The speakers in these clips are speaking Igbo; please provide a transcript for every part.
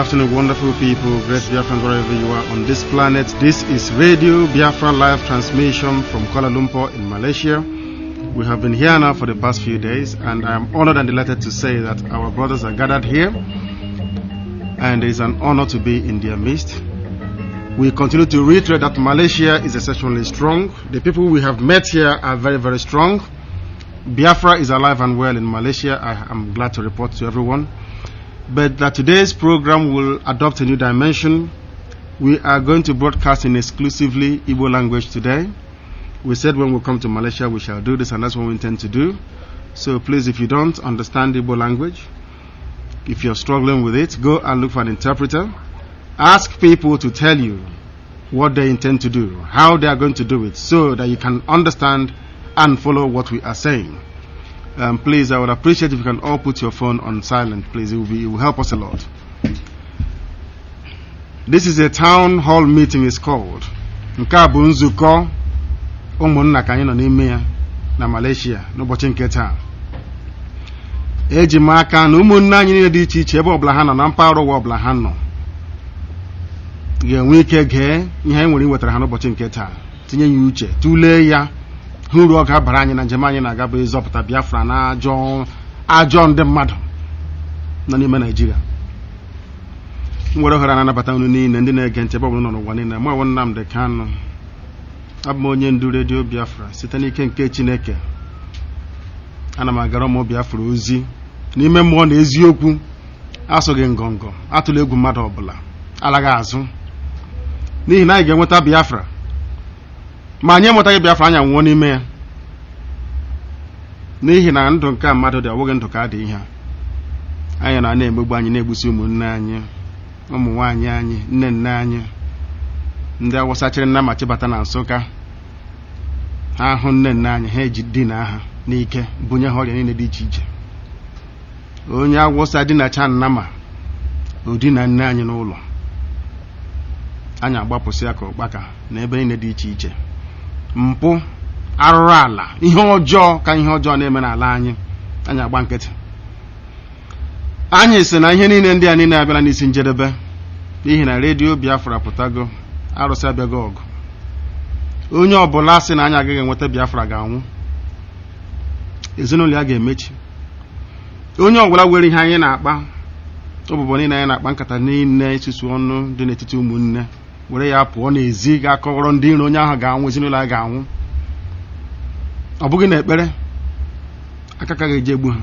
afternoon, wonderful people, great Biafran, wherever you are on this planet. This is Radio Biafra live transmission from Kuala Lumpur in Malaysia. We have been here now for the past few days, and I am honored and delighted to say that our brothers are gathered here, and it is an honor to be in their midst. We continue to reiterate that Malaysia is exceptionally strong. The people we have met here are very, very strong. Biafra is alive and well in Malaysia. I am glad to report to everyone. But that today's program will adopt a new dimension. We are going to broadcast in exclusively Igbo language today. We said when we come to Malaysia we shall do this, and that's what we intend to do. So please, if you don't understand Igbo language, if you're struggling with it, go and look for an interpreter. Ask people to tell you what they intend to do, how they are going to do it, so that you can understand and follow what we are saying. Um, please, I would appreciate if you can all put your phone on silent, please. It will, be, it will help us a lot. This is a town hall meeting, is called. Nke a bụ nzukọ ụmụnna ka anyị nọ n'ime ya na Malaysia n'ụbọchị nke taa. Eji m aka na ụmụnne anyị niile dị iche iche ebe ọbụla ha nọ na mpaghara ụwa ọbụla ha nọ ga-enwe ike gee ihe anyị nwere iwetara ha n'ụbọchị nke taa tinye ya uche tụlee ya hụ uru ọ ga-abara anyị na njem anyị na-aga bụ ịzọpụta Biafra na ajọ ajọ ndị mmadụ nọ n'ime Naịjirịa m were ohere na-anabata unu niile ndị na-ege ntị ebe ọbụla nọ n'ụwa niile mụ onwe Nnamdị Kanụ abụ m onye ndu redio Biafra site n'ike nke Chineke ana m agara ụmụ Biafra ozi n'ime mmụọ na eziokwu asụghị ngọngọ atụla egwu mmadụ ọbụla alaghị azụ n'ihi na anyị ga-enweta Biafra ma anyị enwetaghị Biafra anyị anwụọ n'ime ya n'ihi na ndụ nke a mmadụ dị ọbụghị ndụ ka a dị ihe anyị na na-emegbu anyị na-egbusi ụmụnne anyị ụmụ nwaanyị anyị nne nne anyị ndị awụsa chịrị nna ma chịbata na Nsụka ha hụ nne nne anyị ha eji dina ha n'ike bunye ha ọrịa niile dị iche iche onye awụsa dinacha nnama odina nne anyị n'ụlọ anyị agbapụsị ya ka ụkpaka na ebe niile dị iche iche mpụ arụrụ ala ihe ọjọọ ka ihe ọjọọ na-eme n'ala anyị anyị agba nkịtị anyị sị na ihe niile ndị a niile abịala n'isi njedebe n'ihi na redio Biafra pụtago arụsị abịago ọgụ onye ọbụla sị na anyị agaghị enweta Biafra ga-anwụ ezinụlọ ya ga-emechi onye ọbụla were ihe anyị na-akpa ụbụbọ niile anyị na-akpa nkata niile isusu ọnụ dị n'etiti ụmụnne were ya pụọ n'ezi ga-akọrọ ndị iro onye ahụ ga-anwụ ezinụlọ ya ga-anwụ ọ bụghị na ekpere aka ka ga-eji egbu ha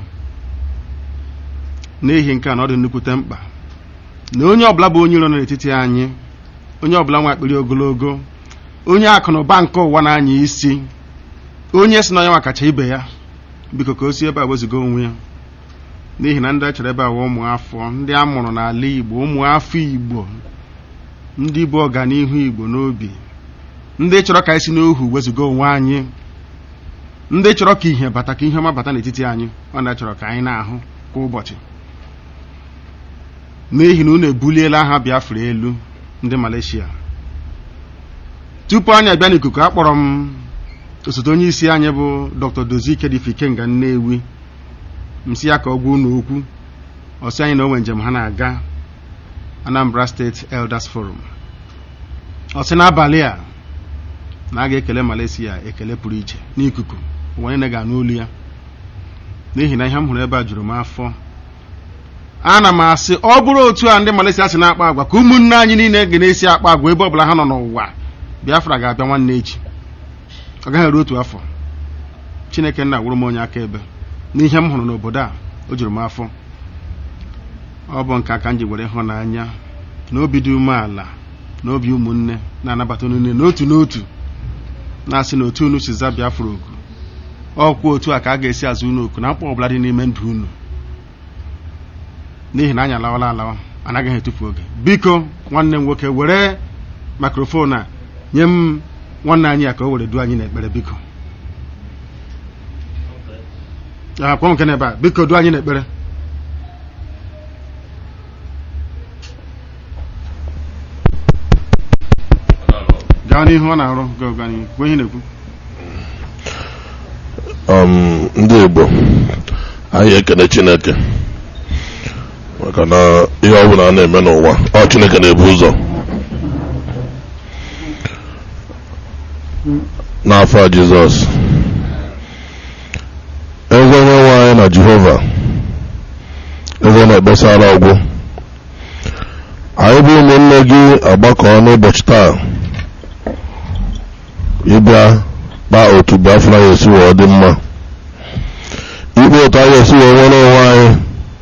n'ihi nke a na ọ dị nnukwute mkpa na onye ọbụla bụ onye iro nọ n'etiti anyị onye ọbụla nwa akpịrị ogologo onye akụ na ụba nke ụwa na-anya isi onye si na onye nwa kacha ibe ya biko ka o si ebe a wezuga onwe ya n'ihi na ndị a chọrọ ebe a ụmụ afọ ndị a mụrụ n'ala Igbo ụmụ afọ Igbo ndị bụ ọganihu Igbo n'obi ndị chọrọ ka anyị si n'ohu wezuga onwe anyị ndị chọrọ ka ihe bata ka ihe ọma bata n'etiti anyị ọ na-achọrọ ka anyị na-ahụ kwa ụbọchị n'ihi na unu ebuliela aha Biafra elu ndị Malaysia tupu anyị abịa n'ikuku akpọrọ m osote onye isi anyị bụ Dr. Dozike Difikenga Nnewi m si ya ka ọ gwa unu okwu ọsị anyị na onwe njem ha na-aga Anambra State Elders Forum ọsị n'abalị a na a ga-ekele Malaysia ekele pụrụ iche n'ikuku ụwa niile ga-anụ olu ya n'ihi na ihe m hụrụ ebe a juru m afọ ana m asị ọ bụrụ otu a ndị Malaysia si na-akpa agwa ka ụmụnne anyị niile ga na-esi akpa agwa ebe ọbụla ha nọ n'ụwa Biafra ga-abịa nwanne echi ọ gaghị eru otu afọ Chineke nna wụrụ m onye akaebe n'ihe m hụrụ n'obodo a o juru m afọ ọ bụ nke aka m ji were ịhụnanya na obi dị umeala na obi ụmụnne na-anabata unu niile n'otu n'otu na-asị na otu unu si za Biafra oku ọkwa otu a ka a ga-esi azụ unu oku na mkpa ọbụla dị n'ime ndụ unu n'ihi na anyị alawala alawa anaghị etufu oge biko nwanne m nwoke were mikrofon a nye m nwanne anyị ya ka o were duo anyị n'ekpere biko akpọ nke n'ebe a biko duo anyị n'ekpere gaa n'ihu ọ na-arụ gwa ihe na-ekwu um, ndị Igbo anyị ekele Chineke maka na ihe ọbụla a na-eme n'ụwa ọ chineke na-ebu ụzọ n'afọ a jizọs eze onye nwe anyị na jehova eze na-ekpesara ọgwụ anyị bụ ụmụnne gị agbakọ n'ụbọchị taa ịbịa kpaa otu biafra ya esi wee dị mma ikpe otu anyị esi wee nwere onwe anyị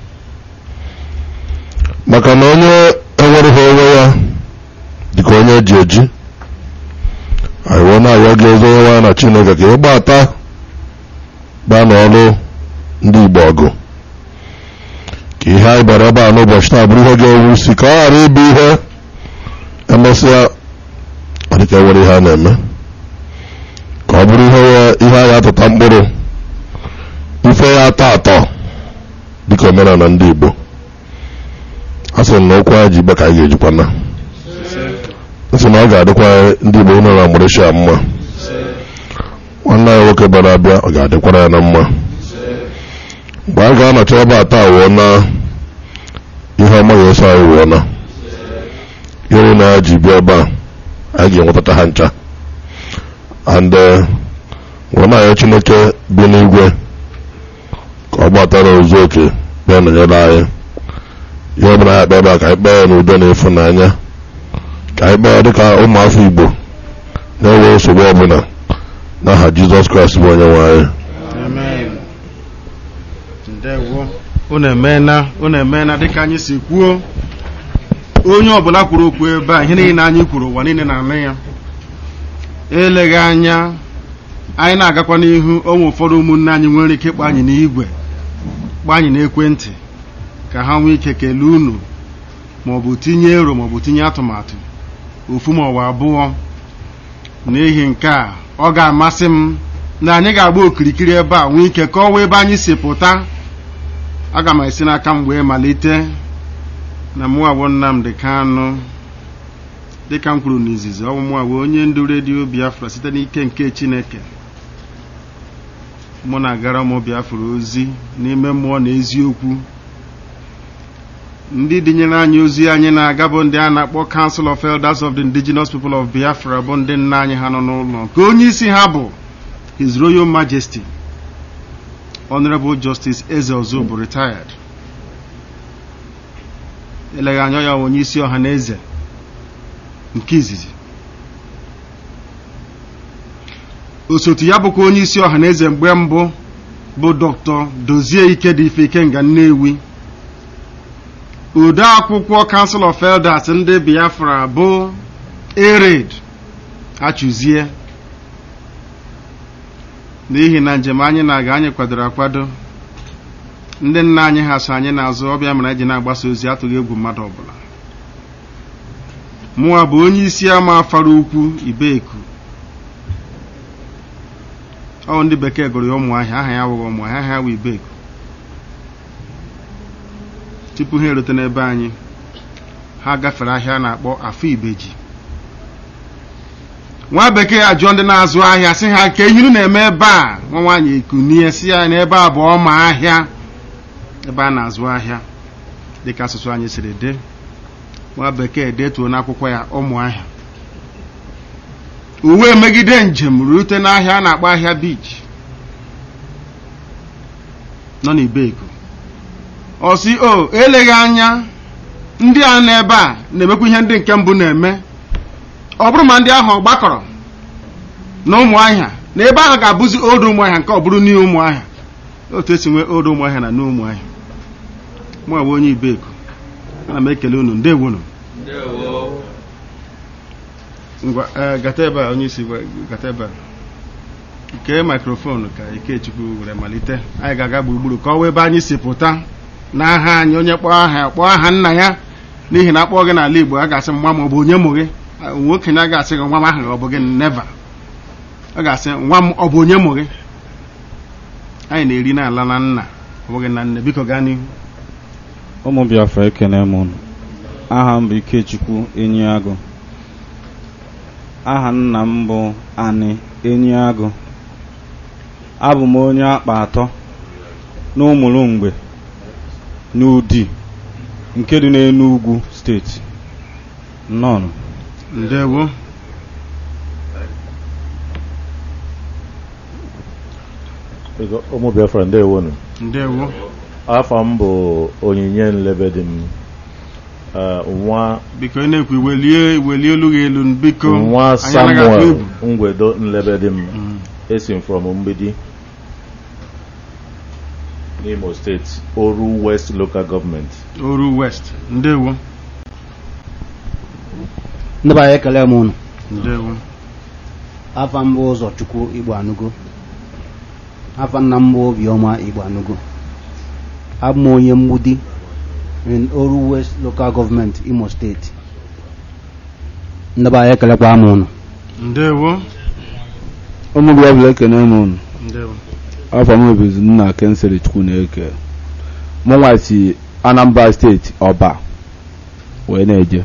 maka na onye enwereghị onwe ya dịka onye eji eji anyị wee na-arịọ gị ezi onye nwanyị na chineke ka ị gbata gbaa n'ọrụ ndị igbo ọgụ ka ihe anyị bịara ebe a n'ụbọchị taa bụrụ ihe ga-ewu si ka ọ ghara ịbụ ihe emesịa ọ dịka enwere ihe a na-eme ka ọ bụrụ ihe ihe anyị atụta mkpụrụ ife ya atọ atọ dịka omenala ndị igbo a sị na okwu anyị ji igbe ka anyị ga-ejikwa na nsị na ọ ga-adịkwa ndị igbo nọ na mgbereshia mma nwanne anyị nwoke bịara abịa ọ ga-adịkwara ya na mma mgbe a ga-anọcha ebe a taa wụọ na ihe ọma ga-eso anyị wụọ na ihe na ya ji bịa ebe a anyị ga-enwetata ha ncha and wee na-ayọ chineke bi n'igwe ka ọ gbatara ozu oke bịa nọnyere anyị ihe ọbụla ya kpee ebe a ka anyị kpee ya n'udo na ịfụnanya ka anyị kpee ya dịka ụmụafọ igbo na-enwe nsogbu ọbụla n'aha jizọs kraịst bụ onye nwe anyị unu emeela unu emeela dịka anyị si kwuo onye ọbụla kwuru okwu ebe a ihe niile anyị kwuru ụwa niile na-anụ ya eleghị anya anyị na-agakwa n'ihu onwe ụfọdụ ụmụnne anyị nwere ike ịkpọ anyị n'igwe kpọọ anyị n'ekwentị ka ha nwee ike kelee unu maọbụ tinye ero maọbụ tinye atụmatụ ofu maọbụ abụọ n'ihi nke a ọ ga-amasị m na anyị ga-agba okirikiri ebe a nwee ike kọwaa ebe anyị si pụta aga m esi n'aka m wee malite na mụwa bụ Nnamdi Kanụ dịka m kwuru n'izizi ọ bụ mụwa bụ onye ndu redio Biafra site n'ike nke Chineke mụ na-agara ụmụ Biafra ozi n'ime mmụọ na eziokwu ndị dịnyere anyị ozi anyị na-aga bụ ndị a na-akpọ Council of Elders of the Indigenous People of Biafra bụ ndị nna anyị ha nọ n'ụlọ nke onye isi ha bụ His Royal Majesty Honorable Justice Eze Ozubu retired eleghị anya ya onye isi ọha na eze nke izizi osote ya bụkwa onye isi ọha na eze mgbe mbụ bụ Dr. Dozie Ikedife Ikenga Nnewi ode akwụkwọ Council of Elders ndị Biafra bụ Ered Achụzie n'ihi na njem anyị na-aga anyị kwadoro akwado ndị nna anyị ha so anyị n'azụ ọbịa mere eji na-agbasa ozi atụghị egwu mmadụ ọbụla mụwa bụ onye isi ama afara ukwu Ibeku ọ ndị bekee gụrụ ya ụmụahịa aha ya wụghị ụmụahịa aha ya wụ Ibeku tupu ha erute n'ebe anyị ha gafere ahịa a na-akpọ afọ ibeji nwa bekee ajụọ ndị na-azụ ahịa sị ha ka ehinu na-eme ebe a nwa nwaanyị ekunie si ya n'ebe a bụ ọma ahịa ebe a na-azụ ahịa dịka asụsụ anyị siri dị nwa bekee detuo n'akwụkwọ ya ụmụ ahịa uwe megide njem rute n'ahịa a na-akpọ ahịa beach nọ n'Ibeku ọ sị o eleghị anya ndị a n'ebe a na-emekwa ihe ndị nke mbụ na-eme ọ bụrụ ma ndị ahụ gbakọrọ na ụmụahịa na ebe ahụ ga-abụzi odo ụmụahịa nke ọ bụrụ n'ihe ụmụahịa otu esi nwee odo ụmụahịa na n'ụmụahịa mụ bụ onye Ibeku ana m ekele unu ndewonu ngwa gata ebe a onye isi gata ebe a nke mikrofonu ka Ikechukwu were malite anyị ga-aga gburugburu ka ọ wee ebe anyị si pụta n'aha anyị onye kpọọ aha kpọọ aha nna ya n'ihi na akpọọ gị n'ala Igbo a ga-asị nwa m ọ bụ onye mụ gị nwoke na ga-asị gị nwa m ahụ ọ bụ gị neva ọ ga-asị nwa m ọ bụ onye mụ gị anyị na-eri n'ala na nna ọ bụghị na nne biko gaa n'ihu ụmụ Biafra ekene m unu aha m bụ Ikechukwu Enyiagụ aha nna m bụ Ani Enyiagụ abụ m onye akpa atọ n'ụmụrụ mgbe n'ụdị nke dị n'Enugu steeti nnọọ ndewo Ego- ụmụ biafra ndewonu ndewo afọ m bụ onyinye nlebedi m Eh, nwa biko ị na-ekwu iwelie iwelie olu gị elu biko nwa anyị anaghị atụ samuel egwu. ngwedo nlebedi m Mm. esi m from mgbidi n'imo steeti oru west local government oru west ndewo ndị be anyị ekele m unu ndewo afa mbụ ụzọ chukwu igbo anụgo afa nna m bụ obiọma igbo anụgo abụ m onye mgbudi in oru west local government imo steeti ndị be anyị ekelekwa m unu ndewo ụmụ gị ọbụla ekene m unu ndewo afọ m obizi nna kensịl chukwu na-eke mụ nwa si anambra steeti ọba wee na-eje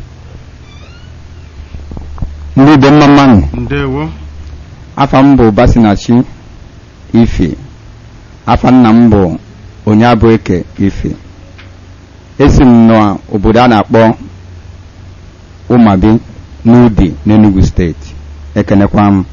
ndị be mma mmanụ ndewo afa m bụ basinachi ife afa nna m bụ onye abụ eke ife esi m n'obodo a na-akpọ ụmabi n'udi n'enugu steeti ekenekwa m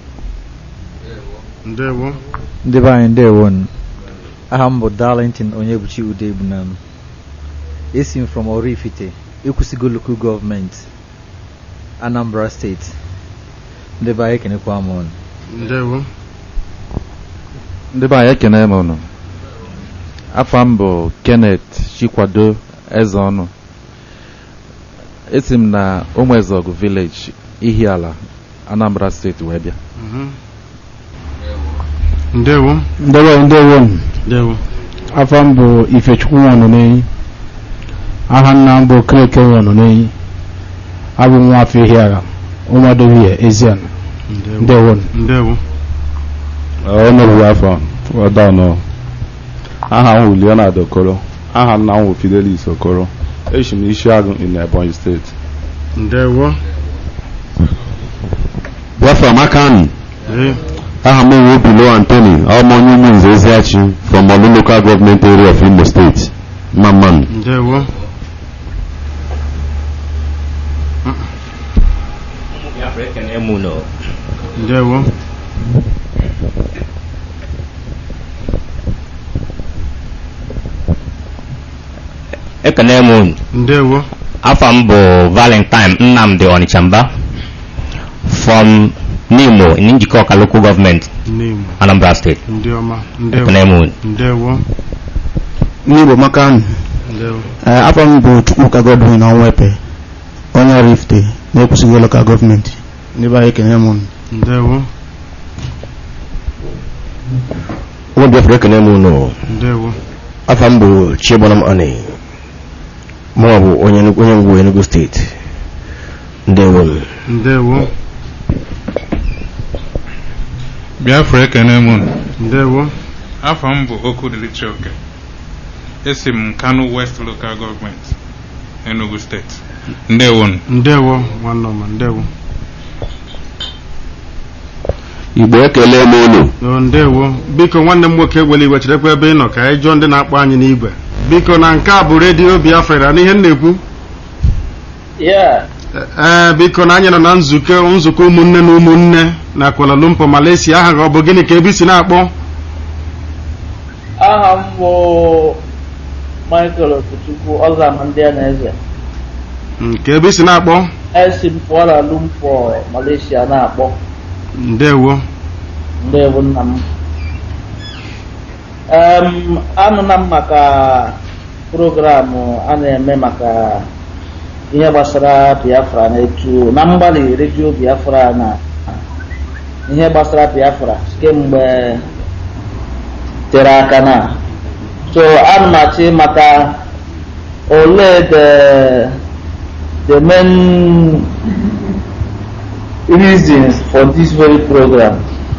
ndewo ndị be anyị ndewonu aha m bụ darlington onyebuchi ude egbunam esi m from oraifite ekwusigo local gọọmenti anambra steeti ndị be anyị ekenekwa m ọnụ ndewo ndị be anyị ekene m unu afọ m bụ kenneth chikwado eze ọnụ esi m na ụmụezọgụ village ihiala anambra steeti wee bịa Mhm. ndewo ndewo ndewo ndewo afọ m bụ ifechukwu nwanụ n'enyi aha nna m bụ kreke nwanụ n'enyi abụ m nwa afọ ihiara ụmụadovie eziana ndewo ndewo ndewo ọnụrụ afọ ọdanụ aha m bụ leonard okoro aha nna m bụ fidelis okoro esi m isi agụ in ebonyi steeti ndewo biafra makani ee aha m bụ bilo antony ọmụonye ụmụnze eziachi from olu local government area of imo state mamman ndewo ndewo ekene m unu ndewo afọ m bụ valentine nnamdi ọnịchamba from nimo njikọ ọka local gọọmenti name anambra steeti ndị ọma ndewo ekene m unu ndewo n'igbo makani ndewo afọ m bụ chukwuka godwin ọnwepe onye rifte na-ekwusighị lokal gọọmenti ndị be anyị ekene m unu ndewo ụmụ biafra ekene m unu ndewo afọ m bụ chigbonam ani mụnwa bụ onye Enugu- onye ngwu enugu steeti ndewo ndewo biafra ekene m unu ndewo afọ m bụ okudili chioke esi m kano west local government enugu steeti ndewonu ndewo nwanne ọma ndewo igbo ekele m unu o ndewo biko nwanne m nwoke ewele iwe cherekwa ebe ị nọ ka anyị jụọ ndị na-akpọ anyị n'igwe biko na nke a bụ redio biafra na ihe m na-ekwu ee biko na anyị nọ na nzukọ nzukọ ụmụnne na ụmụnne na Kuala Lumpur Malaysia aha gị ọ bụ gịnị ka ebe i si na-akpọ aha m bụ michael okwuchukwu ọzama ndị a na-eze nke ebe i si na-akpọ esi m Kuala Lumpur Malaysia na-akpọ ndewo ndewo nna m em anụna m maka programụ a na-eme maka ihe gbasara biafra na etu na mgbalị redio biafra na ihe gbasara biafra kemgbe tere aka na so ana m achị maka ole the the main reasons for this very program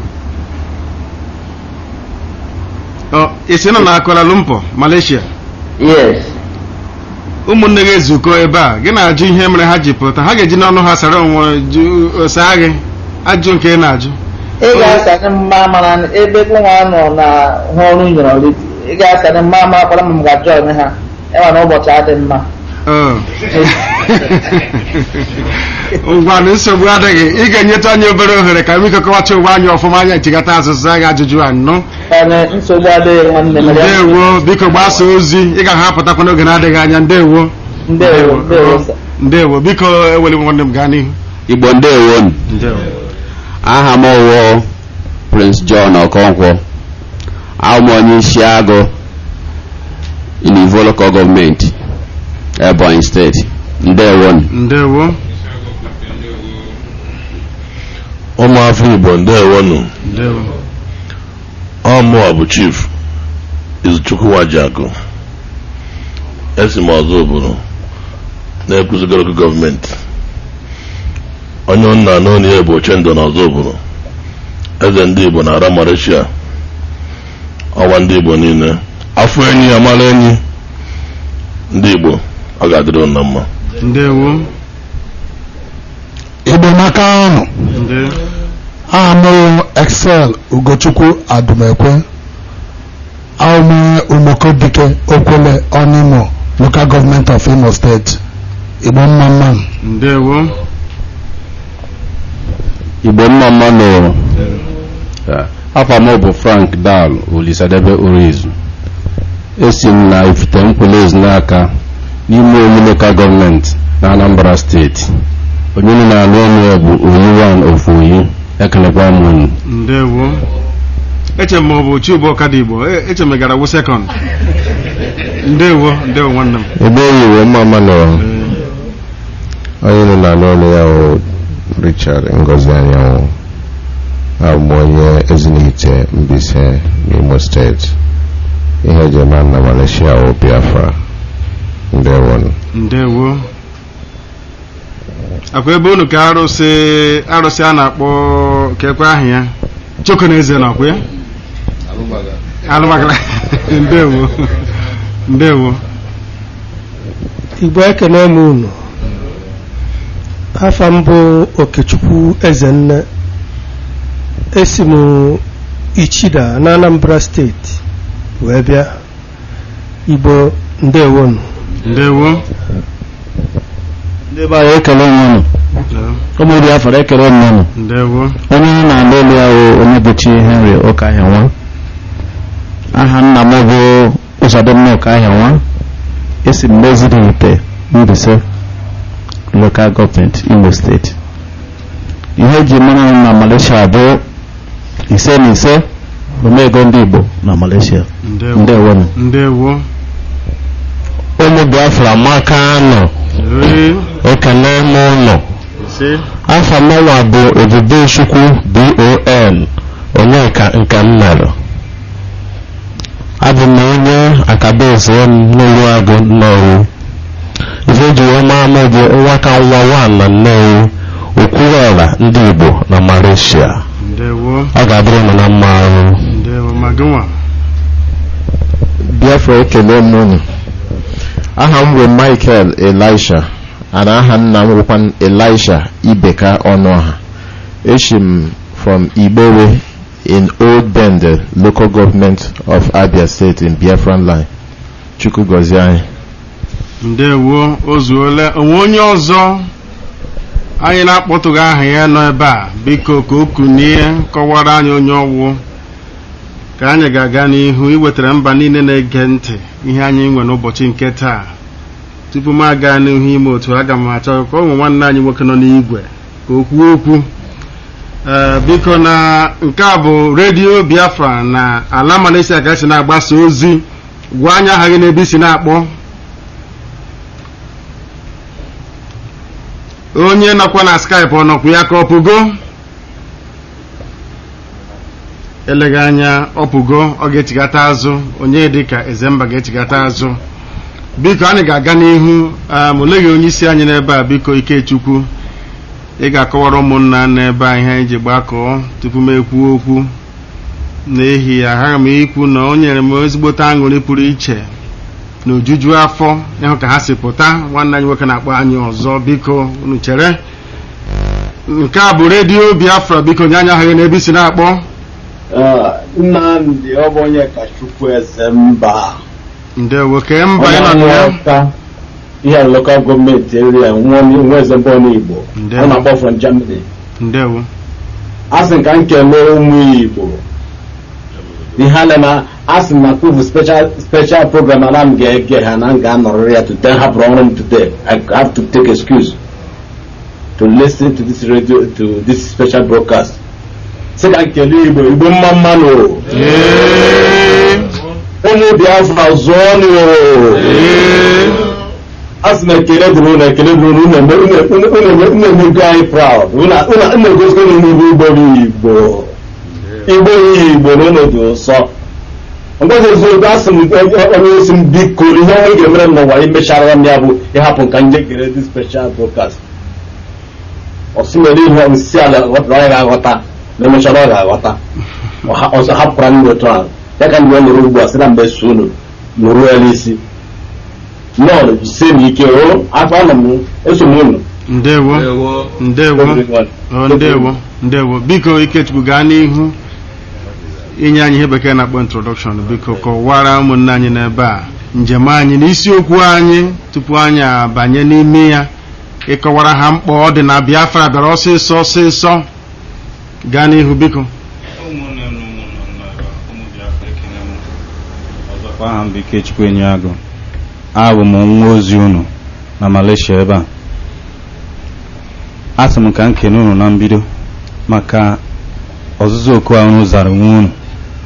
ọ isi nọ na Kuala Lumpur Malaysia yes ụmụnne gị ezukọ ebe a gị na-ajụ ihe mere ha ji pụta ha ga-eji n'ọnụ ha sara onwe jụ saa gị ajụ nke ị na-ajụ ị ga-asanye mma mana ebe nwa nọ na ha ọrụ nyere ọlịdị ị ga-asanye mma ma akwara m ga-ajụ onye ha ịma na ụbọchị adị mma Oh. ngwa na nsogbu adịghị ị ga-enyetụ anyị obere ohere ka m ikekọwacha ụwa anyị ọfụma anya nchịkọta azụzụ anyị ajụjụ anọ Anyị nsogbu adịghị nwanne m ya. ndewo biko gbasa ozi ị ga-ahapụtakwa n'oge na-adịghị anya ndewo Ndewo, ndewo, sir. ndewo biko eweli nwanne m gaa n'ihu igbo ndewo ndewo aha m owo prince john okonkwo abụ m onye isi agụ inivo local gọọmenti ebonyi steeti ndewo ndewo ụmụafọ igbo ndewonu ndewo ọmụwa bụ chief izuchukwu wajiakụ esi m ọzọ obodo na-ekwuzigo local gọọmenti onye nna n'onu ya bụ ochendo na ọzọ obodo eze ndị igbo na ara malaysia ọwa ndị igbo niile afọ enyi ya mara enyi ndị igbo ọ ga-adịrị unu na mma ndewo igbo n'aka ahụ ndewo aha m excel ugochukwu adumekwe ahụme umokobike okwele onimo local government of imo state igbo mma mma ndewo igbo mma mma nụrụ afọ m bụ frank dal olisadebe orizu esi m na ifite nkwele n'aka n'ime omu lokal gọọmenti na anambra steeti onye nọ na-alụ ọnụ ya bụ oyi wan of oyi ekelekwa m unu ndewo eche m ọ bụ chibu ọkada igbo E- eche m ị gara wụ sekọnd ndewo ndewo nwanne m ebe oyiwe mma mma nọrọ onye nọ na n'ọnụ ya bụ richard ngozi anyanwụ abụ m onye ezinite mbise n'imo steeti ihe eji eme na malaysia wụ biafra ndewonu ndewo akwa ebe unu ka arụsị arụsị a na-akpọ ka ekwe ahụ ya choko na eze nakwa ya alụbagala ndewo ndewo igbo ekene m unu afa m bụ okechukwu ezenne esi m ichida na anambra steeti wee bịa igbo ndewonu ndewo ndị be anyị ekele m unu ụmụ biafra ekele m unu ndewo onye na-alụ elu ya bụ onyebuchi henry ụkahịa nwa aha nna m bụ ụzọdịmma ụkahịa nwa esi m n'ezidite mbise lokal gọọmenti imo steeti ihe eji mara m na malaysia bụ ise na ise omego ndị igbo na malaysia ndewo ndewonu ndewo ụmụ biafra maka anọ ekele m ụlọ ise afọ mụnwa bụ ebube chukwu bon onyeka nke m mere abụ m onye akabaeze m n'olu agụ nnewi ife ji wee maa m bụ nwa ka nwa nwa na nnewi okwuruọra ndị igbo na malaysia ndewo ọ ga-adịrị m na mma ọrụ ndewo ma gịnwa biafra ekele m unu aha m bụ michael elisha ana aha nna m bụkwa elisha ibeka ọnụọha eshi m from igbowe in old bende local government of abia state in biafran line chukwu gọzie anyị ndewo o zuola onwe onye ọzọ anyị na-akpọtụghị aha ya nọ ebe a biko ka o kunie kọwara anyị onye ọwụ ka anyị ga-aga n'ihu iwetara mba niile na-ege ntị ihe anyị nwe n'ụbọchị nke taa tupu m aga n'ihu ime otu aga m achọ ka ụmụ nwanne anyị nwoke nọ n'igwe ka o kwuo okwu ee biko na nke a bụ redio biafra na ala malaysia ka esi na-agbasa ozi gwa anyị aha gị n'ebe isi na-akpọ onye nọkwa na skype ọ nọkwa ya ka ọpụgo eleghị anya ọpụgo ọ ga-echigata azụ onye dịka ezemba ga-echigata azụ biko anyị ga-aga n'ihu um, oleghị onye isi anyị n'ebe a biko ikechukwu ị ga-akọwara ụmụnna n'ebe a ihe anyị ji gbakọọ tupu m ekwuo okwu n'ihi ya aghaghị m ikwu na o nyere m ezigbote aṅụrị pụrụ iche na ojuju afọ ịhụ ka ha si pụta nwanne anyị nwoke na-akpọ anyị ọzọ biko unu chere nke a bụ redio biafra biko nye anyị aha gị n'ebe isi na-akpọ nnamdị ọ bụ onye kachukwu eze mba ndewo kee mba onye ị nọ na ya nghọta ihe lokal gọọmenti area nwa nwa eze mbụ n'igbo ọ na-akpọ from germany ndewo asị ka m kelee ụmụ igbo ihe a na asị na kwuvu special special program ana m ga-ege ha na m ga-anọrịrị ya today hapụrụ ọrụ m today i have to take excuse to listen to this radio to this special broadcast sị ka m kelee igbo igbo mma mmanụ ụmụ biafra zụọ a sị na ekele dịrị ụlọ ekele dịrị ụlọ unu emego anyị proud unu egosikwa na unu bụ igbo bụ igbo igbo yi igbo na unu dị ụsọ ngwazi eziokwu asị m onye osi m biko ihe onye ga-emere m n'ụwa imechara m ya bụ ịhapụ nka nje gere dị special broadcast ọsịmere ihe nsị ala ghọtara ọ ga-aghọta na emechara ọ ga-aghọta ọzọ hapụkwara ndị otu ahụ ya ka ndị ọ nụrụ ugbu a sị na mgbe so unu nụrụ ya n'isi nọọlụ jisie m ike o afọ anọ m eso m unu ndewo ndewo ọ ndewo ndewo biko ikechukwu gaa n'ihu inye anyị ihe bekee na-akpọ introdọkshọn biko kọwara ụmụnne anyị n'ebe a njem anyị na isiokwu anyị tupu anyị abanye n'ime ya ịkọwara ha mkpa ọ dị na biafra bịara ọsịsọ ọsịsọ gaa n'ihu biko ọzọkwa aha m bụ ikechukwu enyiagụ abụ m nwa ozi unu na malaysia ebe a asị m ka m kene unu na mbido maka ọzụzụ oku a unu zara onwe unu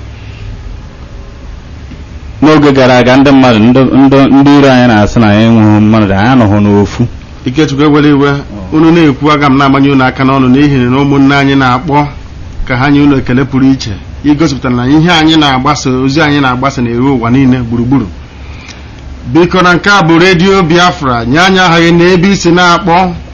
n'oge gara aga ndị mmadụ ndị iro anyị na-asị na anyị enweghị mmadụ anyị anọghị n'ofu ikechukwu ewere iwe unu na-ekwu aga m na-amanye unu aka n'ọnụ n'ihi na ụmụnne anyị na-akpọ ka ha nye unu ekele pụrụ iche igosipụtara na ihe anyị na-agbasa ozi anyị na-agbasa na-eru ụwa niile gburugburu biko na nke a bụ redio biafra nye anya aha gị na ebe isi na-akpọ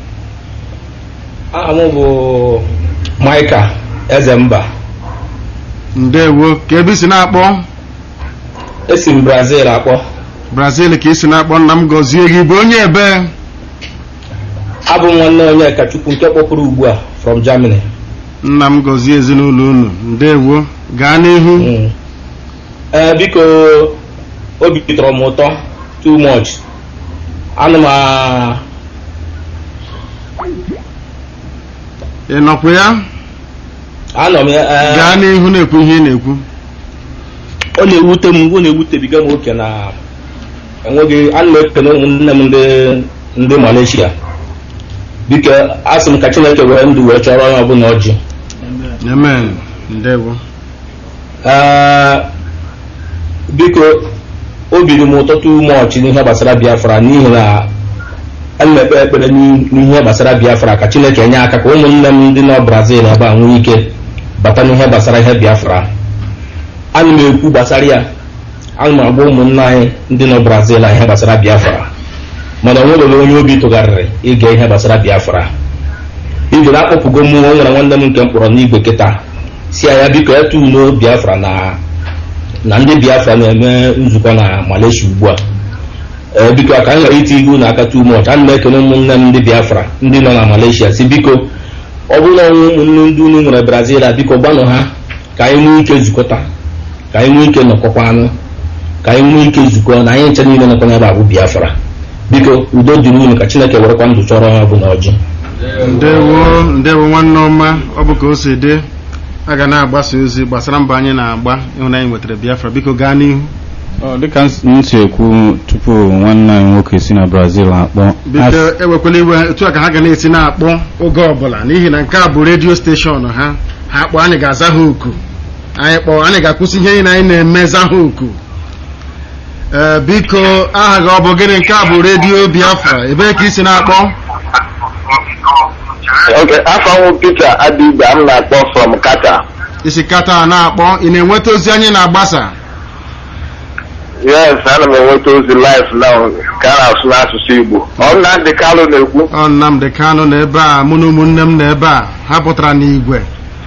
aha m bụ maịka eze mba ndewo ka ebe isi na-akpọ esi m brazil akpọ brazil ka isi na-akpọ nna m gọzie gị bụ onye ebe abụ m nwanne onye kachukwu nke kpọpụrụ ugbu a from germany nna m gọzie ezinụlọ unu ndewo gaa n'ihu ee biko obi tọrọ m ụtọ too much ana m ị nọkwa ya anọ m ya gaa n'ihu na-ekwu ihe ị na-ekwu ọ na-ewute m ọ na-ewutebiga m oke na enweghị ana m ekene ụmụnne m ndị malaysia biko asị m ka chineke were ndụ wee chọrọ onye ọbụla ọjị amen ndewo biko obi dị m ụtọ too much n'ihe gbasara biafra n'ihi na ana m ekpe ekpere n'ihe gbasara biafra ka chineke nye aka ka ụmụnne m ndị nọ brazil ebe a nwee ike bata n'ihe gbasara ihe biafra ana m ekwu gbasara ya ana m agba ụmụnne anyị ndị nọ brazil a ihe gbasara biafra mana o nwere onye obi tụgharịrị ịga ihe gbasara biafra ibe na akpọpụgo m o nwere nwanne m nke m kpọrọ n'igwe kịta si ya biko ya tuuno biafra na na ndị biafra na-eme nzukọ na malaysia ugbu a ee biko ka m ghara iti ihu na aka too much ana m ekele ụmụnne m ndị biafra ndị nọ na malaysia si biko ọ bụrụ na ọnwụ ụmụnne ndị unu nwere brazil a biko gbanụ ha ka anyị nwee ike zukọta ka anyị nwee ike nọkọkwa anụ ka anyị nwee ike zukọ na anyị nche niile nọkọ n'ebe abụ biafra biko udo dịrị unu ka chineke werekwa ndụ chọrọ onye ọbụla ọjị ndewo ndewo nwanne ọma ọ bụ ka o si dị a ga na-agbasa ozi gbasara mbọ anyị na-agba ịhụnanya nwetara biafra biko gaa n'ihu dịka m si ekwu tupu nwanne anyị nwoke si na brazil akpọ biko ewekwala iwe etu a ka ha ga na-esi na-akpọ oge ọbụla n'ihi na nke a bụ redio steshọn ha ha kpọọ anyị ga-aza ha oku anyị kpọọ anyị ga-akwụsị ihe niile anyị na-eme za ha oku ee biko aha gị ọ bụ gịnị nke a bụ redio biafra ebee ka isi na-akpọ Okay, afọ m Peter Adigba m na-akpọ from Kata. isi kata na-akpọ ị na-enweta ozi anyị na-agbasa Yes, ana m enweta ozi live now ka a na-asụ n'asụsụ Igbo. Ọ Nnamdị Kalụ na-ekwu. ọ Nnamdị Kanụ na ebe a mụ na ụmụnne m na ebe a ha pụtara n'igwe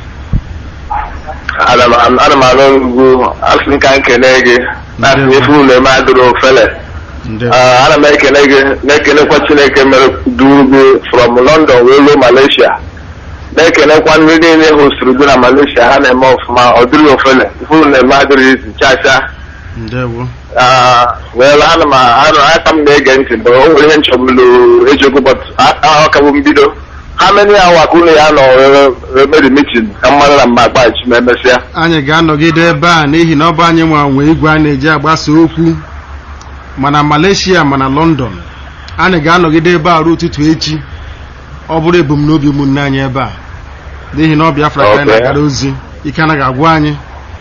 Ana m ana m anụ ugwu asị m ka m kene gị na-asị m ife ụlọ eme adịrị ofele. Ah, ana m ekele gị na-ekelekwa Chineke mere duru gị from London wee ruo Malaysia. na-ekelekwa ndị niile hosturu gị na Malaysia ha na-eme ọfụma ọ dịrị ofele ife ụlọ eme adịrị izi chacha ndewo well ana m anụ aka m na-ege ntị bụ o nwere ihe nchọbụlụ eziokwu but ọkabụ mbido ha many awa ka unu ya nọ meri mitin ka mmadụ na mma agbachi ma emesịa anyị ga-anọgide ebe a n'ihi na ọ bụ anyị nwa nwe igwe a na-eji agbasa okwu mana Malaysia mana London anyị ga-anọgide ebe a ruo ụtụtụ echi ọ bụrụ ebumnobi ụmụnne anyị ebe a n'ihi na ọ Biafra ka anyị Okay. na-agara ozi ike anaghị agwụ anyị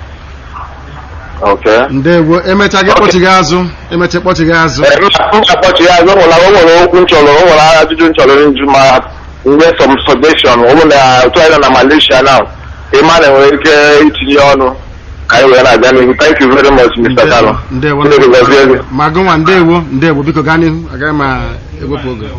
Okay. ndewo emecha gị kpọchigị azụ emecha kpọchigị azụ akpọchi ya azụ nwere o nwere okwu nchọrọ o nwere ajụjụ nchọrọ njụ ma mgbe some suggestion ọ bụ na otu anyị nọ na Malaysia now ịma na enwere ike itinye ọnụ ka anyị wee na-aga n'ihu thank you very much Mr. Kano ndewo Chineke gọzie gị ma gụnwa ndewo ndewo biko gaa n'ihu agaghị m ewepụ oge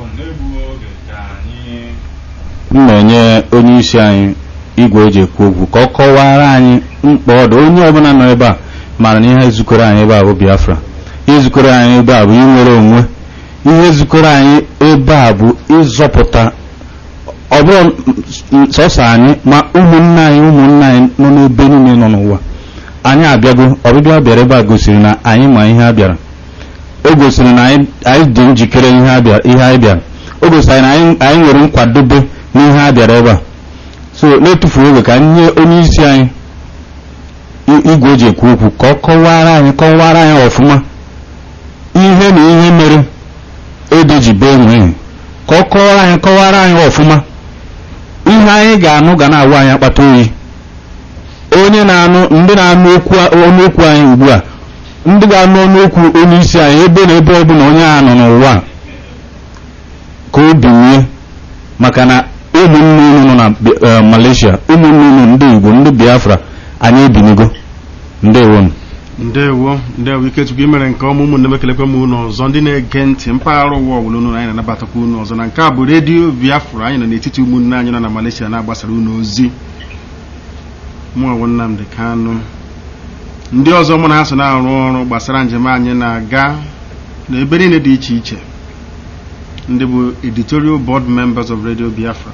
m na-enye onye isi anyị igwe eji ekwu okwu ka ọ kọwara anyị mkpa ọ dị onye ọbụla nọ ebe a mara na ihe zukọrọ anyị ebe a bụ Biafra ihe zukọrọ anyị ebe a bụ inwere onwe ihe zukọrọ anyị ebe a bụ ịzọpụta ọ bụrụ sọsọ anyị ma ụmụnne anyị ụmụnne anyị nọ n'ebe niile nọ n'ụwa anyị abịago ọbịbịa bịara ebe a gosiri na anyị ma ihe a bịara o gosiri na anyị anyị dị njikere ihe a bịara ihe anyị bịara o gosiri na anyị anyị nwere nkwadobe n'ihe a bịara ebe a so na-etufughị oge ka anyị nye onye isi anyị i- igwe eji ekwu okwu ka ọ kọwara anyị kọwara anyị ọfụma ihe na ihe mere ede ji bee nwee ka ọ kọwara anyị kọwara anyị ọfụma ihe anyị ga-anụ ga na-awụ anyị akpata oyi onye na-anụ ndị na-anụ okwu ọnụ okwu anyị ugbu a ndị ga-anụ ọnụ okwu onye isi anyị ebe na ebe ọbụla onye a nọ n'ụwa a, ka o binye maka na ụmụnne unu nọ na Bi- eh, Malaysia ụmụnne unu ndị Igbo ndị Biafra anyị ebinigo ndewo m ndewo ndewo ikechukwu imere nke ọma ụmụnne m ekelekwe m unu ọzọ ndị na-ege ntị mpaghara ụwa ọbụla unu anyị na-anabatakwa unu ọzọ na nke a bụ redio biafra anyị nọ n'etiti ụmụnne anyị nọ na malaysia na-agbasara unu ozi mụọwo nnamdị kanụ ndị ọzọ mụ na ha so na-arụ ọrụ gbasara njem anyị na-aga n'ebe niile dị iche iche ndị bụ editorial board members of radio biafra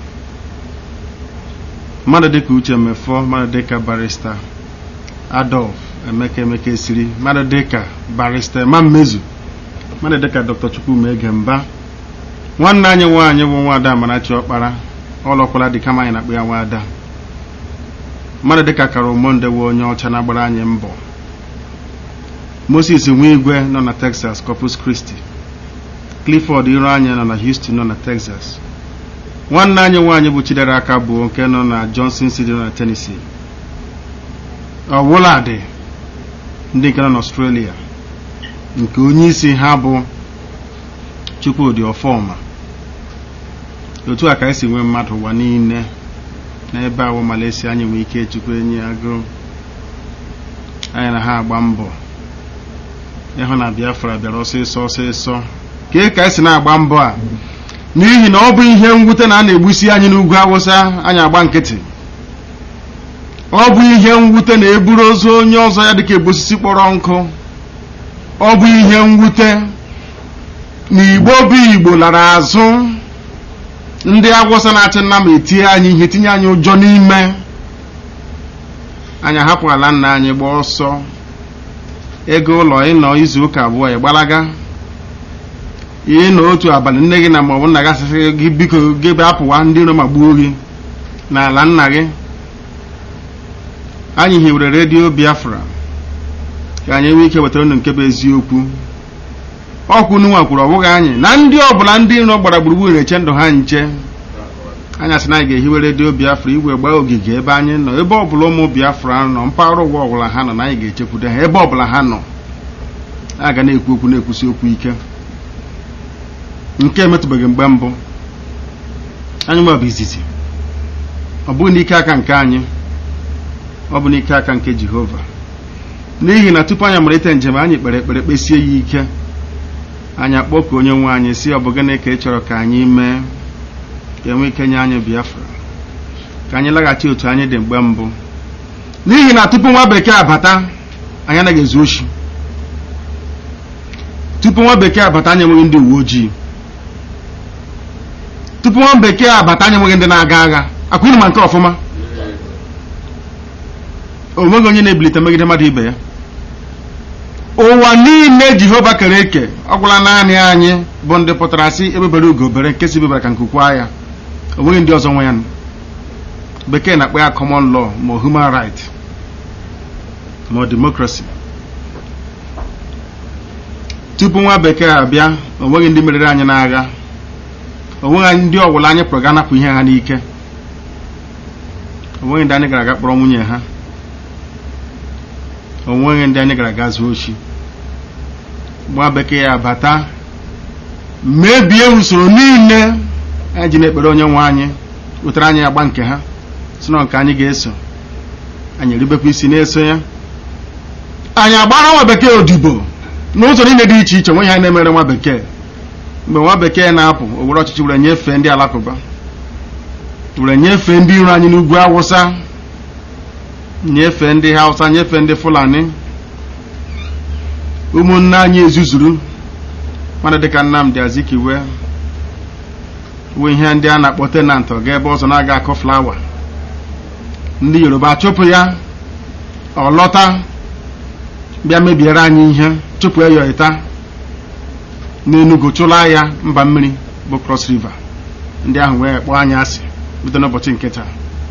mmadụ dịka uche mefọ mmadụ dịka barista adolf emeka emeka esiri mmadụ dịka barista ema mmezu mmadụ dịka dr chukwuma egemba nwanne anyị nwaanyị bụ nwaada amarachi ọkpara ọlọkwala dị kama anyị na-akpọ ya nwaada mmadụ dịka karomonde wụ onye ọcha na-agbara anyị mbọ moses nwigwe nọ na texas corpus christi clifford iru anya nọ na houston nọ na texas nwanne anyị nwaanyị bụ chidera aka bụ nke nọ na johnson city nọ na tennessee ọwụladị ndị nke nọ n'ọstrelia nke onye isi ha bụ chukwudị ọfọma otu a ka esi nwee mmadụ ụwa niile n'ebe awụ Malaysia anyị nwee ike chukwu enyi agụụ anyị na ha agba mbọ ịhụ na Biafra bịara ọsịsọ ọsịsọ kee ka esi na-agba mbọ a n'ihi na ọ bụ ihe mwute na a na-egbusi anyị n'ugwu awụsa anyị agba nkịtị ọ bụ ihe mwute na eburu ozu onye ọzọ ya dịka egbosisi kpọrọ nkụ ọ bụ ihe mwute na igbo bụ igbo lara azụ ndị agwụsa na-achị nna ma etinye anyị ihe tinye anyị ụjọ n'ime anyị ahapụ ala nna anyị gba ọsọ ego ụlọ ịnọ izu ụka abụọ ya gbalaga ịnọ otu abalị nne gị na maọbụ nna gị asịsị gị biko gị bịa apụwa ndị iro ma gbuo gị n'ala nna gị anyị hiwere redio biafra ka anyị nwee ike wetara unu nke bụ eziokwu ọkwụ nunwa kwuru ọ bụghị anyị na ndị ọbụla ndị nọ gbara gburugburu na-eche ndụ ha nche anyị asị na anyị ga-ehiwe redio biafra igwe gbaa ogige ebe anyị nọ ebe ọbụla ụmụ biafra nọ mpaghara ụwa ọbụla ha nọ na anyị ga-echekwudo ha ebe ọbụla ha nọ a ga na-ekwu okwu na-ekwusi okwu ike nke emetụbeghị mgbe mbụ anyị nwe bụ izizi ọ bụghị n'ike aka nke anyị ọ bụ n'ike aka nke jehova n'ihi na tupu anyị amalite njem anyị kpere ekpere kpesie ya ike anyị akpọku onye nwe anyị si ọ bụ gịnị ka ị chọrọ ka anyị mee ka enwe ike nye anyị biafra ka anyị laghachi otu anyị dị mgbe mbụ n'ihi na tupu nwa bekee abata anyị anaghị ezu oshi tupu nwa bekee abata anyị enweghị ndị uwe ojii tupu nwa bekee abata anyị enweghị ndị na-aga agha akwụghị ma nke ọfụma o nweghị onye na-ebilite megide mmadụ ibe ya ụwa niile jehova kere eke ọ gwụla naanị anyị bụ ndị pụtara sị ebebere ugo bere nke si bebere ka nkukwa ya o nweghị ndị ọzọ nwe ya bekee na-akpọ ya common law ma human right ma democracy tupu nwa bekee abịa o nweghị ndị meriri anyị n'agha o nweghị ndị ọbụla anyị pụrụ ga napụ ihe ha n'ike o nweghị ndị anyị gara aga kpọrọ nwunye ha o nweghị ndị anyị gara aga zuo ochi nwa bekee ya bata mebie usoro niile anyị ji na-ekpere onye nwe anyị wetara anyị agba nke ha si na nke anyị ga-eso anyị eribekwa isi na-eso ya anyị agbara nwa bekee odibo n'ụzọ niile dị iche iche nwe ihe na-emere nwa bekee mgbe nwa bekee na-apụ o were ọchịchị were nyefee ndị alakụba were nyefee ndị iro anyị n'ugwu awụsa nyefee ndị hausa nyefee ndị fulani ụmụnne anyị ezuzuru mmadụ dịka nnamdị azikiwe wee ihe ndị a na-akpọ tenant ọ ga ebe ọzọ na-aga akụ flawa ndị yoruba chụpụ ya ọ lọta bịa mebiere anyị ihe chụpụ ya yọịta n'enugu chụla ya mba mmiri bụ cross river ndị ahụ wee kpọọ anyị asị bido n'ụbọchị nke taa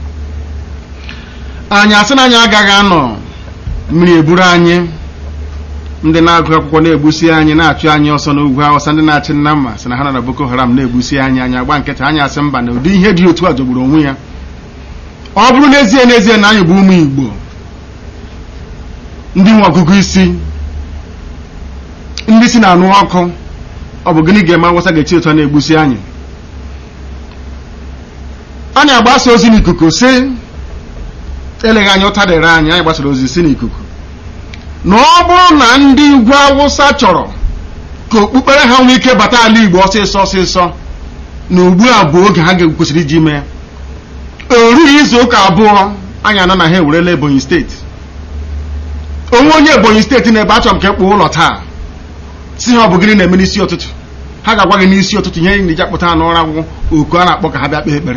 anyị asị na anyị agaghị anọ mmiri eburu anyị ndị na-agụ akwụkwọ na-egbusi anyị na-achụ anyị ọsọ n'ugwu awụsa ndị na-achị nna mma sị na ha nọ na boko haram na-egbusi anyị anyị agba nkịta anyị asị mba na ụdị ihe dị otu a jọgburu onwe ya ọ bụrụ n'ezie n'ezie na anyị bụ ụmụ igbo ndị nwe ọgụgụ isi ndị si na-anụ ọkụ ọ bụ gịnị ga-eme awụsa ga-echi otu a na-egbusi anyị anyị agbasa ozi n'ikuku si eleghị anya ụta dịrị anyị anyị gbasara ozi si n'ikuku na ọ bụrụ na ndị ugwu awụsa chọrọ ka okpukpere ha nwee ike bata ala igbo ọsịsọ ọsịsọ na ugbu a bụ oge ha kwesịrị iji mee erughị izu ụka abụọ anyị ana na ha ewerela ebonyi steeti onwe onye ebonyi steeti na-ebe achọrọ m ka ekpụ ụlọ taa si ha ọ bụ gịnị na-eme n'isi ụtụtụ ha ga-agwa gị n'isi ụtụtụ ihe na-eji akpụta ha n'ụra agwụgwọ oku a na-akpọ ka ha bịa kpee ekpere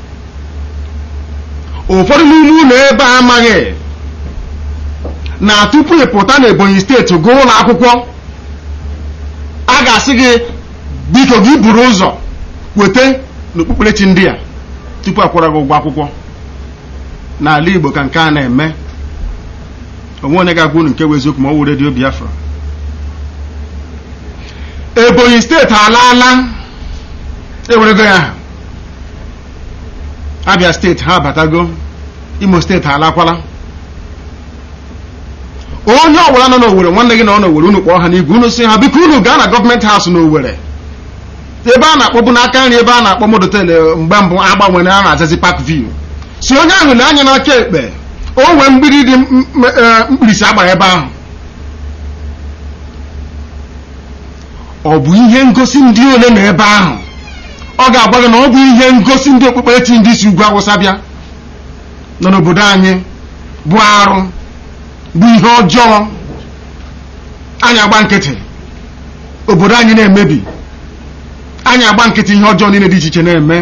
ụfọdụ n'ime ụlọ ebe a amaghị na tupu ị pụta n'ebonyi steeti gụọ ụlọ akwụkwọ a ga-asị gị biko gị buru ụzọ weta n'okpukperechi ndị a tupu akwụra gị ụgwọ akwụkwọ n'ala igbo ka nke a na-eme onwe onye ga-agwa unu nke bụ eziokwu ma ọ wụ redio biafra ebonyi steeti alaala ewerego ya aha abia steeti ha abatago imo steeti alakwala onye ọbụla nọ n'owere nwanne gị nọ n'owere unu kpọọ ha n'igwe unu si ha biko unu gaa na gọọmenti haus n'owere ebe a na-akpọbu n'aka nri ebe a na-akpọ modotel mgbe mbụ agbanwere a na-azazi park view si onye ahụ lee anya n'aka ekpe o nwee mgbidi dị mkpirisi agbara ebe ahụ ọ bụ ihe ngosi ndị ole na ebe ahụ ọ ga-agwa gị na ọ bụ ihe ngosi ndị okpukperechi ndị si ugwu awụsa bịa nọ n'obodo anyị bụ arụ bụ ihe ọjọọ anyị agba nkịtị obodo anyị na-emebi anyị agba nkịtị ihe ọjọọ niile dị iche iche na-eme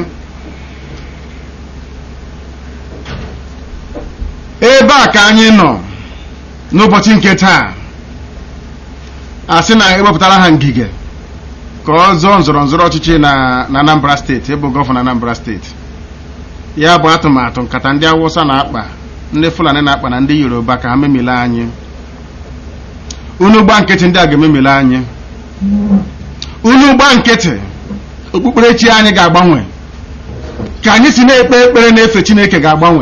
ebe a ka anyị nọ n'ụbọchị nke taa a sị na ewepụtara ha ngige ka ọ zọọ nzọrọ nzọrọ ọchịchị na na Anambra steeti ịbụ gọvanọ Anambra steeti ya bụ atụmatụ nkata ndị Awụsa na-akpa ndị Fulani na-akpa na ndị Yoruba ka ha memile anyị unu gba nkịtị ndị a ga-ememile anyị unu gba nkịtị okpukperechi anyị ga-agbanwe ka anyị si na-ekpe ekpere na-efe Chineke ga-agbanwe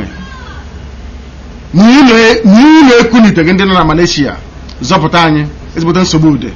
n'ihi na ekuniteghị ndị nọ na Malaysia zọpụta anyị ezigbote nsogbu ude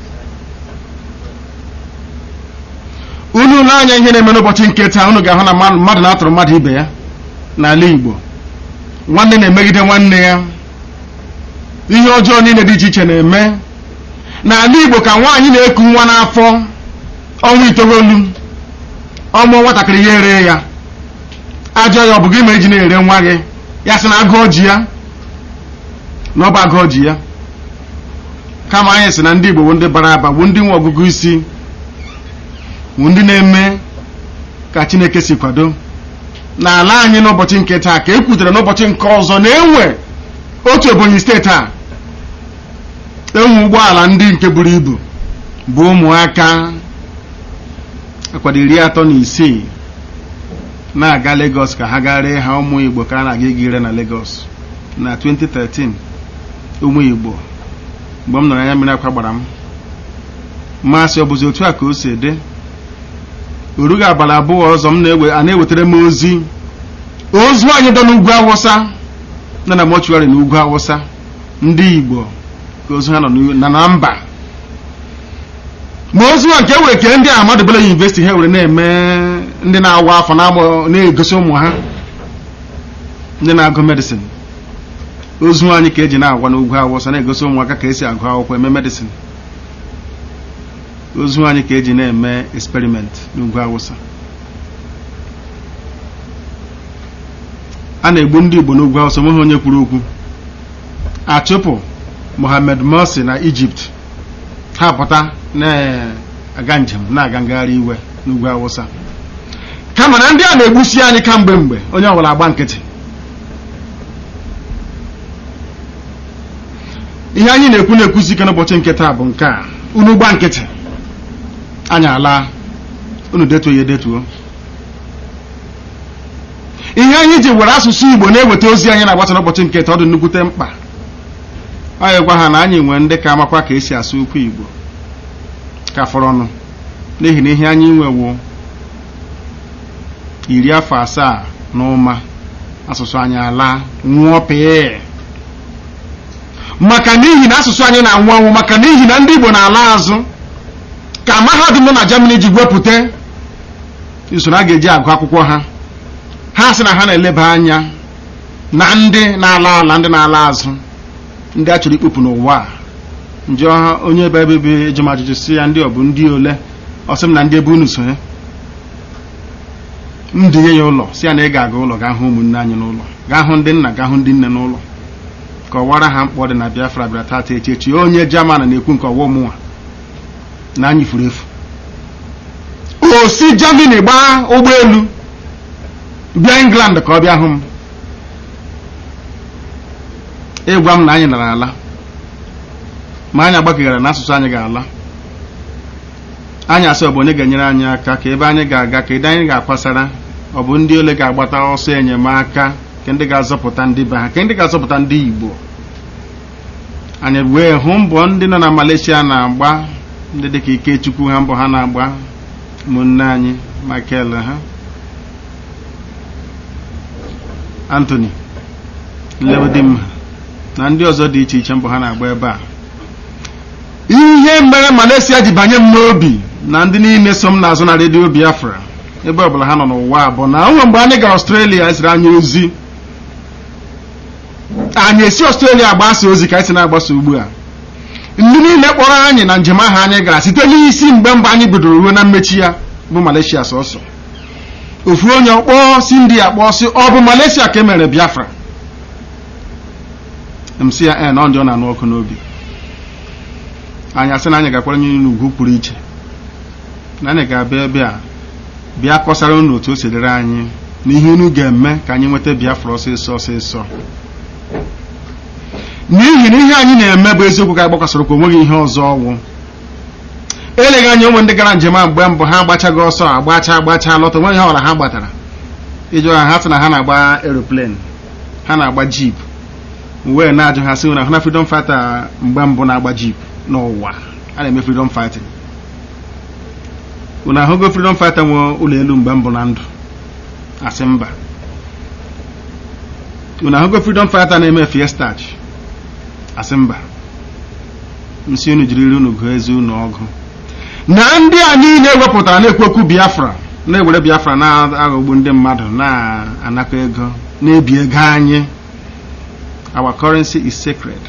unu na-anya ihe na-eme n'ụbọchị nke taa unu ga-ahụ na mmadụ na-atụrụ mmadụ ibe ya n'ala Igbo nwanne na-emegide nwanne ya ihe ọjọọ niile dị iche iche na-eme n'ala Igbo ka nwaanyị na-eku nwa n'afọ ọnwa itoolu ọmụọ nwatakịrị ya ere ya ajọ ya ọ bụ gị ma eji na-ere nwa gị ya sị na agụọ ji ya na ọ bụ agụọ ji ya kama anyị sị na ndị Igbo bụ ndị bara aba bụ ndị nwe ọgụgụ isi bụ ndị na-eme ka Chineke si kwado n'ala anyị n'ụbọchị nke taa ka e kwutere n'ụbọchị nke ọzọ na-enwe otu Ebonyi steeti a enwe ụgbọala ndị nke buru ibu bụ ụmụaka akwado iri atọ na isii na-aga Lagos ka ha gaa ree ha ụmụ Igbo ka a na-aga ịga ire na Lagos na 2013 ụmụ Igbo mgbe m nọrọ anya mmiri akwa gbara m masị ọ bụzi otu a ka o si dị orughị abalị abụọ ọzọ m na-ewe a na-ewetara m ozi ozu anyị dọ n'ugwu awụsa nọ na mọchụarị n'ugwu awụsa ndị Igbo ka ozu ha nọ na na mba ma ozu a nke ewere kee ndị Ahmadu Bello University ha were na-eme ndị na-awa afọ na-agba na-egosi ụmụ ha ndị na-agụ medicine ozu anyị ka eji na-agwa n'ugwu awụsa na-egosi ụmụaka ka esi agụ akwụkwọ eme medicine ozu anyị ka eji na-eme experiment n'ugwu awụsa a na-egbu ndị Igbo n'ugwu awụsa nweghị onye kwuru okwu achụpụ Mohammed Morsi na Egypt ha pụta na-aga njem na-aga ngagharị iwe n'ugwu awụsa kama na ndị a na-egbusi anyị kamgbe mgbe onye ọbụla agba nkịtị ihe anyị na-ekwu na-ekwuzi ike n'ụbọchị nke taa bụ nke a unu gba nkịtị anyị ala unu detuo ya edetuo ihe anyị ji were asụsụ Igbo na-eweta ozi anyị na-agbasa n'ụbọchị nke taa ọ dị nnukwute mkpa anyị gwa ha na anyị nwere ndị ka amakwa ka esi asụ okwu Igbo ka fọrọ ọnụ n'ihi na ihe anyị nwewo iri afọ asaa na ụma asụsụ anyị ala nwụọ pee maka n'ihi na asụsụ anyị na-anwụ anwụ maka n'ihi na ndị Igbo na-ala azụ ka mahadum nọ na Germany ji wepụta usoro a ga-eji agụ akwụkwọ ha ha sị na ha na-eleba anya na ndị na-ala ala ndị na-ala azụ ndị a chọrọ ikpopụ n'ụwa a nje onye ebe ebe ebe ejem ajụjụ si ya ndị ọ bụ ndị ole ọ sị m na ndị ebe unu sonye m dinye ya ụlọ si ya na ị ga-aga ụlọ gaa hụ ụmụnne anyị n'ụlọ gaa hụ ndị nna gaa hụ ndị nne n'ụlọ ka ọwara ha mkpọ dị na Biafra bịara tata echi echi onye German na-ekwu nke ọwa ụmụnwa na anyị furu efu o si Germany gbaa ụgbọelu bịa England ka ọ bịa hụ m ịgwa m na anyị nara ala ma anyị agbakegara na asụsụ anyị ga-ala anyị asị ọ bụ onye ga-enyere anyị aka ka ebe anyị ga-aga ka ede anyị ga-akwasara ọ bụ ndị ole ga-agbata ọsọ enyemaka ka ndị ga-azọpụta ndị be ha ka ndị ga-azọpụta ndị Igbo anyị wee hụ mbọ ndị nọ na Malaysia na-agba ndị dịka Ikechukwu ha mbọ ha na-agba ụmụnne anyị Michael ha Anthony Nlewedimma na ndị ọzọ dị iche iche mbọ ha na-agba ebe a ihe mere Malaysia ji banye m n'obi na ndị niile so m n'azụ na redio Biafra ebe ọbụla ha nọ n'ụwa bụ na onwe mgbe anyị gara Australia esiri anyị ozi anyị esi Australia agbasa ozi ka anyị si na-agbasa ugbu a ndị niile kpọrọ anyị na njem ahụ anyị gara site n'isi mgbe mgbe anyị bidoro ruo na mmechi ya bụ Malaysia sọsọ ofu onye ọkpọ si ndị ya kpọọ si ọ bụ Malaysia ka e mere Biafra m si ya e na ọ ndị ọ na-anụ ọkụ n'obi anyị asị na anyị gakwara nye n'ugwu pụrụ iche na anyị ga-abịa ebe a bịa kọsara unu otu o si dịrị anyị na ihe unu ga-eme ka anyị nweta Biafra ọsịsọ ọsịsọ n'ihi na ihe anyị na-eme bụ eziokwu ka anyị gbakwasara okwu onweghị ihe ọzọ ọgwụ eleghị anya onwe ndị gara njem a mgbe mbụ ha agbachaghị ọsọ agbacha agbacha lọta onweghị ihe ọbụla ha gbatara iji ha ha sị na ha na-agba aeroplane ha na-agba jeep wee na-ajụ ha sị na ha na freedom fighter mgbe mbụ na-agba jeep n'ụwa a na-eme freedom fighting unu ahụgo freedom fighter nwe ụlọ elu mgbe mbụ na ndụ asị mba unu ahụgo freedom fighter na-eme fiestach asị mba nsị unu jiri iri unu gụọ ezi unu ọgụ na ndị a niile ewepụtara na-ekwu okwu biafra na-ewere biafra na-aghọgbu ndị mmadụ na-anakọ ego na-ebi ego anyị our currency is sacred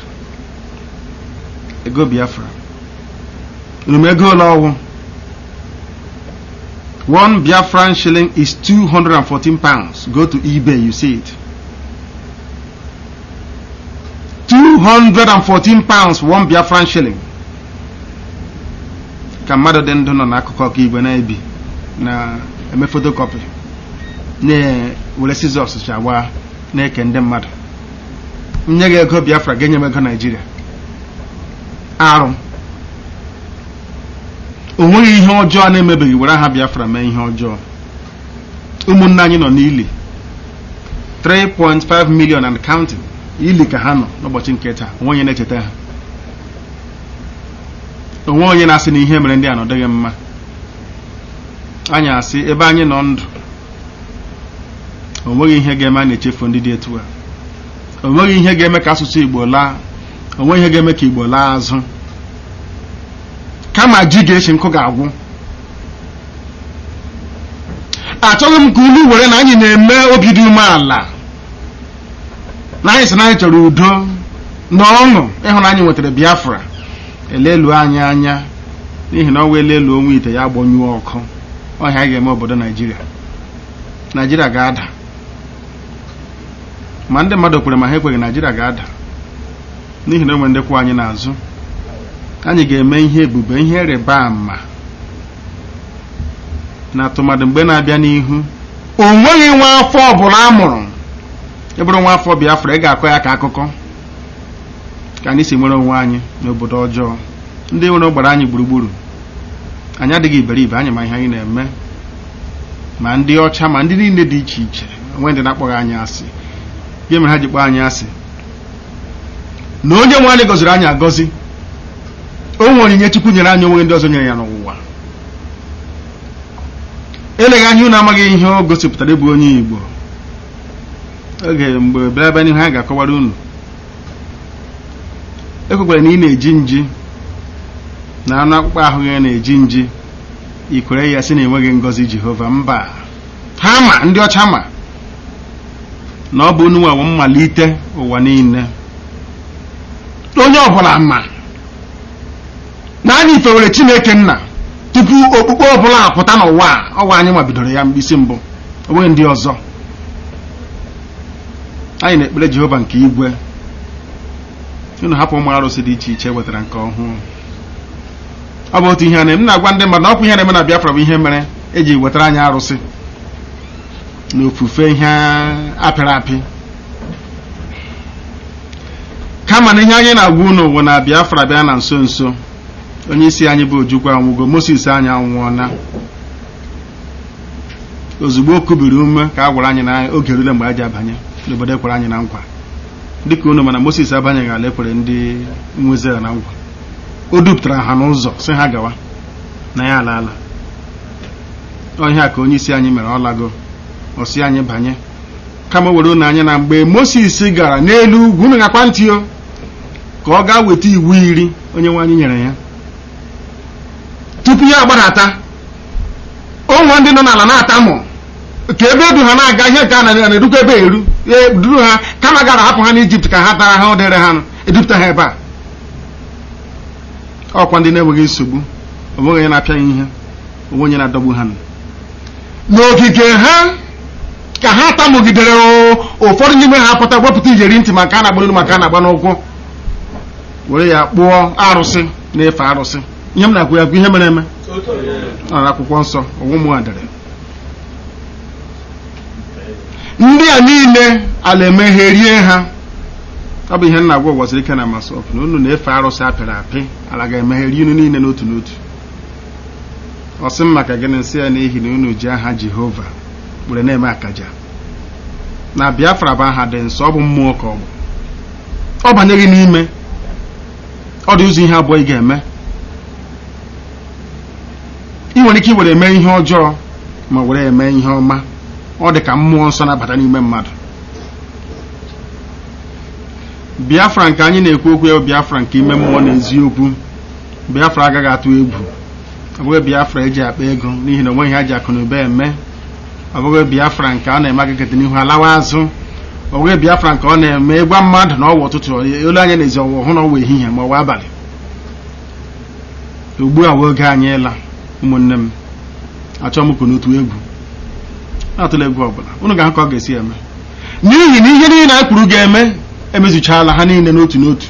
ego biafra unu ego ole ọwụ one biafran shilling is 214 pounds go to ebay you see it 214 pounds one biafran shilling ka mmadụ dị ndụ nọ n'akụkụ ọka igwe na-ebi na-eme photocopy na-were scissors chagba na-eke ndị mmadụ nye gị ego biafra ga-enye m ego naijiria arụ o nweghị ihe ọjọọ na-emebeghị were aha biafra mee ihe ọjọọ ụmụnne anyị nọ n'ili 3.5 million and counting ili ka ha nọ n'ụbọchị nke taa onwe onye na-echeta ha onwe onye na-asị na ihe mere ndị a nọdịghị mma anyị asị ebe anyị nọ ndụ o nweghị ihe ga-eme a na-echefu ndị dị etu a o nweghị ihe ga-eme ka asụsụ igbo laa o nweghị ihe ga-eme ka igbo laa azụ kama ji ga-echi nkụ ga-agwụ achọghị m ka unu were na anyị na-eme obi dị umeala na anyị sị na anyị chọrọ udo na ọṅụ ịhụ na anyị nwetara biafra elelu anyị anya n'ihi na ọ wee lelu onwe ite ya gbanyụọ ọkụ ọhịa anyị ga-eme obodo naijiria naijiria ga-ada ma ndị mmadụ kwere ma ha ekweghị naijiria ga-ada n'ihi na o nwere ndị kwụ anyị n'azụ anyị ga-eme ihe ebube ihe ịrịba ama na atụmadụ mgbe na-abịa n'ihu o nweghị nwa afọ ọbụla a mụrụ ịbụrụ nwa afọ biafra ị ga-akọ ya ka akụkọ ka anyị si nwere onwe anyị n'obodo ọjọọ ndị nwere gbara anyị gburugburu anyị adịghị iberibe anyị ma ihe anyị na-eme ma ndị ọcha ma ndị niile dị iche iche onwe ndị na-akpọghị anyị asị ihe mere ha ji kpọọ anyị asị na onye nwe anyị gọziri anyị agọzi o nwere onyinye chukwu nyere anyị onwe ndị ọzọ nyere ya n'ụwa eleghị anya unu amaghị ihe o gosipụtara ịbụ onye igbo oge mgbe bịara ebe n'ihu anyị ga-akọwara unu ekwekwara na ị na-eji nji na anụ akpụkpọ ahụ ya na-eji nji ikwere ya sị na enweghị ngọzi jehova mba ha ma ndị ọcha ma na ọ bụ unu nwe mmalite ụwa niile onye ọbụla ma na anyị fewere chineke nna tupu okpukpe ọbụla apụta n'ụwa a ọwa anyị ma bidoro ya mkpịsị mbụ onweghị ndị ọzọ anyị na-ekpere jehova nke igwe unu hapụ ụmụ arụsị dị iche iche wetara nke ọhụụ ọ bụ otu ihe a na-eme na-agwa ndị mmadụ na ọkwa ihe na-eme na biafra bụ ihe mere eji wetara anyị arụsị na ofufe ihe apịrị apị kama na ihe anyị na-agwa unu bụ na biafra bịa na nso nso onye isi anyị bụ ojukwu anwụgo moses anyị anwụọna ozugbo o kubiri ume ka a gwara anyị na oge rule mgbe a ji abanye n'obodo ekwere anyị na nkwa dịka unu mana moses abanyeghị ala ekwere ndị nwezera na nkwa o dupụtara ha n'ụzọ si ha gawa na ya alaala ọhịa ka onye isi anyị mere ọ lago ọsi anyị banye kama were unu anya na mgbe moses gara n'elu ugwu unu gakwa ntị o ka ọ gaa weta iwu iri onye nwe anyị nyere ya tupu ya agbadata ụmụ ndị nọ n'ala na-atamụ ka ebe edu ha na-aga ihe nke a na-edukwa ebe eru duru ha kama gara hapụ ha n'ijipt ka ha tara ha ụdịrị ha edupụta ha ebe a ọkwa ndị na-enweghị nsogbu onweghị onye na-apịa ya ihe onwe onye na-adọgbu ha n'ogige ha ka ha tamụgidere ụfọdụ n'ime ha pụta wepụta ijeri ntị maka a na-agba n'olu maka a na-agba n'ụkwụ were ya kpụọ arụsị na-efe arụsị ihe m na-akwụ ya bụ ihe mere eme ọ na akwụkwọ nsọ ọnwụ m dere ndị a niile ala emegherie ha ọ bụ ihe nna agwa gwaziri ike na masọp na unu na-efe arụsị apịrị apị ala ga-emegheri unu niile n'otu n'otu ọ sị m maka gịnị nsị ya n'ihi na unu ji aha jehova were na-eme akaja na biafra bụ aha dị nsọ ọ bụ mmụọ ka ọ bụ ọ banyeghị n'ime ọ dị ụzọ ihe abụọ ị ga-eme ị nwere ike iwere eme ihe ọjọọ ma were eme ihe ọma ọ dị ka mmụọ nsọ na-abata n'ime mmadụ biafra nke anyị na-ekwu okwu ya biafra nke ime mmụọ na eziokwu biafra agaghị atụ egwu ọ bụghị biafra eji akpa ego n'ihi na onweghị ha ji akụ na ụba eme ọ bụghị biafra nke ọ na-eme agagete n'ihu alawa azụ ọ bụghị biafra nke ọ na-eme ịgwa mmadụ na ọwa ụtụtụ olu anya na ezi ọwa hụ na ọwa ehihie ma ọwa abalị ugbu a wee oge anyị ịla ụmụnne m achọ m n'otu egwu atụla egwu ọbụla unu ga-ahụ ka ọ ga-esi eme n'ihi na ihe niile anyị kwuru ga-eme emezuchala ha niile n'otu n'otu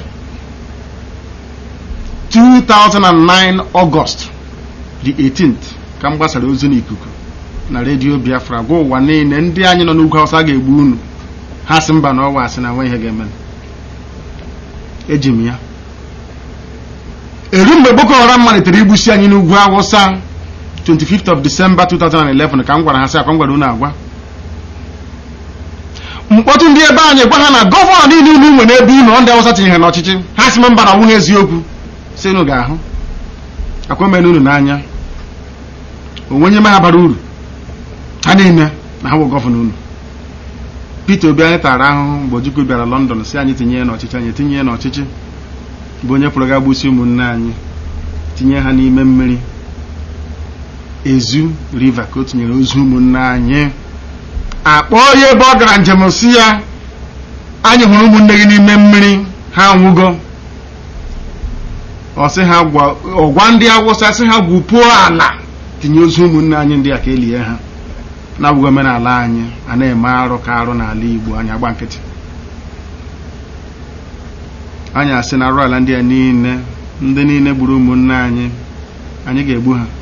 2009 August the 18th ka m gbasara ozi n'ikuku na redio Biafra gwa ụwa niile ndị anyị nọ n'ugwu Hausa ga-egbu unu ha sị mba na ọwa asị na nwe ihe ga-eme eji m ya eru mgbe boko haram malitere igbusi anyị n'ugwu awụsa 25th of december 2011 ka m gwara ha sị akwa m gwara unu agwa mkpọtụ ndị ebe anyị gwa ha na gọvanọ niile unu nwe n'ebe unu ndị awụsa tinyere n'ọchịchị ha si m mba na nwunye eziokwu si unu ga-ahụ akwemena unu n'anya onwenye me ha bara uru ha niile na ha bụ gọvanọ unu Peter Obi anyị tara ahụhụ mgbe Ojukwu bịara London si anyị tinye ya n'ọchịchị anyị tinye ya n'ọchịchị bụ onye pụrụ ga gbusi ụmụnne anyị tinye ha n'ime mmiri ezu river ka o tinyere ozu ụmụnne anyị akpọ ya ebe ọ gara njem si ya anyị hụrụ ụmụnne gị n'ime mmiri ha anwụgo ọ sị ha ọgwa ndị awụsa sị ha gwupuo ala tinye ozu ụmụnne anyị ndị a ka elie ha na-abụghị omenala anyị a na-eme arụ ka arụ n'ala Igbo anyị agba nkịtị anyị asị na arụ ala ndị a niile ndị niile gburu ụmụnne anyị anyị ga-egbu ha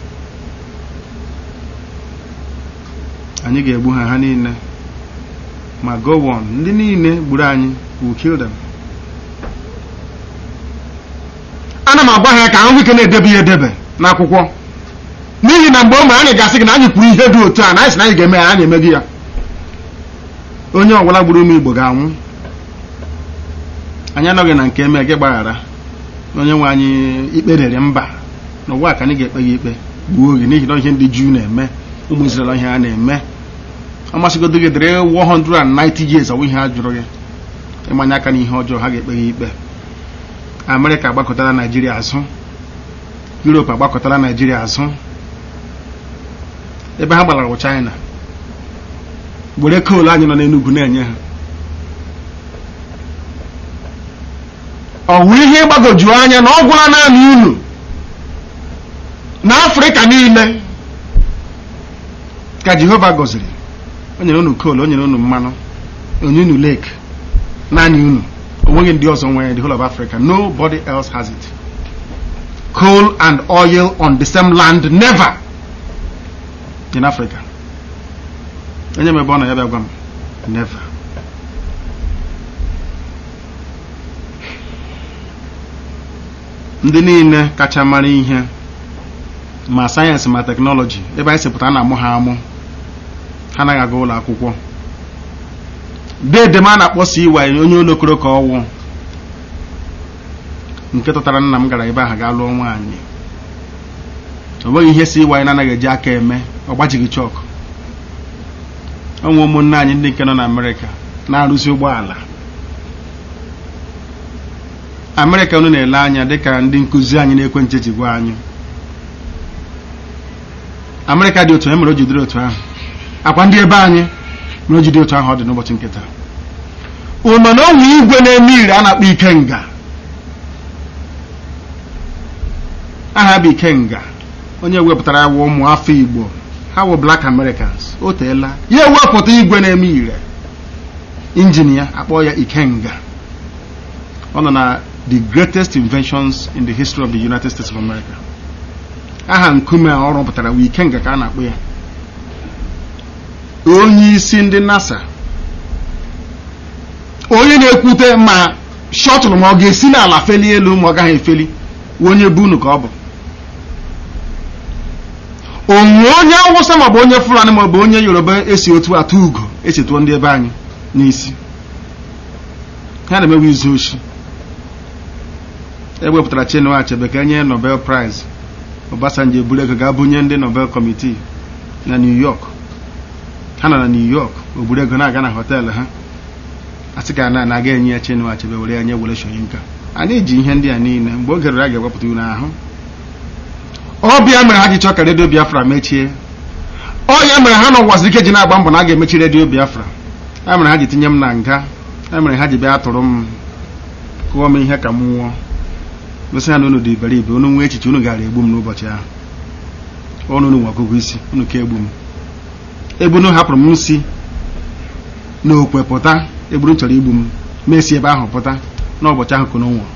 anyị ga-egbu ha ha niile ma go on ndị niile gburu anyị will kill them ana m agwa ha ka ahụ ike na-edebe ya edebe n'akwụkwọ n'ihi na mgbe o mere anyị ga-asị gị na anyị kwuru ihe dị otu a na anyị sị na anyị ga-eme ya anyị emeghị ya onye ọbụla gburu ụmụ Igbo ga-anwụ anyị anọghị na nke eme gị gbaghara onye nwe anyị ikpe rere mba n'ụwa ka anyị ga-ekpe gị ikpe gbuo oge n'ihi na ihe ndị Juu na-eme ụmụ Izrel ihe ha na-eme ọ masịgodo gị dịrị 190 years ọwụ ihe ha jụrụ gị ịmanye aka n'ihe ọjọọ ha ga-ekpe gị ikpe Amerịka agbakọtara Naijiria azụ Europe agbakọtara Naijiria azụ ebe ha gbalara bụ China were koolu anyị nọ n'Enugu na-enye ha ọ wụ ihe ịgbagoju anya na ọ gwụla naanị unu na Afrịka niile ka Jehova gọziri o nyere unu koolu o nyere unu mmanụ onye unu lake naanị unu onweghị ndị ọzọ nwere the whole of Africa nobody else has it coal and oil on the same land never in Africa onye mebe ọ na ya bịa gwa m never ndị niile kacha mara ihe ma sayensị ma teknọlọji ebe anyị sịpụta na-amụ ha amụ ha anaghị aga ụlọ akwụkwọ deede m a na-akpọ si iwa onye olokoro ka ọwụ nke tụtara nna m gara ebe ahụ gaa lụọ nwaanyị o nweghị ihe si iwa na-anaghị eji aka eme ọ gbajighị chọkụ onwe ụmụnne anyị ndị nke nọ na amerịka na-arụzi ụgbọala amerịka unu na-ele anya dịka ndị nkụzi anyị na-ekwentị ji gwa anyị amerịka dị otu e mere o jidere otu ahụ akwa ndị ebe anyị mere o jide otu ahụ ọ dị n'ụbọchị nkịta ụnọ na onwe igwe na-eme ire a na-akpọ ikenga aha bụ ikenga onye wepụtara ya wụ ụmụ afọ igbo ha wụ black americans o teela ya ewepụta igwe na-eme ire injin ya akpọ ya ikenga ọ nọ na the greatest inventions in the history of the united states of america aha nkume a ọ rụpụtara wụ ikenga ka a na-akpọ ya onye isi ndị nasa onye na-ekwute ma shọtụlụ ma ọ ga-esi n'ala feli elu ma ọ gaghị efeli onye bunu ka ọ bụ onwe onye awụsa maọbụ onye fulani maọbụ onye yoruba esi otu atụ ugo esi tụọ ndị ebe anyị n'isi ha na-emewe izu oshi ewepụtara Chinua Achebe ka enye Nobel Prize Obasanjo eburu ego ga bunye ndị Nobel Committee na New York ha nọ na New York oburu ego na-aga na họteelụ ha asị ka na na-aga enye ya Chinua Achebe were ya nye were Soyinka anyị ji ihe ndị a niile mgbe oge rere a ga-ewepụta unu ahụ ọbịa mere ha ji chọọ ka redio Biafra mechie ọ ya mere ha n'ụwaziri ike ji na-agba mbọ na a ga-emechi redio Biafra ya mere ha ji tinye m na nga ya mere ha ji bịa tụrụ m kụọ m ihe ka m nwụọ gosi ha na unu dị iberibe unu nwee echiche unu gara egbu m n'ụbọchị ahụ ọnụ unu nwe ọgụgụ isi unu ka egbu m egbunu hapụrụ m nsi n'okwe pụta egburu chọrọ igbu m mesi ebe ahụ pụta n'ụbọchị ahụ kunu nwụrụ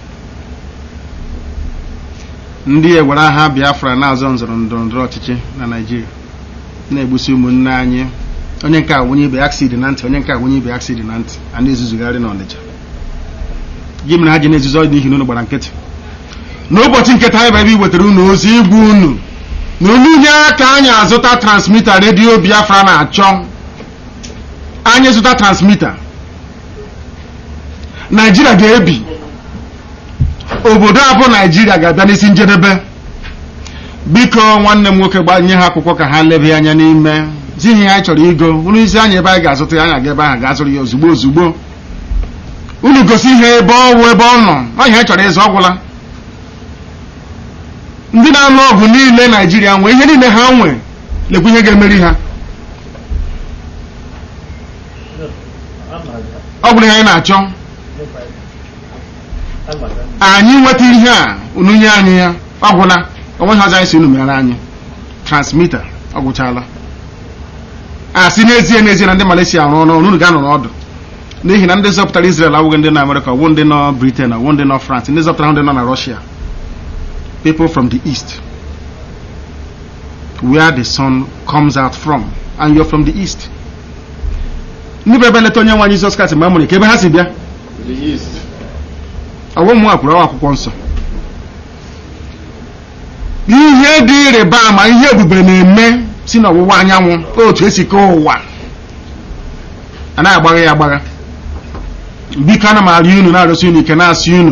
ndị ewere agha Biafra na-azọ nzọrọ ndọrọ ndọrọ ọchịchị na Naịjirịa na-egbusi ụmụnne anyị onye nke a wunye ibe aksidi na ntị onye nke a wunye ibe aksidi na ntị a na-ezuzugharị n'Ọnịcha gị mere ha ji na-ezuzo n'ihi na unu gbara nkịtị n'ụbọchị nke taa ebe iwetara unu ozi igwe unu na unu nye aka anyị azụta transmita redio biafra na-achọ anyị zụta transmita naijiria ga-ebi obodo a bụ naijiria ga-abịa n'isi njedebe biko nwanne m nwoke gbanye ha akwụkwọ ka ha lebe anya n'ime zi ihe anyị chọrọ igo unu isi anyị ebe anyị ga-azụta ya anyị aga ebe ahụ ga-azụrụ ya ozugbo ozugbo unu gosi ihe ebe ọwụ ebe ọ nọ ọ ihe anyị chọrọ ịzụ ọgwụla ndị na-alụ ọgụ niile naijiria nwee ihe niile ha nwe lekwa ihe ga-emeri ha ọ bụrụ ihe anyị na-achọ anyị nweta ihe a unu nye anyị ya ọ gwụla onweghị ọzọ anyị si unu mere anyị transmita ọ gwụchala a sị n'ezie n'ezie na ndị Malaysia arụ ọrụ unu ga-anọ n'ọdụ n'ihi na ndị zọpụtara Israel awụghị ndị nọ Amerịka ọwụ ndị nọ Britain ọwụ ndị nọ France ndị zọpụtara ndị nọ na Russia people from the east where the sun comes out from and you're from the east ndị bụ ebe leta onye nwe anyị Jizọs Kraịst mgbe a mụrụ ka ebe ha si bịa ọwụ mmụọ kwuru ọwa akwụkwọ nsọ ihe dị ịrịba ama ihe ebube na-eme si n'ọwụwa anyanwụ otu esi kee ụwa anaghị agbagha ya agbagha biko ana m arịọ unu na-arịọsi unu ike na-asị unu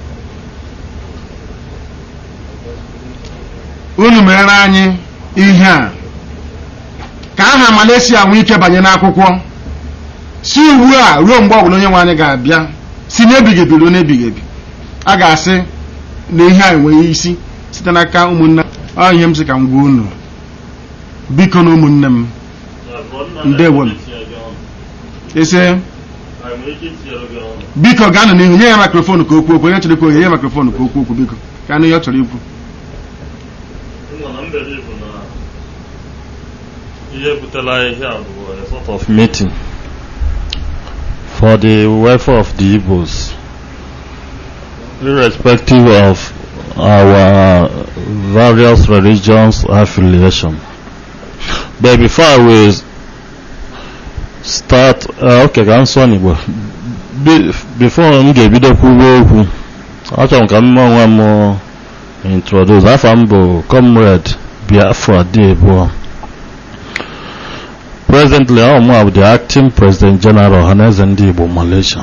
unu mere anyị ihe a ka aha Malaysia nwee ike banye n'akwụkwọ si ugbu a ruo mgbe ọbụla onye nwe anyị ga-abịa si n'ebighị ebi ruo n'ebighị ebi a ga-asị na ihe a enweghị isi site n'aka ụmụnne ọ ihe m sị ka m gwa unu biko na ụmụnne m ndewo m ese biko gaanụ n'ihu nye ya mikrofon ka okwu okwu onye chọrọ ikwu onye nye mikrofon ka okwu okwu biko ka anụ ihe ọ chọrọ ikwu ihe butela ihe a bụ a sort of meeting for the welfare of the Igbos irrespective of our various religions affiliation but before we start uh, okay ka m sụọ n'Igbo Be- before m ga-ebido kwuwe okwu achọrọ m ka m onwe m introduce afọ m bụ comrade Biafra Debo presently ọ mụ bụ the acting president general ọhaneze ndị Igbo Malaysia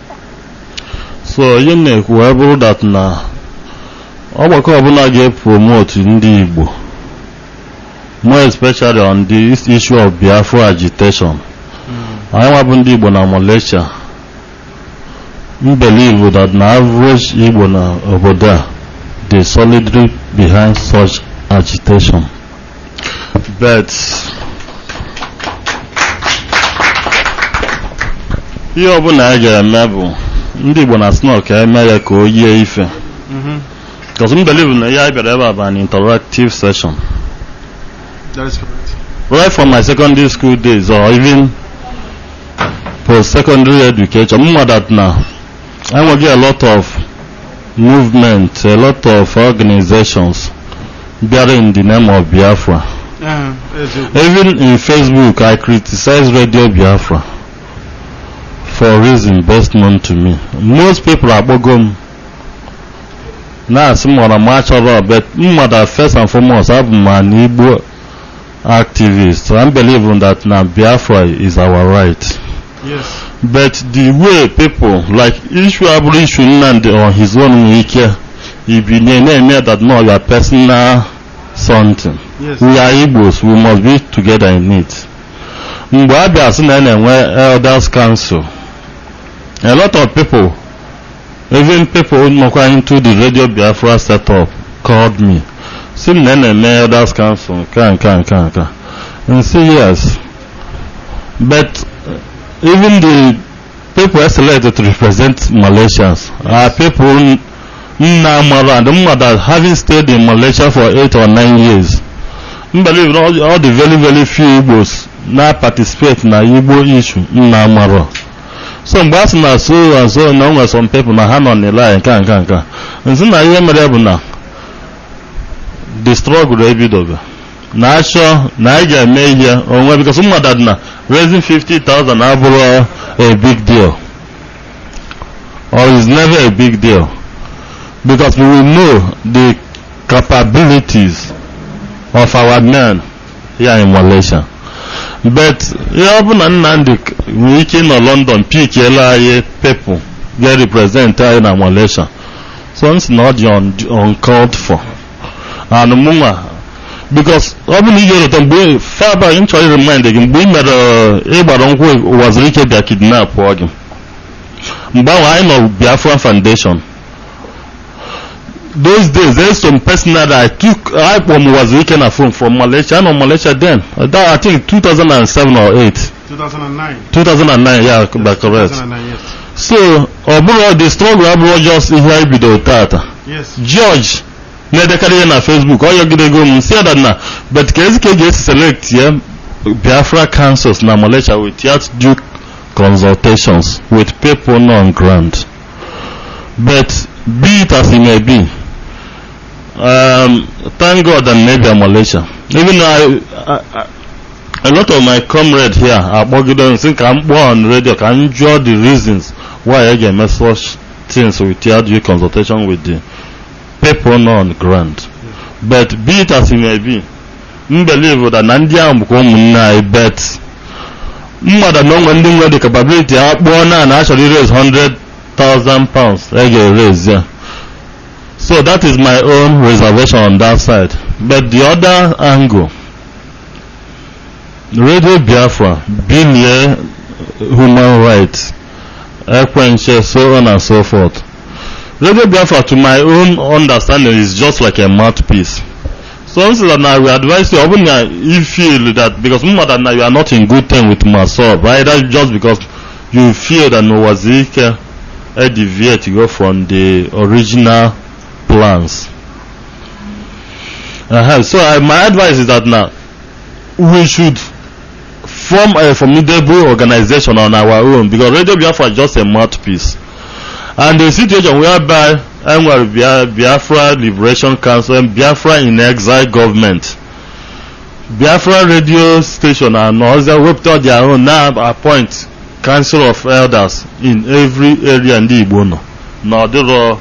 so ihe m na-ekwu wee bụrụ that na ọgbakọ ọbụla ga-epromote ndị Igbo more especially on the issue of Biafra agitation anyị nwa bụ ndị Igbo na Malaysia m believe that na average Igbo na obodo a dey solidly behind such agitation but ihe ọbụla anyị ga-eme bụ ndị Igbo na snow ka eme ya ka o yie ife because m believe na ihe anyị bịara ebe a bụ an interactive session That is correct. right from my secondary school days or even post-secondary education m that na enweghị a lot of movement a lot of organizations bịara in the name of Biafra Uh, eziokwu. even in Facebook I criticize Radio Biafra for reason best known to me most people akpọgo m na-asị m ọra m achọrọ but mmadụ first and foremost abụ m an Igbo activist I believe that na Biafra is our right Yes. but the way people like issue abụrụ issue Nnamdi on his own nwere ike ibinye na-eme that no your personal something Yes. we are Igbos we must be together in it mgbe a bịa sị na a na-enwe elders council a lot of people even people nọkwa into the radio Biafra setup called me sị m na a na-eme elders council nke a nke a nke a nke a and say yes but uh, even the people selected to represent Malaysians are people nna mara and mother having stayed in Malaysia for eight or nine years m believe all, all the very very few Igbos na participate na Igbo issue nna mara so mgbe a sị na so and so na o nwere some people na ha nọ n'ile nke a nke a nke a nsị na ihe mere bụ na the struggle ebidogo na achọ na anyị ga-eme ihe onwe because mmadụ dị na raising 50,000 abụrụ a big deal or is never a big deal because we will know the capabilities of our men here in Malaysia. But ihe ọ bụ na Nnamdi nwere ike nọ London pikiela anyị people ga-represent anyị na Malaysia so nsị na ọ dị un- uncalled for and mụnwa because ọ bụ na ị ga-erute mgbe faba m chọrọ remind gị mgbe ị mere uh, ịgbara nkwụ ụwaziri ike bịa kidnap gị mgbe ahụ anyị nọ Biafra Foundation those days there's some personal that I took I from Wazirike na phone from Malaysia I know Malaysia then Uh, that, I think 2007 or 8 2009 2009 yeah by correct 2009 yes so ọ bụrụ the struggle abụrụ just ihe anyị bidoro tata yes George na-edekarị ihe na Facebook ọ yọgidego m si that na but ka ezi ka e ga-esi select ya Biafra councils na Malaysia without due consultations with people on ground but be it as it may be um, thank God that maybe I'm Malaysia even though I, I, I a lot of my comrades here akpọgido nsị ka m kpọọ on radio ka m jụọ the reasons why I ga-eme such things without due consultation with the people nọ on ground but be it as it may be m believe that na ndị ahụ bụkwa ụmụnne anyị bet mmadụ na onwe ndị nwere the capability ha kpụọ na na achọrọ iraise 100,000 pounds e ga-erase ya so that is my own reservation on that side but the other angle Radio Biafra, Bilie, human rights, Ekwenche, so on and so forth. Radio Biafra, to my own understanding, is just like a mouthpiece. So instead that now we advise you, even uh, you feel that because more than now you are not in good term with Masob, right? That's just because you feel that Nowazika uh, deviate to go from the original plans. Uh-huh. So uh, my advice is that now we should form a formidable organization on our own because Radio Biafra is just a mouthpiece. And the situation whereby enwere Bia- Biafra Liberation Council and Biafra in Exile government, Biafra radio station and others wepụta their own now appoint council of elders in every area ndị Igbo nọ na ọ dịrọ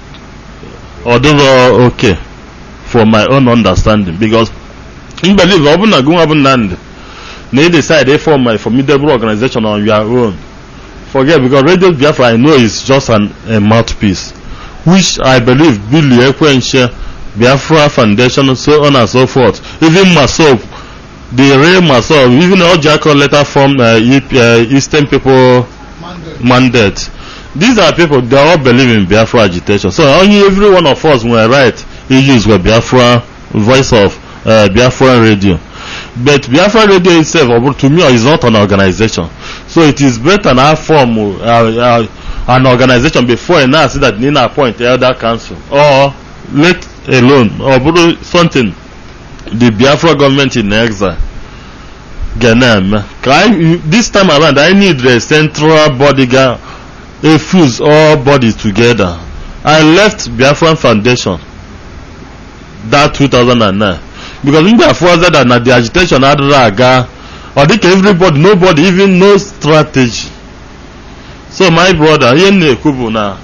ọ dịrọ okay for my own understanding because m believe ọ bụ na gụnwa bụ Nnamdi na you decide to form a formidable organization on your own forget because Radio Biafra I know is just an, a mouthpiece which I believe Billy Ekwenche Biafra Foundation so on and so forth even Masop the real Masop even Ojako later formed uh, E- uh, Eastern People mandate these are people they all believe in Biafra agitation so only every one of us were right he used with Biafra voice of uh, Biafra radio but Biafra radio itself uh, to me is not an organization so it is better now form uh, uh, an organization before you now see that you need appoint elder council or let alone or bụrụ something the Biafra government in exile ga na-eme ka anyị this time around I need a central body ga a fuse all bodies together I left Biafran Foundation that 2009 because mgbe afọza that na the agitation adịrị aga ọ dịka everybody nobody even no strategy so my brother ihe m na-ekwu bụ na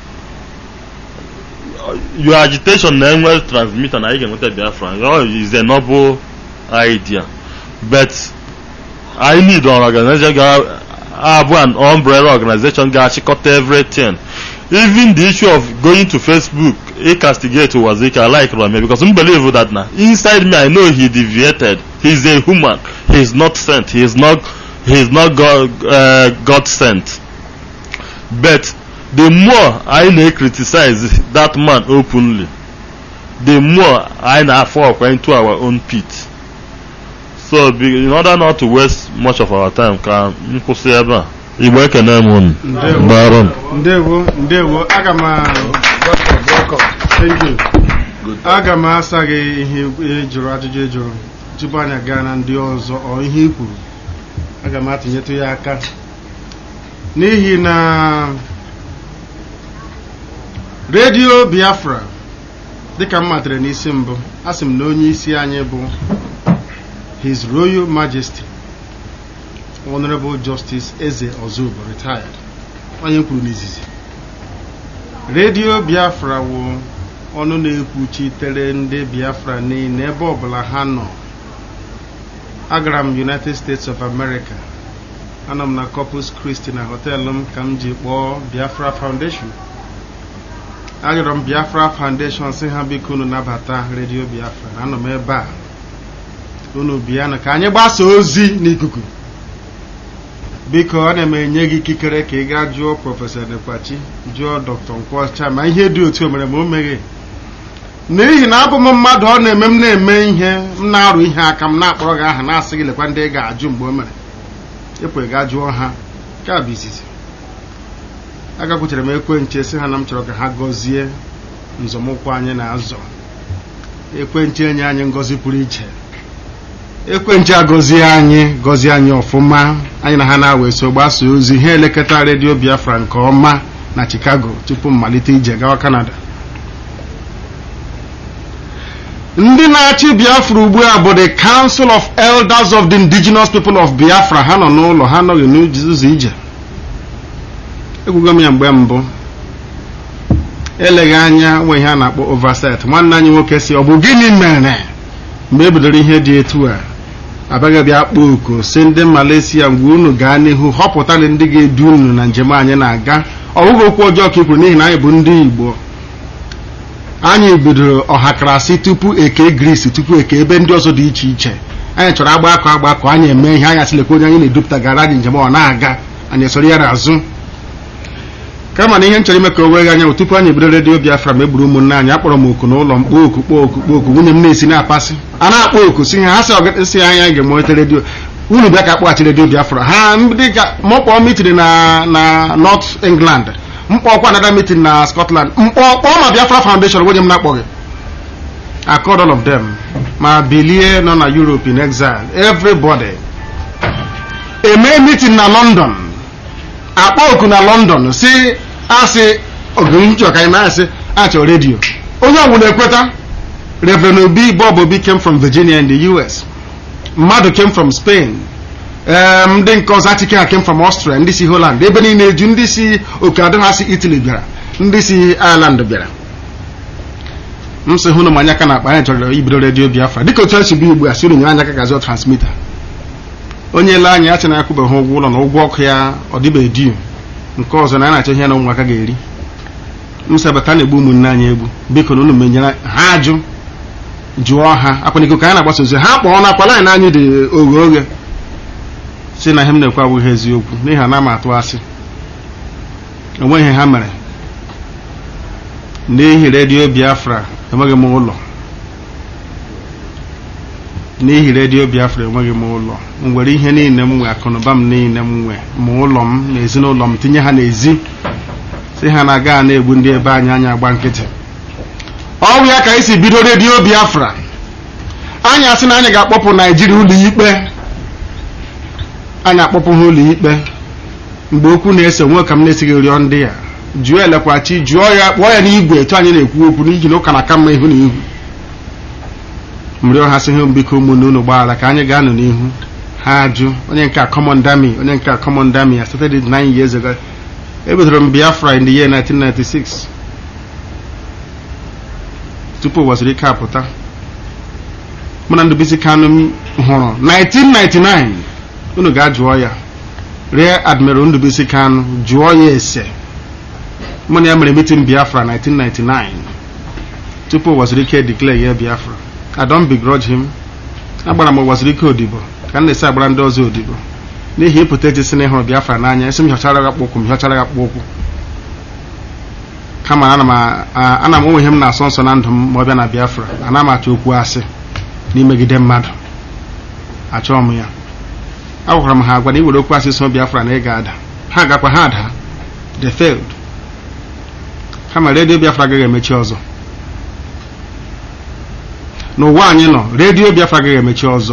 your agitation na-enwe transmitter na anyị ga-enweta Biafra oh, is a noble idea but I need an organization ga-abụ an umbrella organization ga-achịkọta everything even the issue of going to Facebook he castigate Wazika I like Rame because I believe that now inside me I know he deviated he's a human he's not sent he's not he's not God, uh, God sent but the more I may criticize that man openly the more I now fall into our own pit so be, in order not to waste much of our time ka m kwụsị ebe a igbo ekene m unu Daalụ m. ndewo ndewo aga m a- thank you aga m asa gị ihe ihe jụrụ ajụjụ ị jụrụ tupu anyị gaa na ndị ọzọ ọ ihe i kwuru aga m atụnyetụ ya aka n'ihi na redio biafra dịka m matara n'isi mbụ asị m na onye isi anyị bụ his royal majesty honorable justice eze ozubo retired onye m kwuru n'izizi redio biafra wụ ọnụ na-ekwuchitere ndị biafra niile ebe ọbụla ha nọ agara m united states of america anọ m na corpus christi na họteelụ m ka m ji kpọọ biafra foundation arịọrọ m biafra foundation si ha biko unu nabata redio biafra anọ m ebe a unu bịanụ ka anyị gbasa ozi n'ikuku biko ana m enye gị ikikere ka ị gaa jụọ prọfesọ nekwachi jụọ dr nkwọcha ma ihe dị otu o mere ma o meghe n'ihi na abụ m mmadụ ọ na-eme m na-eme ihe m na-arụ ihe aka m na-akpọrọ gị aha na-asị gị lekwa ndị ị ga-ajụ mgbe o mere ịpụ gaa jụọ ha nke a bụ izizi agakwuchere m ekwenche sị ha na m chọrọ ka ha gọzie nzọmụkwụ anyị na-azọ ekwenche enye anyị ngọzi pụrụ iche ekwenche agọzie anyị gọzie anyị ọfụma anyị na ha na-awa so gbasa ozi ha elekọta redio biafra nke ọma na chicago tupu mmalite ije gawa canada ndị na-achị biafra ugbu a bụ the council of elders of the indigenous people of biafra ha nọ n'ụlọ ha anọghị n'ụzọ ije egwugo m ya mgbe mbụ eleghị anya nwe ihe a na-akpọ oversight nwanne anyị nwoke si ọ bụ gịnị mere mgbe e bidoro ihe dị etu a abịaghị bịa kpọọ oku si ndị malaysia mgbe unu gaa n'ihu họpụta ndị ga-edu unu na njem anyị na-aga ọ bụghị okwu ọjọọ ka i kwuru n'ihi na anyị bụ ndị igbo anyị bidoro ọhakarasị tupu eke gris tupu eke ebe ndị ọzọ dị iche iche anyị chọrọ agbakọ agbakọ anyị eme ihe anyị asịlekwa onye anyị na-edupụta gara anyị njem ọ na-aga anyị esoro ya n'azụ kama na ihe m chọrọ ime ka o wee anya bụ tupu anyị ebido redio biafra ma egburu ụmụnne anyị akpọrọ m oku n'ụlọ m kpọọ oku kpọọ oku kpọọ oku nwunye m na-esi na-apasị a na-akpọ oku si ha ha sị ọgịsị anya anyị ga-emelite redio unu bịa ka akpọghachi redio biafra ha ndị ka mkpọọ mitin na na north england mkpọkwa another meeting na scotland mkpọkpọ ma biafra foundation onye m na-akpọghị I called all of them ma bilie nọ na europe in exile everybody eme meeting na london akpọ oku na london si asị ogenchọ ka anyị na-asị achọ redio onye ọbụla ekweta reverend obi bob obi came from virginia in the us mmadụ came from spain ndị nke ọzọ achike ha came from austria ndị si holland ebe niile eju ndị si oke adị ha si italy bịara ndị si ireland bịara m sị hụ na manya aka na-akpa anyị chọrọ ibido redio biafra dịka otu esi bụ ugbu a si unu nyere anya aka gazi transmita onye ele anya achị na-akwụbeghị ụgwọ ụlọ na ụgwọ ọkụ ya ọ dịbeghị diu nke ọzọ na a na-achọ ihe na ụmụaka ga-eri m sabata na-egbu ụmụnne anyị egbu biko na unu menyere ha ajụ jụọ ha akwaniko ka anyị na-agbasa ozi ha kpọọ na akwala anyị n'anyị dị oghe oghe si na ihe m na-ekwu abụghị eziokwu n'ihi na m atụ asị onwe ihe ha mere n'ihi redio biafra enweghị m ụlọ n'ihi redio biafra enweghị m ụlọ m nwere ihe niile m nwe akụnụba m niile m nwe ma ụlọ m na ezinụlọ m tinye ha n'ezi si ha na-aga na-egbu ndị ebe anyị anya agba nkịtị ọnwụ ya ka anyị si bido redio biafra anyị asị na anyị ga-akpọpụ naijiria ụlọ ikpe anyị akpọpụ ha ụlọ ikpe mgbe okwu na-ese nwe ka m na-esighị rịọ ndị ya jụọ elekwachi jụọ ya kpọọ ya n'igwe etu anyị na-ekwu okwu n'ihi na ụka na aka mma ihu na ihu m rịọ ha sị ha biko ụmụnne unu gbaghara ka anyị gaa nụ n'ihu ha ajụ onye nke common dami onye nke common dami I started it nine years ago ebidoro m biafra in the year 1996 tupu ụwaziri ike apụta mụ na ndụbisi kanụ m hụrụ 1999 unu ga-ajụọ ya ree admiral ndụbisi kanụ jụọ ya ese mụ na ya mere meeting biafra 1999 tupu ụwaziri ike declare ya biafra I don't begrudge him agbara m ụwaziri ike odibo ka m na-esi agbara ndị ọzọ odibo n'ihi ịpụta eji si na ịhụrụ biafra n'anya esi m hịọchara gị akpụkwụ m hịọchara gị akpụ ụkwụ kama ana m onwe ihe m na-asọ nsọ na ndụ m ma ọ bịa na biafra ana m achọ okwu asị n'imegide mmadụ achọọ m ya agwakwara m ha agwa na iwere okwu asị so biafra na ị ga-ada ha gakwa ha ada they failed kama redio biafra agaghị emechi ọzọ n'ụwa anyị nọ redio biafra agaghị emechi ọzọ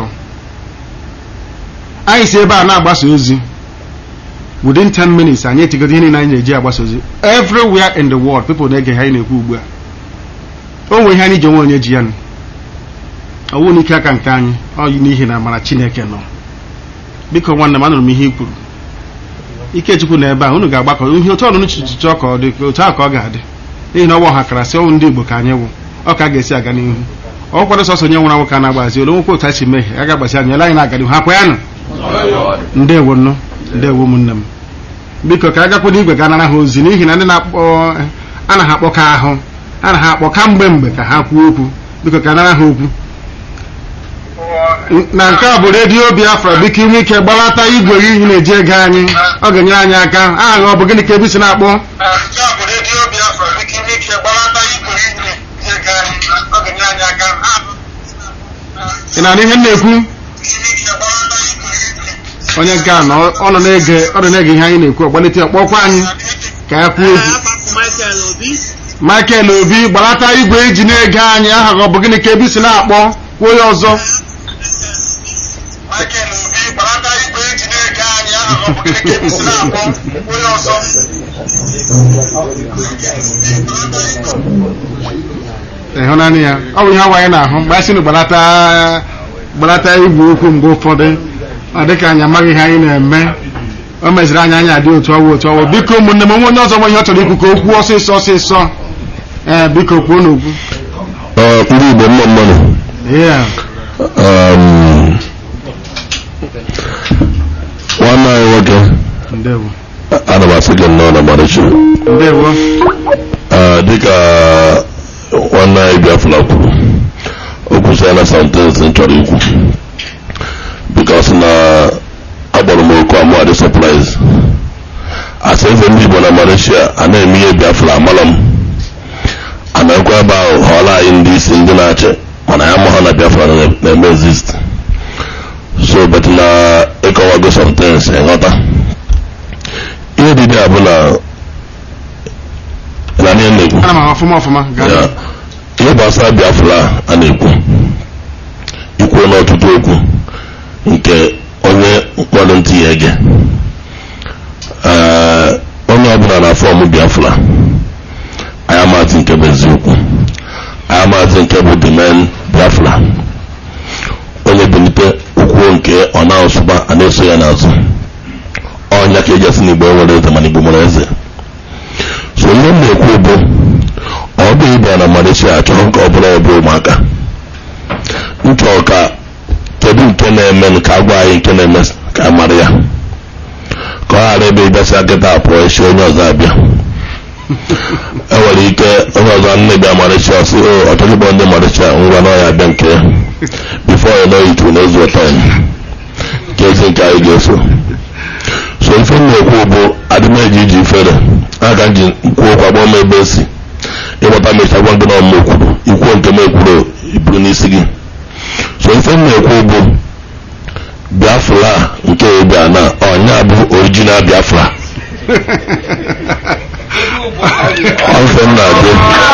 anyị si ebe a na-agbasa ozi within 10 minutes anyị etigodo ihe niile anyị na-eji agbasa ozi everywhere in the world people na-ege ha anyị na-ekwu ugbu a o nwere ihe anyị ji onwe onye ji ya nụ ọwụ n'ike aka nke anyị ọ n'ihi na amara chineke nọ biko nwanne m anụrụ m ihe i kwuru ikechukwu na ebe a unu ga-agbakọ ihe otu ọnụnụ chichichọ ka ọ dị otu ahụ ka ọ ga-adị n'ihi na ọ bụ ọha kara sị ọnwụ ndị igbo ka anyị wụ ọ ka a ga-esi aga n'ihu ọ kwado sọsọ onye nwụrụ anwụ ka a na-agbazi olu nwekwe otu a si mehie a ga-agbazi anya ele anyị na-aga n'ihu hapụ ya nụ ndewo nnụ ndewo ụmụnne m biko ka a gakwado igwe ga nara ha ozi n'ihi na ndị na-akpọ anaghị akpọka ahụ anaghị akpọ ka mgbe mgbe ka ha kwuo okwu biko ka a nara ha okwu na nke a bụ redio biafra biko inwe ike gbalata igwe gị na-eji ego anyị ọ ga-enyere anyị aka aha gị ọ bụ gịnị ka ebi si na-akpọ ị na-anụ ihe m na-ekwu onye nke a nọ ọ nọ na-ege ọ nọ na-ege ihe anyị na-ekwu ọgbalite ọkpọkwa anyị ka ya kwuo okwu Michael Obi gbalata igwe eji na-ege anyị aha gị ọ bụ gịnị ka ebi si na-akpọ kwuo ya ọzọ ịhụnanya ya ọ bụ ihe awa anyị na-ahụ mgbe a sị na gbalata gbalata igwe okwu mgbe ụfọdụ ọ dịka anyị amaghị ihe anyị na-eme o meziri anyị anya dị otu ọwụ otu ọwụ biko ụmụnne m onwe onye ọzọ nwe ihe ọ chọrọ ikwu ka o kwuo ọsịsọ ọsịsọ ee biko kwuo n'okwu ndị igbo mma mmanụ nwanne anyị nwoke ndewo ana m asị gị nnọọ na marachi ndewo dịka nwanne anyị biafra kwuru o kwụsịala sentensị m chọrọ ikwu bikos na agbọrọ m oku amụ adị sọpraịz asị eze ndị igbo na malaysia a na-eme ihe biafra amala m a na-ekwe ebe ahụ họọla anyị ndị isi ndị na-achị mana ya ma ha na biafra na-eme exist so bet na ịkọwago sentensị nghọta ihe dịdị a bụ na na ihe na-ekwu ana m ahụ ọfụma ọfụma gaa Ya, ihe gbasara biafra a na-ekwu ikwuo n'ọtụtụ okwu nke onye mkpọrọ ntị ya ege Ee, onye ọbụla na fọm biafra anyị amaghị nke bụ eziokwu anyị amaghị nke bụ dimen biafra onye bilite okwuo nke ọ na-asụba a na-eso ya n'azụ ọnya ka eji asị na igbo nwere eze mana igbo nwere eze so ihe m na-ekwu bụ ọ bụ ịbịa na malaysia achọrọ ka ọ bụla ebe ụmụaka m chọrọ ka kedu nke na-eme ka a gwa anyị nke na-eme ka a mara ya ka ọ ghara ebe ịbịasịa kịta pụọ echi onye ọzọ abịa enwere ike onye ọzọ nne bịa malaysia sị o ọchọghị ịkpọ ndị malaysia ngwa na ọya bịa nke ya bifo ya na oyitu na ezu ụtọ nke ezi nke anyị ga-eso so ife m na-ekwu bụ adịmeji iji ifere aka ji kwuo okwu agbọ m ebe esi ịgbata mecha gwa gị na ọmụ kwuru ikwuo nke m ekwuru iburu n'isi gị so ife m na-ekwu bụ biafra nke ebe na ọnya bụ original biafra ọfe m na-adị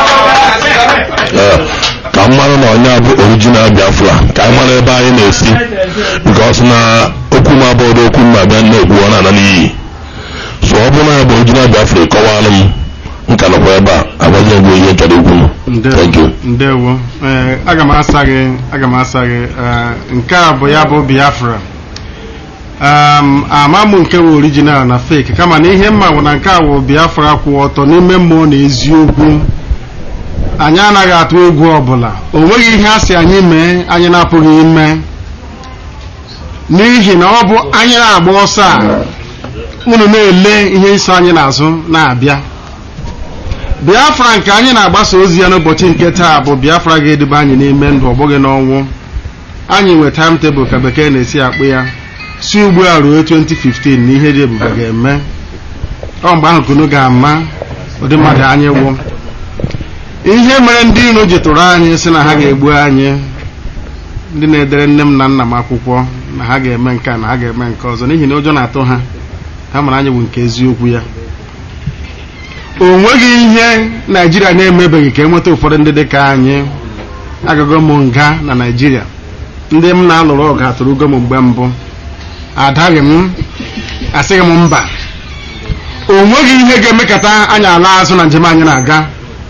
ka m mara na ọnya bụ original biafra ka anyị mara ebe anyị na-esi bikos na okwu m abụrụ okwu m abịa na-ekwu ọ na-ana n'iyi so ọ bụrụ na ya bụ original biafra kọwalụ m nka nọkwa ebe a agwaghị egwu ihe chọrọ ikwu m thank you ndewo ee aga m asa gị aga m asa gị ee, nke a bụ ya bụ biafra um, ama m nke wụ original na fake kama na ihe mma bụ na nke a wụ biafra kwụ ọtọ n'ime mmụọ na eziokwu anyị anaghị atụ egwu ọbụla o nweghị ihe a sị anyị mee anyị na-apụghị ime n'ihi na ọ bụ anyị na-agba ọsọ a unu na-ele ihe iso anyị n'azụ na-abịa biafra nke anyị na-agbasa ozi ya n'ụbọchị nke taa bụ biafra ga-edebe anyị n'ime ndụ ọ bụghị n'ọnwụ anyị nwe timetable ka bekee na-esi akpụ ya si ugbu a ruo 2015 na ihe dị ebube ga-eme ọ mgbe ahụ kunu ga-ama ụdị mmadụ anyị wụ ihe mere ndị iro ji tụrụ anyị sị na ha ga-egbu anyị ndị na-edere nne m na nna m akwụkwọ na ha ga-eme nke a na ha ga-eme nke ọzọ n'ihi na ụjọ na-atụ ha ha mara anyị bụ nke eziokwu ya o nweghị ihe naijiria na-emebeghị ka enweta ụfọdụ ndị dị ka anyị agago m nga na naijiria ndị m na-alụrụ ọgụ atụrụgo m mgbe mbụ adaghị m asịghị m mba o nweghị ihe ga-emekata anyị ala azụ na njem anyị na-aga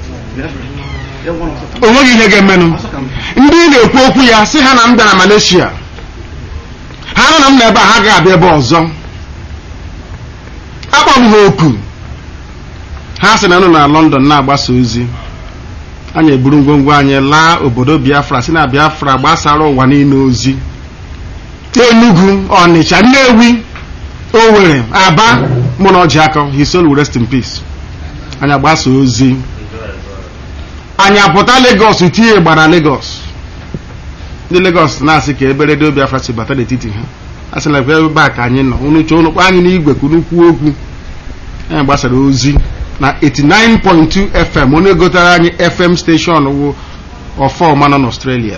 o nweghị ihe ga-emenụ ndị na-ekwu okwu ya sị ha na m bịa na Malaysia ha nọ na m na ebe a ha ga-abịa ebe ọzọ akpọ m ha oku ha sị na nọ na london na-agbasa ozi anyị eburu ngwongwo anyị laa obodo biafra si na biafra gbasara ụwa niile ozi enugu ọnịcha nnewi owerri aba mụ na ọjị aka his soul will rest in peace anyị agbasa ozi anyị apụta Lagos tinye gbara Lagos ndị Lagos na-asị ka ebe redio Biafra si bata n'etiti ha a sị na ebe a ka anyị nọ unu chọọ unu kpọọ anyị n'igwe ka unu kwuo okwu anyị gbasara ozi na 89.2 FM onye gotere anyị FM station wụ ọfọma nọ n'Australia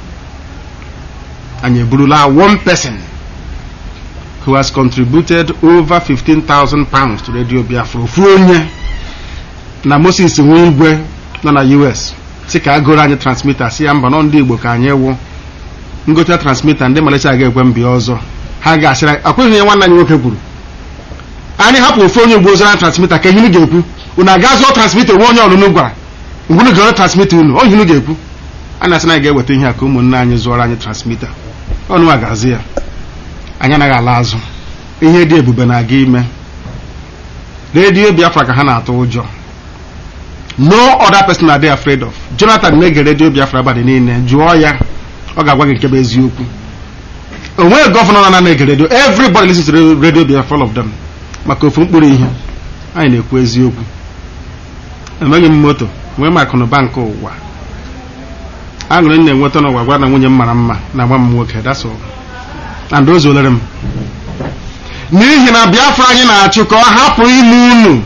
anyị eburula one person who has contributed over 15,000 pounds to Radio Biafra ofu onye na Moses nwe igwe nọ na US si ka a goro anyị transmita si ya mba nọ ndị Igbo ka anyị wụ ngote transmita ndị Malaysia ga-ekwe mbịa ọzọ ha ga-asịra akweghị ihe nwanne anyị nwoke kwuru anyị hapụ ofu onye ugbo zara transmita ka ihinu ga-ekwu unu aga zụọ transmita onwe onye ọlụnụ gwara ngwunu ga transmita unu ọ ihinu ga-ekwu a na-asị na anyị ga-eweta ihe a ka ụmụnne anyị zụọrọ anyị transmita ọnụ a ga-azụ ya anyị anaghị ala azụ ihe dị ebube na-aga ime redio Biafra ka ha na-atụ ụjọ no other person are they afraid of Jonathan na-ege redio Biafra abalị niile jụọ ya ọ ga-agwa gị nke bụ eziokwu onweghị gọvanọ na na-ege redio everybody listens to radio Biafra all of them maka ofu mkpụrụ ihe anyị na-ekwu eziokwu enweghị m moto nwee m akụnụba nke ụwa aṅụrị m na-enweta n'ụwa gwa na nwunye m mara mma na nwa m nwoke that's all and o zuolere m n'ihi na Biafra anyị na-achụ ka ọ hapụ ime unu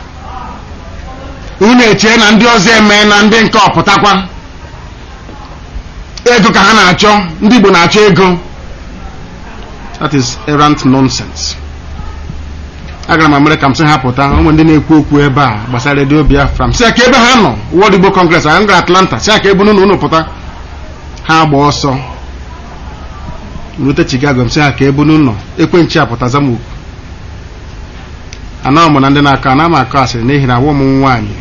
unu echee na ndị ọzọ eme na ndị nke ọpụtakwa ego ka ha na-achọ ndị Igbo na-achọ ego that is errant nonsense agara m Amerịka m sị ha pụta ụmụ ndị na-ekwu okwu ebe a gbasara redio Biafra m sị ka ebe ha nọ World Igbo Congress anyị gara Atlanta sị ka ebe unu unu pụta ha gba ọsọ rute Chicago m sị ha ka ebe unu nọ ekwenchi apụta zamoku anọ m na ndị na-akọ ana m akọ asịrị n'ihi na awụ m nwaanyị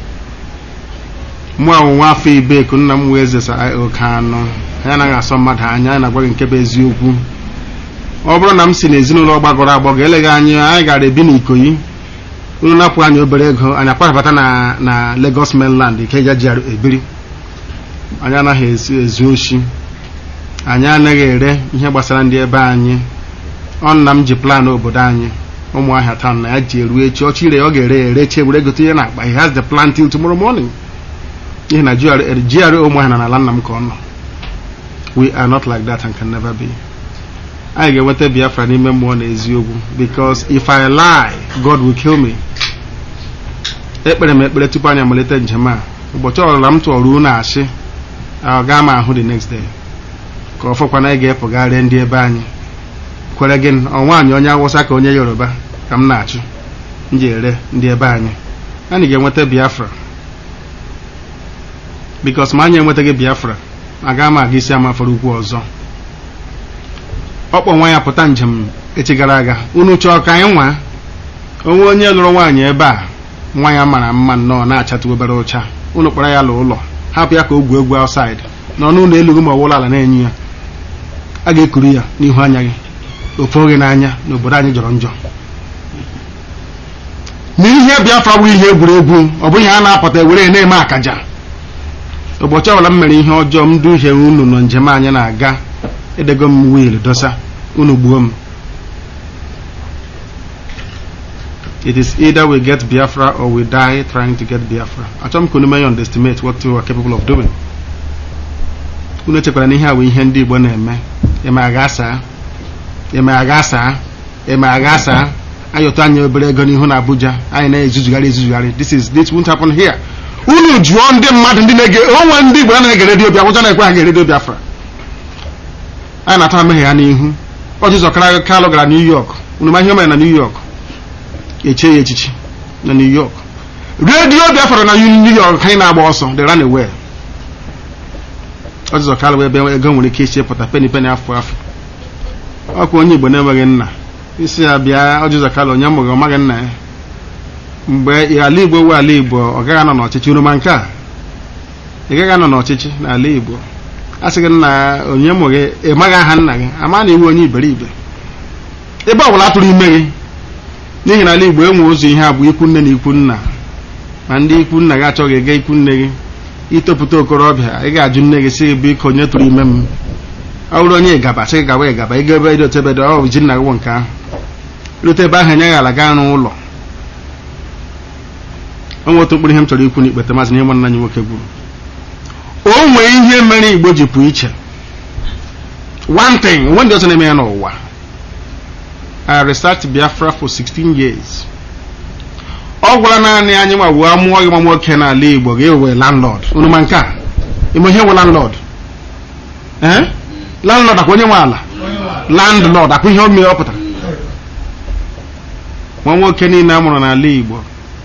mụ ọnwụnwa afọ ibeku nna m wee eze oke anụ anyị anaghị asọ mmadụ anya anyị na-agwa gị nke bụ eziokwu ọ bụrụ na m si n'ezinụlọ gbagọrọ agbagọ eleghị anyị anyị gara ebi n'Ikoyi unu napụ anyị obere ego anyị akpabata na na Lagos mainland Ikeja ji ebiri anyị anaghị ezu oshi anyị anaghị ere ihe gbasara ndị ebe anyị ọ nna m ji plan obodo anyị ụmụahịa taa na ya ji eru echi ọchị ire ọ ga-ere ya ereche were gote ihe na-akpa he has the plan till tomorrow morning ihe na GRA ụmụahịa na n'ala nna m ka ọ nọ we are not like that and can never be anyị ga-enweta Biafra n'ime mmụọ na eziokwu because if I lie God will kill me ekpere m ekpere tupu anyị amalite njem a ụbọchị ọbụla m tụọrọ unu asị ọ gaa m ahụ the next day ka ọ fọkwana anyị ga-epụgharị ndị ebe anyị kwere gị ọnwaanyị onye awụsa ka onye yoruba ka m na-achụ m ji ere ndị ebe anyị anyị ga-enweta Biafra because ma anyị enwetaghị Biafra aga m aga isi amafọrọ ukwu ọzọ ọkpọ nwa ya pụta njem echi gara aga unu chọọ ka anyị nwa onwe onye lụrụ nwaanyị ebe a nwa ya mara mma nnọọ na-achatụ obere ụcha unu kpọrọ ya lụ ụlọ hapụ ya ka o gwuo egwu outside nọ n'ụlọ elughị ma ọwụla ala na-enye ya a ga-ekuru ya n'ihu anya gị ofe oge n'anya n'obodo anyị jọrọ njọ n'ihe Biafra bụ ihe egwuregwu ọ bụghị ha na-apụta ewere na-eme akaja ụbọchị ọbụla m mere ihe ọjọọ m duhie unu nọ njem anyị na-aga edego m wiil dosa unu gbuo m it is either we get Biafra or we die trying to get Biafra achọrọ m ka unu menye underestimate what you are capable of doing unu echekwara na ihe a bụ ihe ndị Igbo na-eme eme agha asaa eme agha asaa eme agha asaa ayọtọ anyị obere ego n'ihu na Abuja anyị na-ezuzugharị ezuzugharị this is this won't happen here unu jụọ ndị mmadụ ndị na-ege onwe ndị Igbo na-ege redio Biafra ụjọ na-ekwe ha ga redio Biafra anyị na-ata amehie ya n'ihu ọjụzọ kalụ gara New York unu ma ihe mere na New York echie ya echichi na New York redio Biafra na New York anyị na-agba ọsọ the run away ọjụzọ kalụ ebe ego nwere ike isi pụta peni peni afọ afọ ọkwa onye Igbo na-enweghị nna isi ya bịa ọjụzọ kalụ onye mụghị ọ maghị nna ya mgbe ala Igbo wee ala Igbo ọ gaghị anọ n'ọchịchị uruma nke a ị gaghị anọ n'ọchịchị n'ala Igbo a sị gị nna onye mụ gị ị maghị aha nna gị ama na iwu onye iberibe ebe ọ bụla tụrụ ime gị n'ihi na ala Igbo enwe ụzọ ihe abụ ikwu nne na ikwu nna ma ndị ikwu nna gị achọghị ịga ikwu nne gị itopụta okorobịa ị ga-ajụ nne gị sị gị biko onye tụrụ ime m ọ bụrụ onye ịgaba sị gị gawa ịgaba ịga ebe dị otebe dị ọ bụ ji nna gị wụ nke ahụ rute ebe ahụ enyeghị ala gaa n'ụlọ o nwere otu mkpụrụ ihe m chọrọ ikwu n'ikpete maazị na ihe nwanne anyị nwoke gwuru o nwee ihe mere igbo ji pụ iche one thing nwe ndị ọzọ na-eme ya n'ụwa I researched Biafra for 16 years ọ gwara naanị anyị nwa wee mụọ gị nwa nwoke n'ala Igbo ga-ewe landlord unu ma nke a ime ihe nwe landlord ee landlord akwa onye nwe ala landlord akwa ihe omee ọ pụtara nwa nwoke niile a mụrụ n'ala Igbo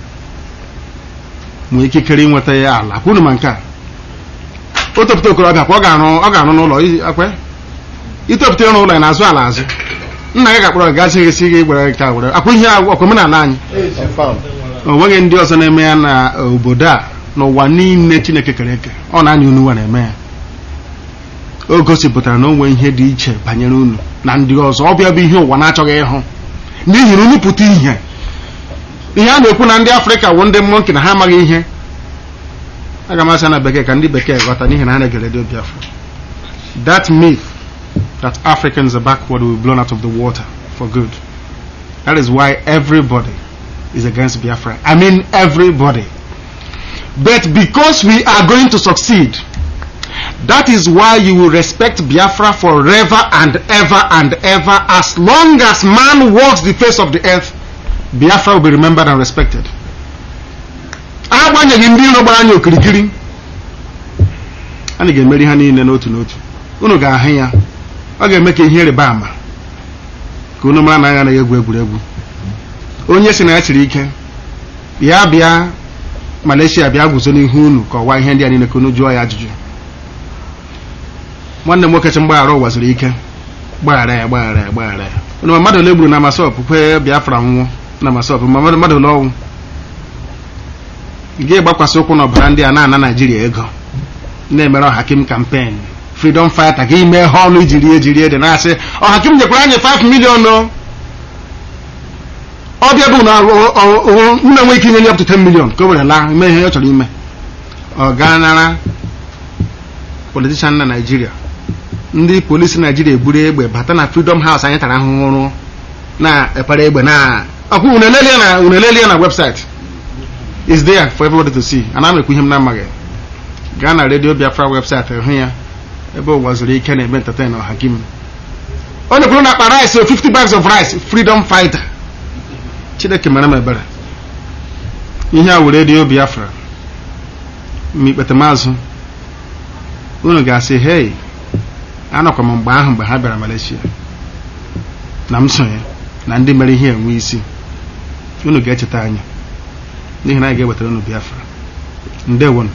nwee ikikere inweta ya ala akwa unu ma nke a o topụta okorobịa kwa ọ ga-arụ ọ ga-arụ n'ụlọ akwa itopụta ịrụ ụlọ ya na-azụ ala azụ nna gị ga-akpọrọ gị gazi gị si gị gwere nke a were akwa ihe ọkwa omenala anyị o nweghị ndị ọzọ na-eme ya na obodo a n'ụwa niile Chineke kere eke ọ na-anya unu nwa na-eme ya o gosipụtara na o nwee ihe dị iche banyere unu na ndị ọzọ ọ bịa bụ ihe ụwa na-achọghị ịhụ n'ihi na unu pụta ihe ihe a na-ekwu na ndị Afrịka wụ ndị mmụọ nke na ha amaghị ihe aga m asị na bekee ka ndị bekee ghọta n'ihi na ha na-ege redio Biafra that myth that Africans are backward will be blown out of the water for good. That is why everybody is against Biafra. I mean everybody. But because we are going to succeed, that is why you will respect Biafra forever and ever and ever. As long as man walks the face of the earth, Biafra will be remembered and respected. agbanyeghị ndị iro gbara anyị okirikiri anyị ga-emeri ha niile n'otu n'otu unu ga-ahụ ya ọ ga-eme ka ihe ịrịba ama ka unu mara na agha anaghị egwu egwuregwu onye si na ya siri ike ya bịa Malaysia bịa guzo n'ihu unu ka ọwa ihe ndị a niile ka unu jụọ ya ajụjụ nwanne m nwoke chi mgbaghara ụwa zuru ike gbaghara ya gbaghara ya gbaghara ya unu ma mmadụ ole gburu na masọp kwe Biafra nwụọ na masọp ma mmadụ ole ọnwụ ị ga-egbakwasị ụkwụ n'ọbara ndị a na-ana Naijiria ego na-emere ọhakim kampen freedom fighter ka ime ha ọnụ ijiri ejiri ede na-asị ọhakim nyekwara anyị 5 million o ọbịa bụ na nna nwe ike inye ya up to 10 million ka o were laa ime ihe ọ chọrọ ime ọ gaa nara politishan na Naijiria ndị polisi Naijiria eburu egbe bata na freedom house anyị tara ahụhụ rụ na-epere egbe na ọkwa unelelie na website is there for everybody to see ana m ekwu ihe m na-amaghị gaa na redio Biafra website hụ ya ebe ụwa zuru ike na-eme entertain ọha gị m onye kwuru na akpa rice o 50 bags of rice freedom fighter chineke mere m ebere ihe a were redio Biafra ma ikpete maazụ unu ga-asị hei anọkwa m mgbe ahụ mgbe ha bịara Malaysia na m sonye na ndị mere ihe enwe isi unu ga-echeta anyị n'ihi na anyị ga-ewetara unu Biafra ndewonu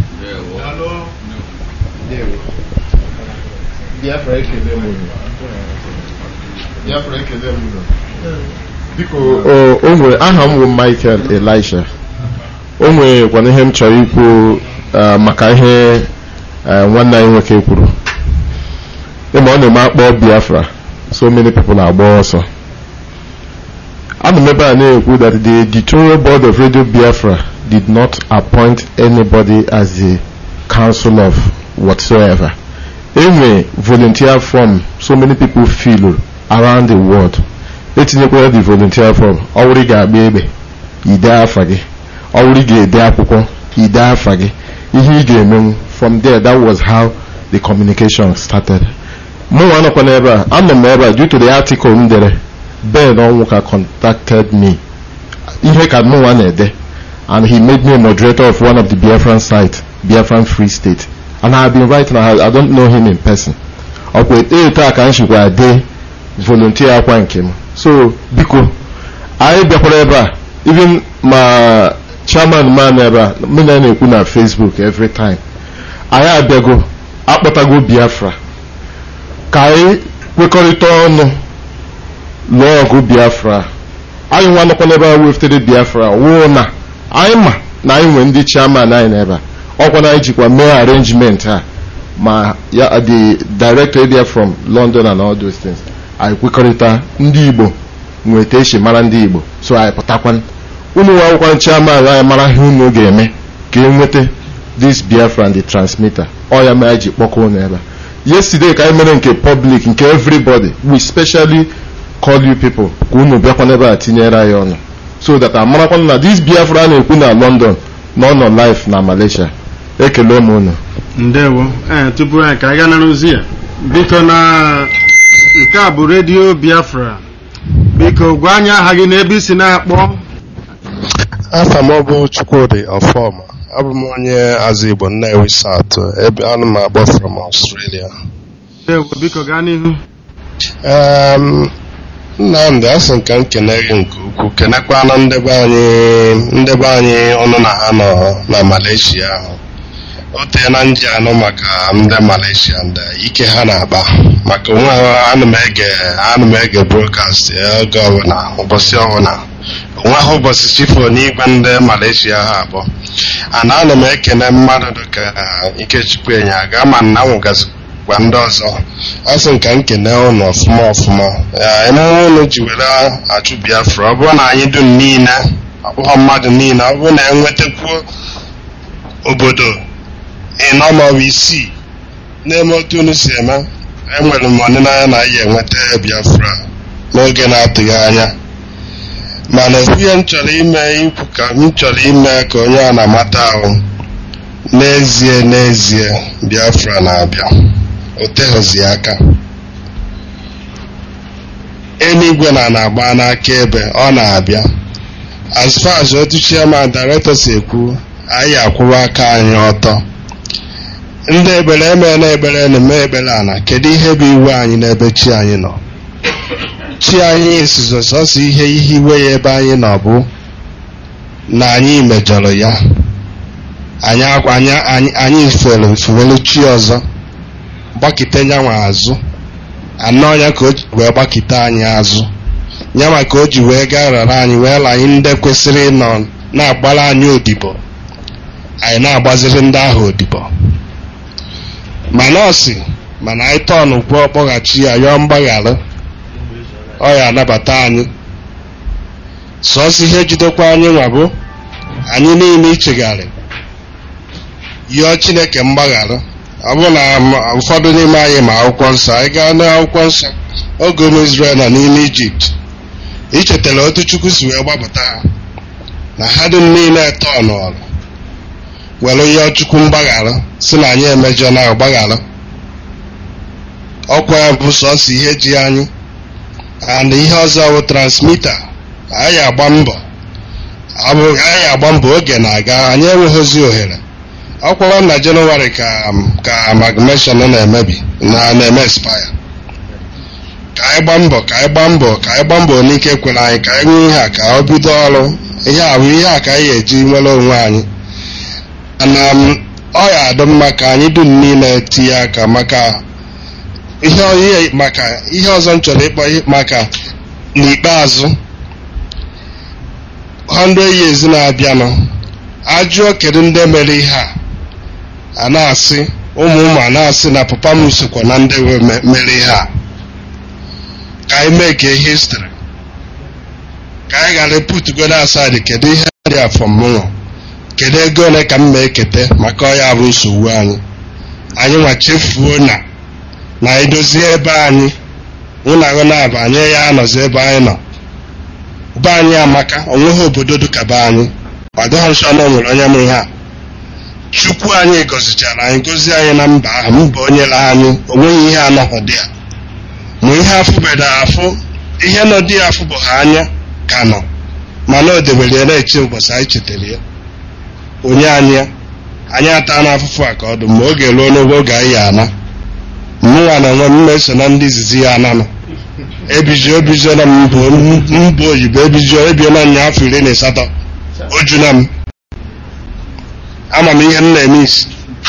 Biafra ekele m unu. Biafra ekele m unu. biko o nwere aha m bụ Michael Elisha o nwekwana ihe m chọrọ ikwu maka ihe nwanne anyị nwoke kwuru ịma ọ na-eme akpọ Biafra so many people agba ọsọ ana m ebe a na-ekwu that the editorial board of Radio Biafra did not appoint anybody as the council of whatsoever enwe volunteer form so many people fill around the world etinyekwara the volunteer form ọwụrụ ga-agba egbe ide afa gị ọwụrụ ga-ede akwụkwọ ide afa gị ihe ị ga-emenwu from there that was how the communication started mụnwa nọkwa n'ebe a anọ m ebe a due to the article m dere Ben Onwuka contacted me ihe ka mụnwa na-ede and he made me a moderator of one of the Biafran site Biafran Free State and I have been writing I don't know him in person ọkwa eto a ka m chịkwa dee volunteer akwa nke m so biko anyị bịakwara ebe a even ma chairman man ebe a m na na-ekwu na Facebook every time anyị abịago akpọtago Biafra ka anyị kwekọrịta ọnụ lụọ ọgụ Biafra anyị nwa nọkwa n'ebe a weftere Biafra wụ na anyị ma na anyị nwere ndị chairman anyị n'ebe a ọkwa na anyị jikwa mee arrangement a ma ya the director there from London and all those things anyị kwekọrịta ndị Igbo nweta echi mara ndị Igbo so anyị pụtakwan ụmụ nwa akwụkwọ chairman anyị mara ihe unu ga-eme ka e nweta this biafra and the transmitter ọ ya mere anyị ji kpọkọ unu ebe a yesterday ka anyị mere nke public nke everybody we specially call you people ka unu bịakwa n'ebe a tinyere anyị ọnụ so that amarakwa na this biafra a na-ekwu na london na ọ nọ live na malaysia ekele m unu ndewo ee tupu anyị ka anyị gaa nara ozi ya biko na nke a bụ redio biafra biko gwa anyị aha gị na ebe isi na-akpọ afa m bụ chukwudi ọfọma abụ m onye azụ igbo nnewi south ebe ana m akpọ from australia ndewo biko gaa n'ihu um, nnamdị asị m ka m kene gị nke ukwuu kenekwana ndebe anyị ndebe anyị ọnụ na ha nọ na malaysia ahụ o teela nji anụ maka ndị malaysia ndị ike ha na-akpa maka onwe ha ana m ege ana m ege broadcast oge ọbụla ụbọchị ọbụla onwe ha ụbọchị chifo n'igwe ndị malaysia ha abụọ ana ana m ekene mmadụ dịka ikechukwu enyaga ma nna nwụgazikwa ndị ọzọ asị m ka m kene ụnụ ọfụma ọfụma Ya, emume ụnụ ji were achụ biafra ọ bụrụ na anyị dum niile ọ bụghị mmadụ niile ọ bụrụ na enwetakwuo obodo ịnọ maọbụ isii na-eme otu unu si eme enwere m ọdịnaya na anyị enweta biafra n'oge na-atụghị anya mana ihe m chọrọ ime ikwu ka m chọrọ ime ka onye a na-amata ahụ n'ezie n'ezie biafra na-abịa o teghịzi aka eluigwe na na-agba n'aka ebe ọ na-abịa as far as otu chairman director si ekwu anyị akwụwa aka anyị ọtọ ndị ekpere eme na ekpere na-eme ekpere ana kedu ihe bụ iwe anyị n'ebe chi anyị nọ chi anyị esizo sọsọ ihe ihe iwe ya ebe anyị nọ bụ na anyị mejọrọ ya anyị akwa anyị anyị anyị fere fewelu chi ọzọ gbakite nyanwa azụ anọ ya ka o ji wee gbakite anyị azụ nyanwa ka o ji wee gaa rara anyị wee la anyị ndị kwesịrị ịnọ na-agbara anyị odibo anyị na-agbaziri ndị ahụ odibo mana ọ sị mana anyị tọọnụ kwuo kpọghachi ya yọọ mgbaghara ọ ya anabata anyị sọọsọ ihe jidekwa anyị nwa bụ anyị niile ichegharị yọọ chineke mgbaghara ọ bụrụ na m- ụfọdụ n'ime anyị ma akwụkwọ nsọ anyị gaa n'akwụkwọ nsọ oge ụmụ Izrel nọ n'ime ijipt ichetara otu chukwu si wee gbapụta ha na ha dum niile tọọnụọrụ were yọọ chukwu mgbaghara si na anyị emejọ na gbaghara ọkwa ya bụ sọsọ ihe ji anyị and ihe ọzọ bụ transmita anyị agba mbọ ọ bụ anyị agba mbọ oge na-aga anyị enweghịzi ohere ọkwara na jenụwarị ka ka amalgamation na-emebi na na-eme expire ka anyị gbaa mbọ ka anyị gbaa mbọ ka anyị gbaa mbọ n'ike kwere anyị ka anyị nwee ihe a ka ọ bido ọrụ ihe a bụ ihe a ka anyị eji nwere onwe anyị na m, ọ ya adị mma ka anyị dum niile tinye aka maka ihe ihe maka ihe ọzọ m chọrọ ịkpọ ihe maka n'ikpeazụ 100 years na-abịanụ ajụọ kedu ndị mere ihe a a na-asị ụmụ ụmụ a na-asị na papa m sokwa na ndị we- me- mere ihe a ka anyị mee ka histrị ka anyị ghara putugoro aside kedu ihe dị afọ mụnwa kedu ego ole ka m ma ekete maka ọ ya bụ nsogbu anyị anyị nwa chefuo na na anyị dozie ebe anyị ụlọ ahụ na-aba anyị ya anọzi ebe anyị nọ be anyị amaka onweghị obodo dịka be anyị ọdịghị nsọ na o nwere onye ma ihe a chukwu anyị gọzichara anyị gozie anyị na mba ahụ mba o nyere anyị onweghị ihe anọghị dị ya ma ihe afụbeda afụ ihe nọ dị ya afụ bụ ha anya ka nọ mana o debere ya na-eche ụbọchị anyị chetara ya onye anyị ya anyị ata na afụfụ a ka ọ dị ma oge ruo n'oge oge anyị ya ana mụnwa na onwe m eso na ndị izizi ya ananụ ebijio ebijio na mbụ mbụ oyibo ebijio ebiola nya afọ iri na asatọ ojuna m ama m ihe m na-eme isi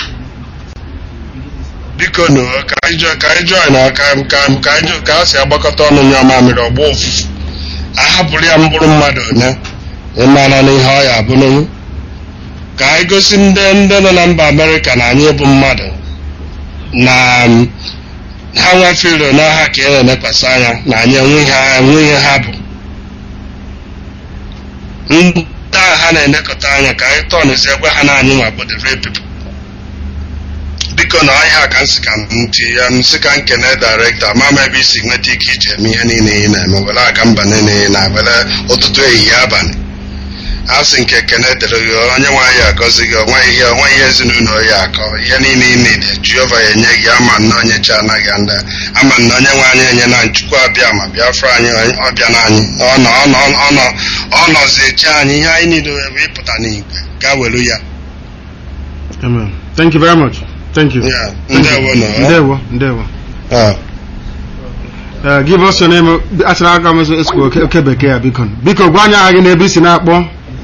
biko nụ ka anyị jọ ka anyị jọọ na ka ka ka anyị jọ ka a si agbakọta ọnụ nya mamịrị ọgba ụfụfụ ahapụrụ ya mkpụrụ mmadụ one ịmara na ihe ọ ya abụ n'onwe ka anyị gosi ndị ndị nọ na mba amerịka na anyị bụ mmadụ na um, ha nwefere n'aha ka e na-elekwasị anya na anyị enwe ihe ha enwe ihe ha bụ N- ha na-enekọta anya ka anyị tọnụzie gwa ha na anyị nwa bụ the real people biko na ọhịa ka nsị ka ntị ya nsị ka nkene director ma ma ebe isi nweta ike iji eme ihe niile ị na-eme were aga mba niile na were ụtụtụ ehihie abalị a sị nke kene dịrị gị onye nwe anyị agọzi gị onwe ihe onwe ihe ezinụlọ ya akọ ihe niile ị niile Jehova ya enye gị ama nna onye chi anaghị ndị ama nna onye nwe anyị enye na nchukwu abịa ma bịafra anyị ọbịa na anyị ọ nọ ọ nọ ọ nọ ọ nọzi eche anyị ihe anyị niile wee ịpụta n'igwe gaa welu ya Amen. Thank you very much. Thank you. Yeah. Thank you. Ndewo no. Ndewo. Ndewo. Ah. Uh, give us your name. Achara aka m esikwa oke oke bekee ya biko. Biko gwa anyị aha gị n'ebe isi na-akpọ.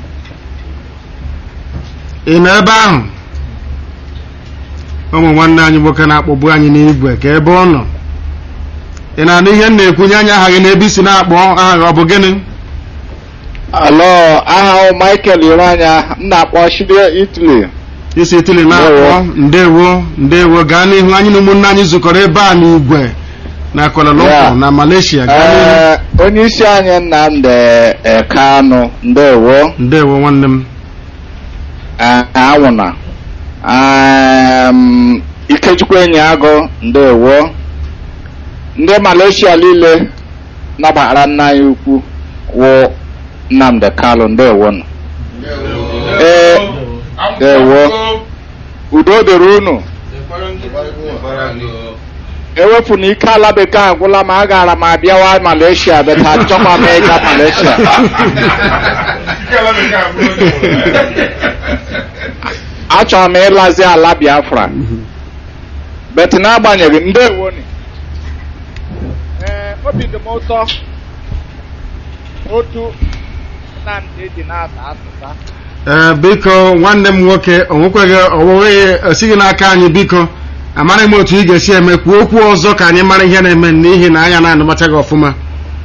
Ị nọ ebe ahụ? Ụmụ nwanne anyị nwoke na-akpọgbu anyị n'igwe ka ebe ọ nọ. Ị na-anụ ihe m na-ekwunye anya aha gị n'ebe isi na-akpọ aha gị ọ bụ gịnị? Alo, aha m Michael Iranya, m na-akpọ Shide Italy. isi itili na-akpọ ndewo ndewo gaa n'ihu anyị na ụmụnne anyị zukọrọ ebe a n'igwe na Kuala Lumpur Yeah. na Malaysia gaa n'ihu Ee, onye isi anyị Nnamdi eh, Kanu, ndewo. ndewo nwanne m Eh, Anwụna. Um, Ikechukwu enyi agụ, ndewo. Ndị Malaysia niile nabatara nna anyị ukwu wụ Nnamdi Kalu, ndewo. nụ. Ee, ndewo. Udo dịrị unu. ewepụ na ike ala bekee agwụla ma a gara m abịawa Malaysia beta achọkwa m ịga Malaysia achọrọ m ịlazi ala Biafra bet n'agbanyeghị ndewo ni ee obi dị m ụtọ otu Nnamdi ji na-asa asụsa ee biko nwanne m nwoke o nwekweghị ọwụweghị esighị n'aka anyị biko amaghị m otu ị ga-esi eme kwuo okwu ọzọ ka anyị mara ihe na-eme n'ihi na anya na-anụmacha gị ọfụma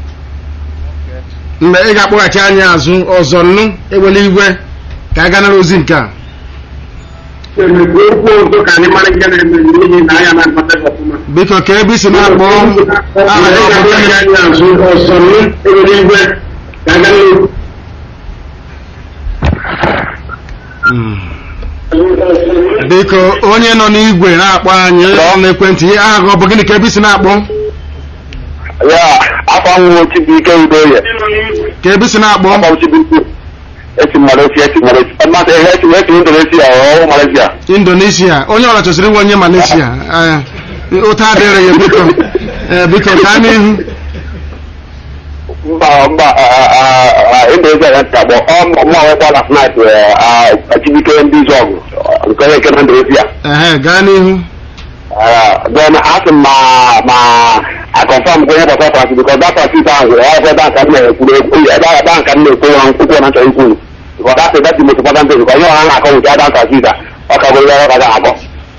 mgbe ị ga-akpọghachi anyị azụ ọzọ nnu ewele igwe ka a ganara ozi nke a biko ka ebe isi na-akpọ aha gị ọ bụ Mm. biko onye nọ n'igwe na-akpọ anyị n'ekwentị ihe aha gị ọ bụ gịnị ka ebe isi na-akpọ ya afọ nwụ chibuike udoye ka ebe isi na-akpọ esi malaysia esi malaysia mmasị ihe esi esi indonesia ọwụ malaysia indonesia onye ọra chọsịrị inwe onye malaysia Eh, ụta adịrị ya biko Eh, biko gaa n'ihu mba mba indonesia ya ntakpọ ọmụma nwekwa last night chibuike ndị zọgụ nke onye nke na indonesia ehe gaa n'ihu then asị m ma ma I confirm kwenye gbasara Francis because that Francis ahụ ọ ebe banka m na-ekwuru ekwu ebe ahụ banka m na-ekwu ya nkwukwu na nchọrọ ikwu because that's that's the most important thing because onye ọha na-akọ nke Adam Francis a ọ ka bụrụ ya ọ ka ga-akọ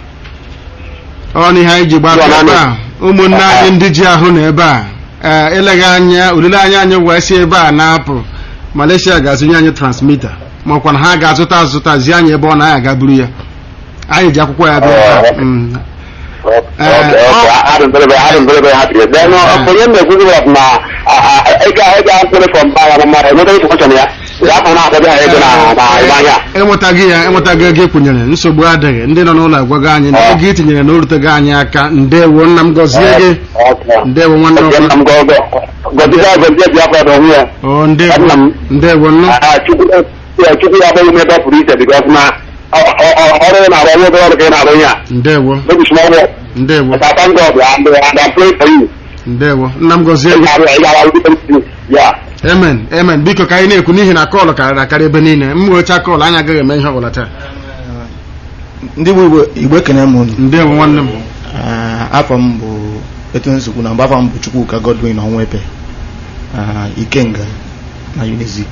ọ na ihe anyị ji gbara ebe a ụmụnne anyị ndị ji ahụ na ebe a ee eleghị anya olileanya anyị wee si ebe a na-apụ Malaysia ga-azụnye anyị transmita makwa na ha ga-azụta azụta zie anyị ebe ọ na-aya aga buru ya anyị ji akwụkwọ ya bịa ebe a. Mm. adị m very very adị m very very happy then onye m na-ekwuzi was na ịga ịga mkpụrụ from mba ya mmadụ enweta information ya ya afọ na-akọbịa ha ego na na ebe anya enwetaghị ya enwetaghị ego ekwunyere nsogbu adịghị ndị nọ n'ụlọ agwago anyị na ego itinyere na oruteghị anyị aka ndewo nna m gọzie gị ndewo nwanne m gọzie gọzie biafra na onwe ya o ndewo ndewo nnu chukwu ya abụghị m ebe ọ pụrụ iche bikos na ọrụ ị na-arụ ọrụ obere ọrụ ka ị na-arụ ihe a ndewo maybe small work ndewo but I thank God and, and I'm praying for you ndewo nna m gọzie gị ya amen amen biko ka anyị na-ekwu n'ihi na kọọlụ karịrị akarị ebe niile m wecha kọọlụ anyị agaghị eme ihe ọbụla taa ndị bụ igbo igbo ekene m unu ndewo nwanne m afọ m bụ etu nsogbu na mgbe afọ m bụ chukwuka godwin ọnwepe ikenga na unizik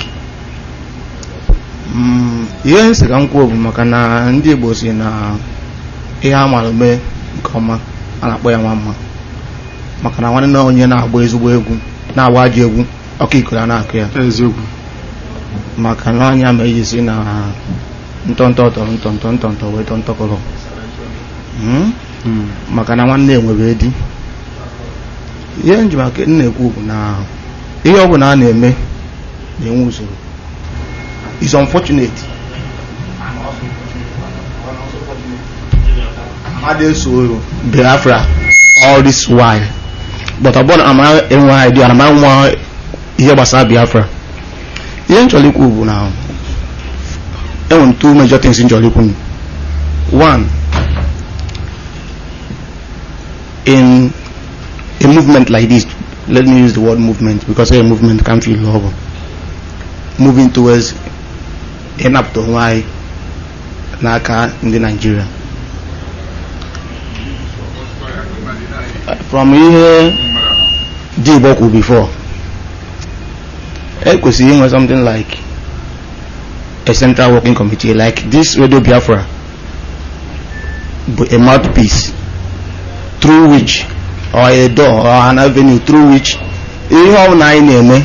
ihe m sị ka m kwuo bụ maka na ndị igbo si na ihe a mara mee nke ọma a na-akpọ ya nwa mma maka na nwanne onye na-agba ezigbo egwu na-agba ajọ egwu ọkụ ikoro a na-akụ ya eziokwu maka na anya ma eji si na ntọntọ tọrọ ntọntọ ntọntọ wee tọ ntọkọrọ maka na nwanne enwebe di ihe nji maka m na-ekwu bụ na ihe ọ bụla a na-eme na-enwe usoro is unfortunate Amade so Biafra all this while but ọ bụrụ na ama enwe idea na ama nwa ihe gbasara Biafra ihe m chọrọ ikwu bụ na enwere two major things m chọrọ ikwu one in a movement like this let me use the word movement because a movement can feel love moving towards ịnapụta onwe anyị n'aka ndị Nigeria from ihe dị Igbo kwuru before e kwesịrị inwe something like a central working committee like this Radio Biafra bụ a mouthpiece through which or a door or an avenue through which ihe ọbụla anyị na-eme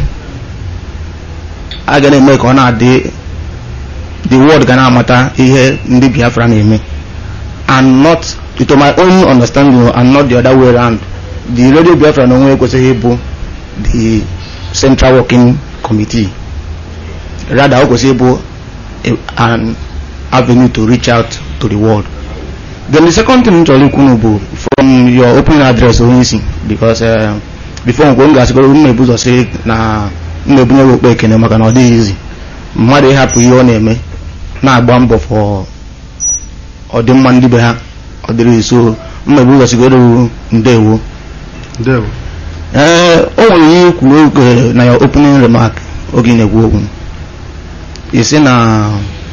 a ga na-eme ka ọ na-adị the world ga na-amata ihe ndị Biafra na-eme and not to my own understanding and not the other way around the radio Biafra na onwe ekwesịghị ịbụ the central working committee rather o kwesịrị ịbụ an avenue to reach out to the world then the second thing m chọrọ ikwu bụ from your opening address onye isi because uh, before nkwe m ga-asịgoro m na-ebu ụzọ sị na m na-ebunye okpe ekene maka na ọ dịghị izi mmadụ ịhapụ ihe ọ na-eme na-agba mbọ for ọdịmma ndị be ha ọ dịrị so m na-ebu ụzọ sigoro ndewo ndewo ee o nwere ihe kwuru oge na ya opening remark oge ị na-ekwu okwu isi na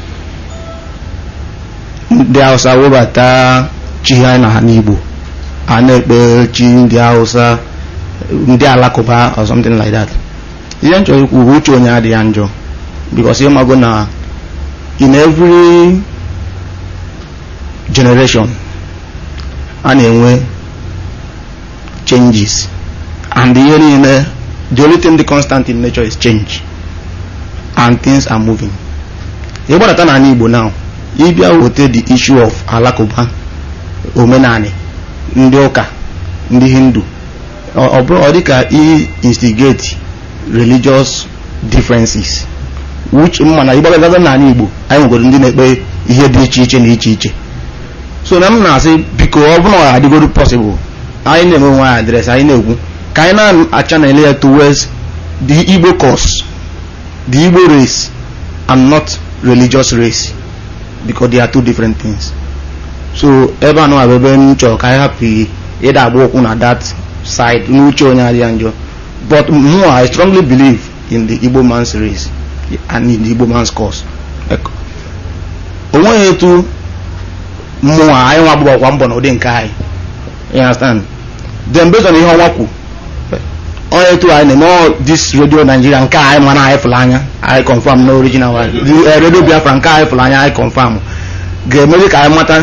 ndị hausa webata chi ha na ha n'igbo a na-ekpe chi ndị hausa ndị alakụba or something like that ihe m chọrọ ikwu uche onye adịghị ya njọ because ịmago na in every generation a na-enwe changes and ihe niile the only thing the constant in nature is change and things are moving ịgbadata n'ala igbo now ịbịa weta the issue of alakụba omenani ndị ụka ndị hindu ọ bụrụ ọ dịka i instigate religious differences which mma na ịgbagagaza n'ala igbo anyị nwegoro ndị na-ekpe ihe dị iche iche na iche iche so na m na-asị biko ọ bụrụ na ọ adịgoro possible anyị na-enwe nwe anyị adreesị anyị na-ekwu ka anyị na-achanel ya towards the igbo cause the igbo race and not religious race because they are two different things so ebe anụ abụ ebe m chọrọ ka anyị hapụ ịda agba ụkwụ na that side n'uche onye adịghị njọ but more i strongly believe in the igbo man's race and in the igbo man's cause onweghị etu mmụọ anyị nwa agbụgbakwa mbọ na ụdị nke anyị you understand then based on ihe ọnwa kwu onye etu anyị na-eme all this radio Nigeria nke anyị mana anyị fụrụ anya anyị confirm na original one the radio Biafra nke anyị fụrụ anya anyị confirm ga-emezi ka anyị mata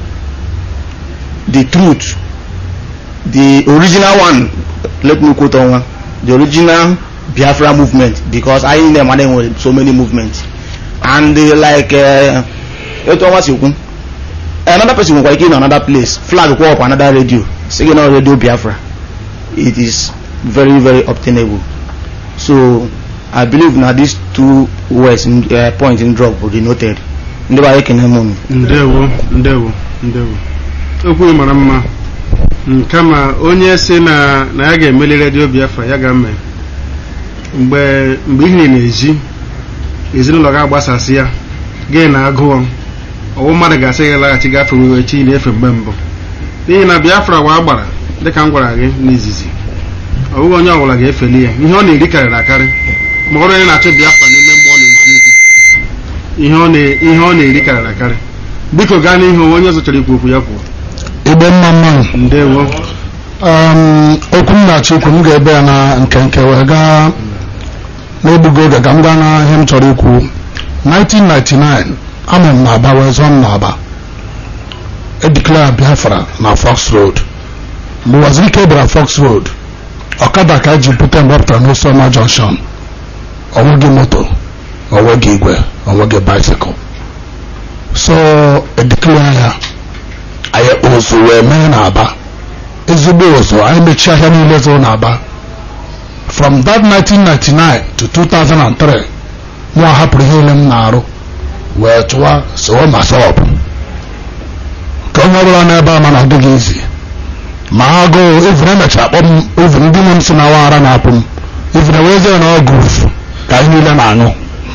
the truth the original one let me quote ọnwa the original Biafra movement because anyị na-emana enwere so many movements and like etu ọnwa si kwu another person nwekwa ike in another place flag kwụ up another radio singing on radio Biafra it is very very obtainable so I believe na these two words uh, point in drop will be noted ndị ba ekene m ndewo ndewo ndewo okwu mara mma kama onye si na na ya ga-emeli redio Biafra ya ga-eme mgbe mgbe ihe na-eji ezinụlọ ga-agbasasị ya gị na agụọ ọwụ mmadụ ga-asị gị laghachi gafe wewe chi na-efe mgbe mbụ n'ihi na Biafra wa gbara dịka m gwara gị n'izizi ọ bụghị onye ọbụla ga-efeli ya ihe ọ na-eri karịrị akarị ma ọrụ onye na-achọ Biafra n'ime mmụọ na-ezi ezi ihe ọ na-eri karịrị akarị biko gaa n'ihu onye ọzọ chọrọ ikwu okwu ya kwuo igbe mma mma ndewo okwu m na-achọ ikwu m ga-ebe ya na nkenke wee gaa n'egbugo oge ka m gaa na ihe m chọrọ ikwu 1999 amụ m n'aba wee zụọ m n'aba edeclare Biafra na Fox Road mgbe Wazirike bịara Fox Road ọkada ka eji bute mgbe ọ pụtara n'Osoma Junction onweghị moto onweghị igwe onweghị bicycle so edeclare ya anyị ụzụ wee mee n'aba ezigbo ụzụ anyị mechie ahịa niile zụrụ n'aba from that 1999 to 2003 mụ hapụrụ ihe niile m na-arụ wee chụwa sowo masọp ka onye ọbụla n'ebe a ma na ọ dịghị izi ma agụụ ivin emechara kpọ m ivin ndị nwe m si na awa ara na-apụ m ivin ewezie na ọgụ ka anyị niile na-aṅụ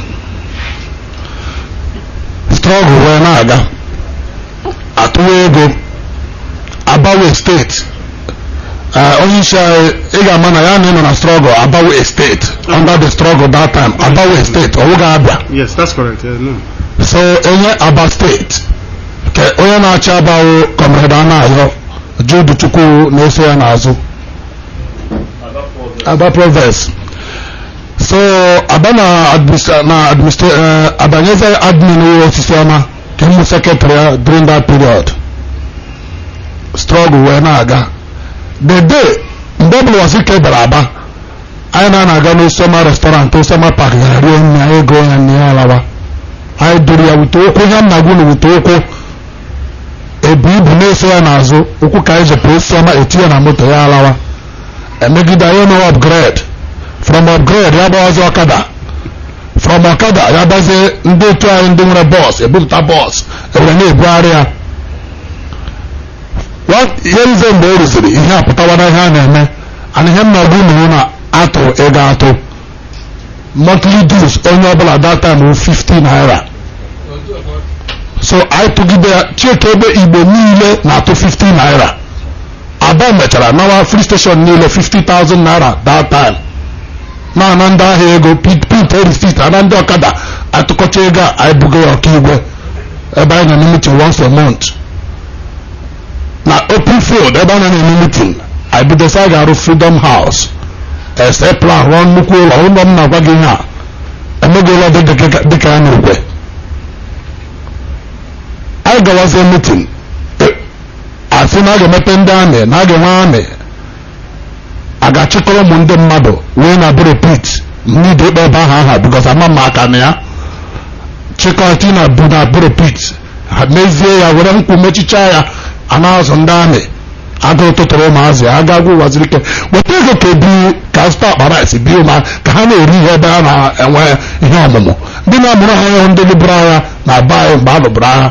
strọgụ wee na-aga atụwa ego abawe steeti onye isi anyị ị ga-ama na ya na ịnọ na strọgụ abawe steeti under the struggle that time abawe steeti ọwụ ga-abịa Yes, that's correct. Yeah, no. so enye aba steeti ka onye na-achị abawo kọmrade anayo judu chukwu na-eso ya n'azụ aba province so aba na administra na administra uh, abanyeze admin wo osisi ọma ka mụ secretary ya during that period struggle wee na-aga the day mgbe ọbụla wasi ike bịara aba anyị na na-aga n'osoma restaurant osoma park gara rie nri anyị ego ya nri ya alawa anyị duru ya wute ụkwụ ihe nna gwu na wute ụkwụ ebu ibu na-eso ya n'azụ ụkwụ ka anyị jepụ osoma etinye na moto ya alawa emegide anyị no upgrade from upgrade ya gbawazi ọkada from ọkada ya gbazie ndị otu anyị ndị nwere bọs ebupụta bọs ewere na-ebugharị ya ihe nze mgbe o rụziri ihe apụtawa na ihe a na-eme ana ihe mma gwu na na atụ ego atụ monthly dues onye ọbụla that time wụ 50 naira so anyị tụgide ya chieke ebe igbo niile na-atụ 50 naira aba mechara nawa free station niile 50,000 naira that time na-ana ndị ahịa ego pit pit receipt ana ndị ọkada atụkọcha ego a anyị bugo ya ọkaigwe ebe anyị na meeting once a month na open field ebe a na-eme meeting anyị bidosi a ga-arụ freedom house ese plan rụọ nnukwu ụlọ ụlọ m na-agwa gị ihe a emego ụlọ dịka ya n'ugwe anyị gawazie meeting asị na a ga-emepe ndị amị na a ga-enwe amị a ga-achịkọrọ ụmụ ndị mmadụ wee na bụrụ pit mmiri ikpe ebe ahụ aha bikos ama m aka na ya chịkọta na bụ na bụrụ pit ha mezie ya were nkwụ mechichaa ya a na-azụ ndị amị agụụ tụtụrụ ụmụazị aga agwụ waziri ike weta ego ka ebi ka zụta akpa rice bi ụma ka ha na-eri ihe ebe ha na-enwe ihe ọmụmụ ndị na-amụrụ ha ịhụ ndị lụbụrụ agha na be anyị mgbe a lụbụrụ agha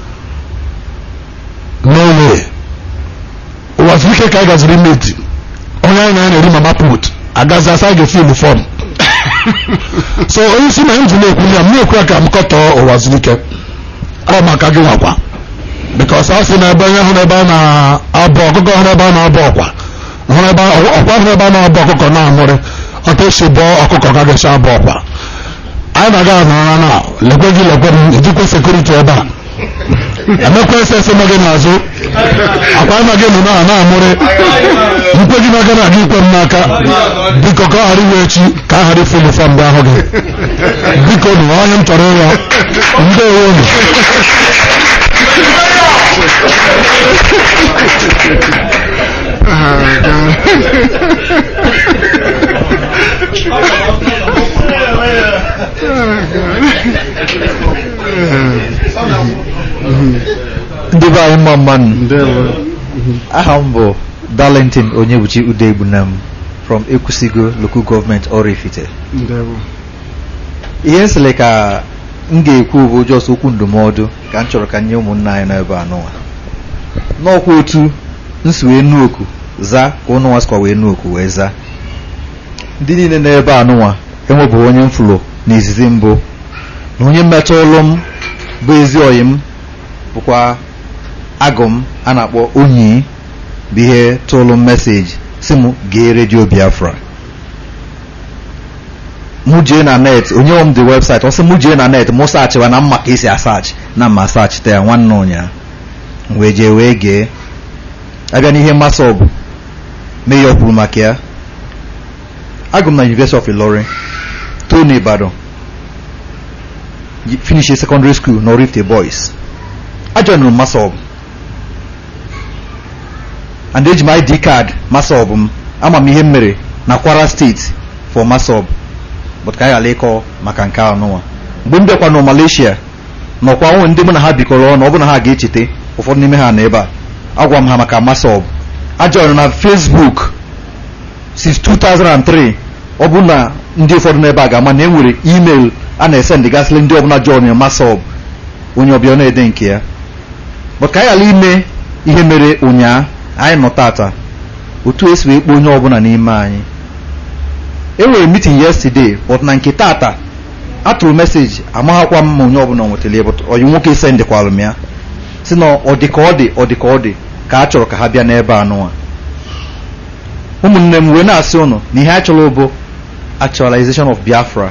n'owe waziri ike ka anyị gaziri meti onye anyị na na-eri mama put agazi asa anyị ga-efi uniform so onye isi na m ji na-ekwu ya m na-ekwu ya ka m kọtọọ ụwa zuru ike ọ maka gị nwakwa because a sị na ebe onye hụrụ ebe a na-abụ ọkụkọ hụrụ ebe a na-abụ ọkwa hụrụ ebe ọkwa hụrụ ebe a na-abụ ọkụkọ na-amụrị ọta esi bụọ ọkụkọ ka ga-esi abụ ọkwa anyị na-aga anọra na lekwe gị lekwe m ejikwa sekuriti ebe a emekwa ese ese gị n'azụ akwa na gị nọ na na-amụrị nkwe gị n'aka na-aga ikwe m n'aka biko ka ọ ghara iwe echi ka a ghara ife uniform mgbe ahụ gị biko nụ onye m chọrọ ịrịọ ndewo unu ndị be anyị mma mmanụ aha m bụ darlington onyebuchi udegbunam from ekwusigo local government oraifite ihe nsịlị ka m ga-ekwu bụ jọs okwu ndụmọdụ ka m chọrọ ka nye ụmụnna anyị n'ebe anụnwa n'ọkwa otu nsi wee nu oku za ka ụnụnwa sikwa wee nu oku wee za ndị niile n'ebe anụnwa enwebụghị onye mfụlụ n'izizi mbụ na onye mmetụ ụlụ m bụ ezi oyi m bụkwa agụ m a na-akpọ onyi bụ ihe tụlụ m meseji si m gee redio biafra mụ jee na net onye nwe m dị webụsaịtị ọ sị mụ jee na net mụ saachịwa na mma ka esi asaachị na mma saachịta ya nwanne ụnyaa wee jee wee gee abịa n'ihe mmasị ọgụ meya kwuru maka ya agụ m na University of Ilorin too n'Ibadan finish secondary school na Oraifite boys ajoinụrụ m masọb and eji m ID card masọb m ama m ihe m mere na Kwara steeti for masọb but ka anyị ghara ịkọ maka nke anụnwa mgbe m bịakwa na Malaysia nọkwa nwụ ndị mụ na ha bikọrọ ọnụ ọ bụ na ha ga-echete ụfọdụ n'ime ha na ebe a agwa m ha maka masọb ajoinụ na Facebook since 2003 ọ bụ na ndị ụfọdụ n'ebe a ga-ama na e nwere email a na-ese ndịgasịrị ndị ọbụla John Masọb onye ọbịa ọ na-ede nke ya but ka anyị ghara ime ihe mere ụnyaa anyị nọ tata otu esi wee kpọọ onye ọbụla n'ime anyị e nwere meeting yesterday but na nke tata atụrụ meseji amaghakwa m ma onye ọbụla ọ nwetara ya but onye nwoke sendikwalụ m ya si na ọ dị ka ọ dị ọ dị ka ọ dị ka a chọrọ ka ha bịa n'ebe a nụwa ụmụnne m wee na-asị ụnụ na ihe a chọrọ bụ actualization of Biafra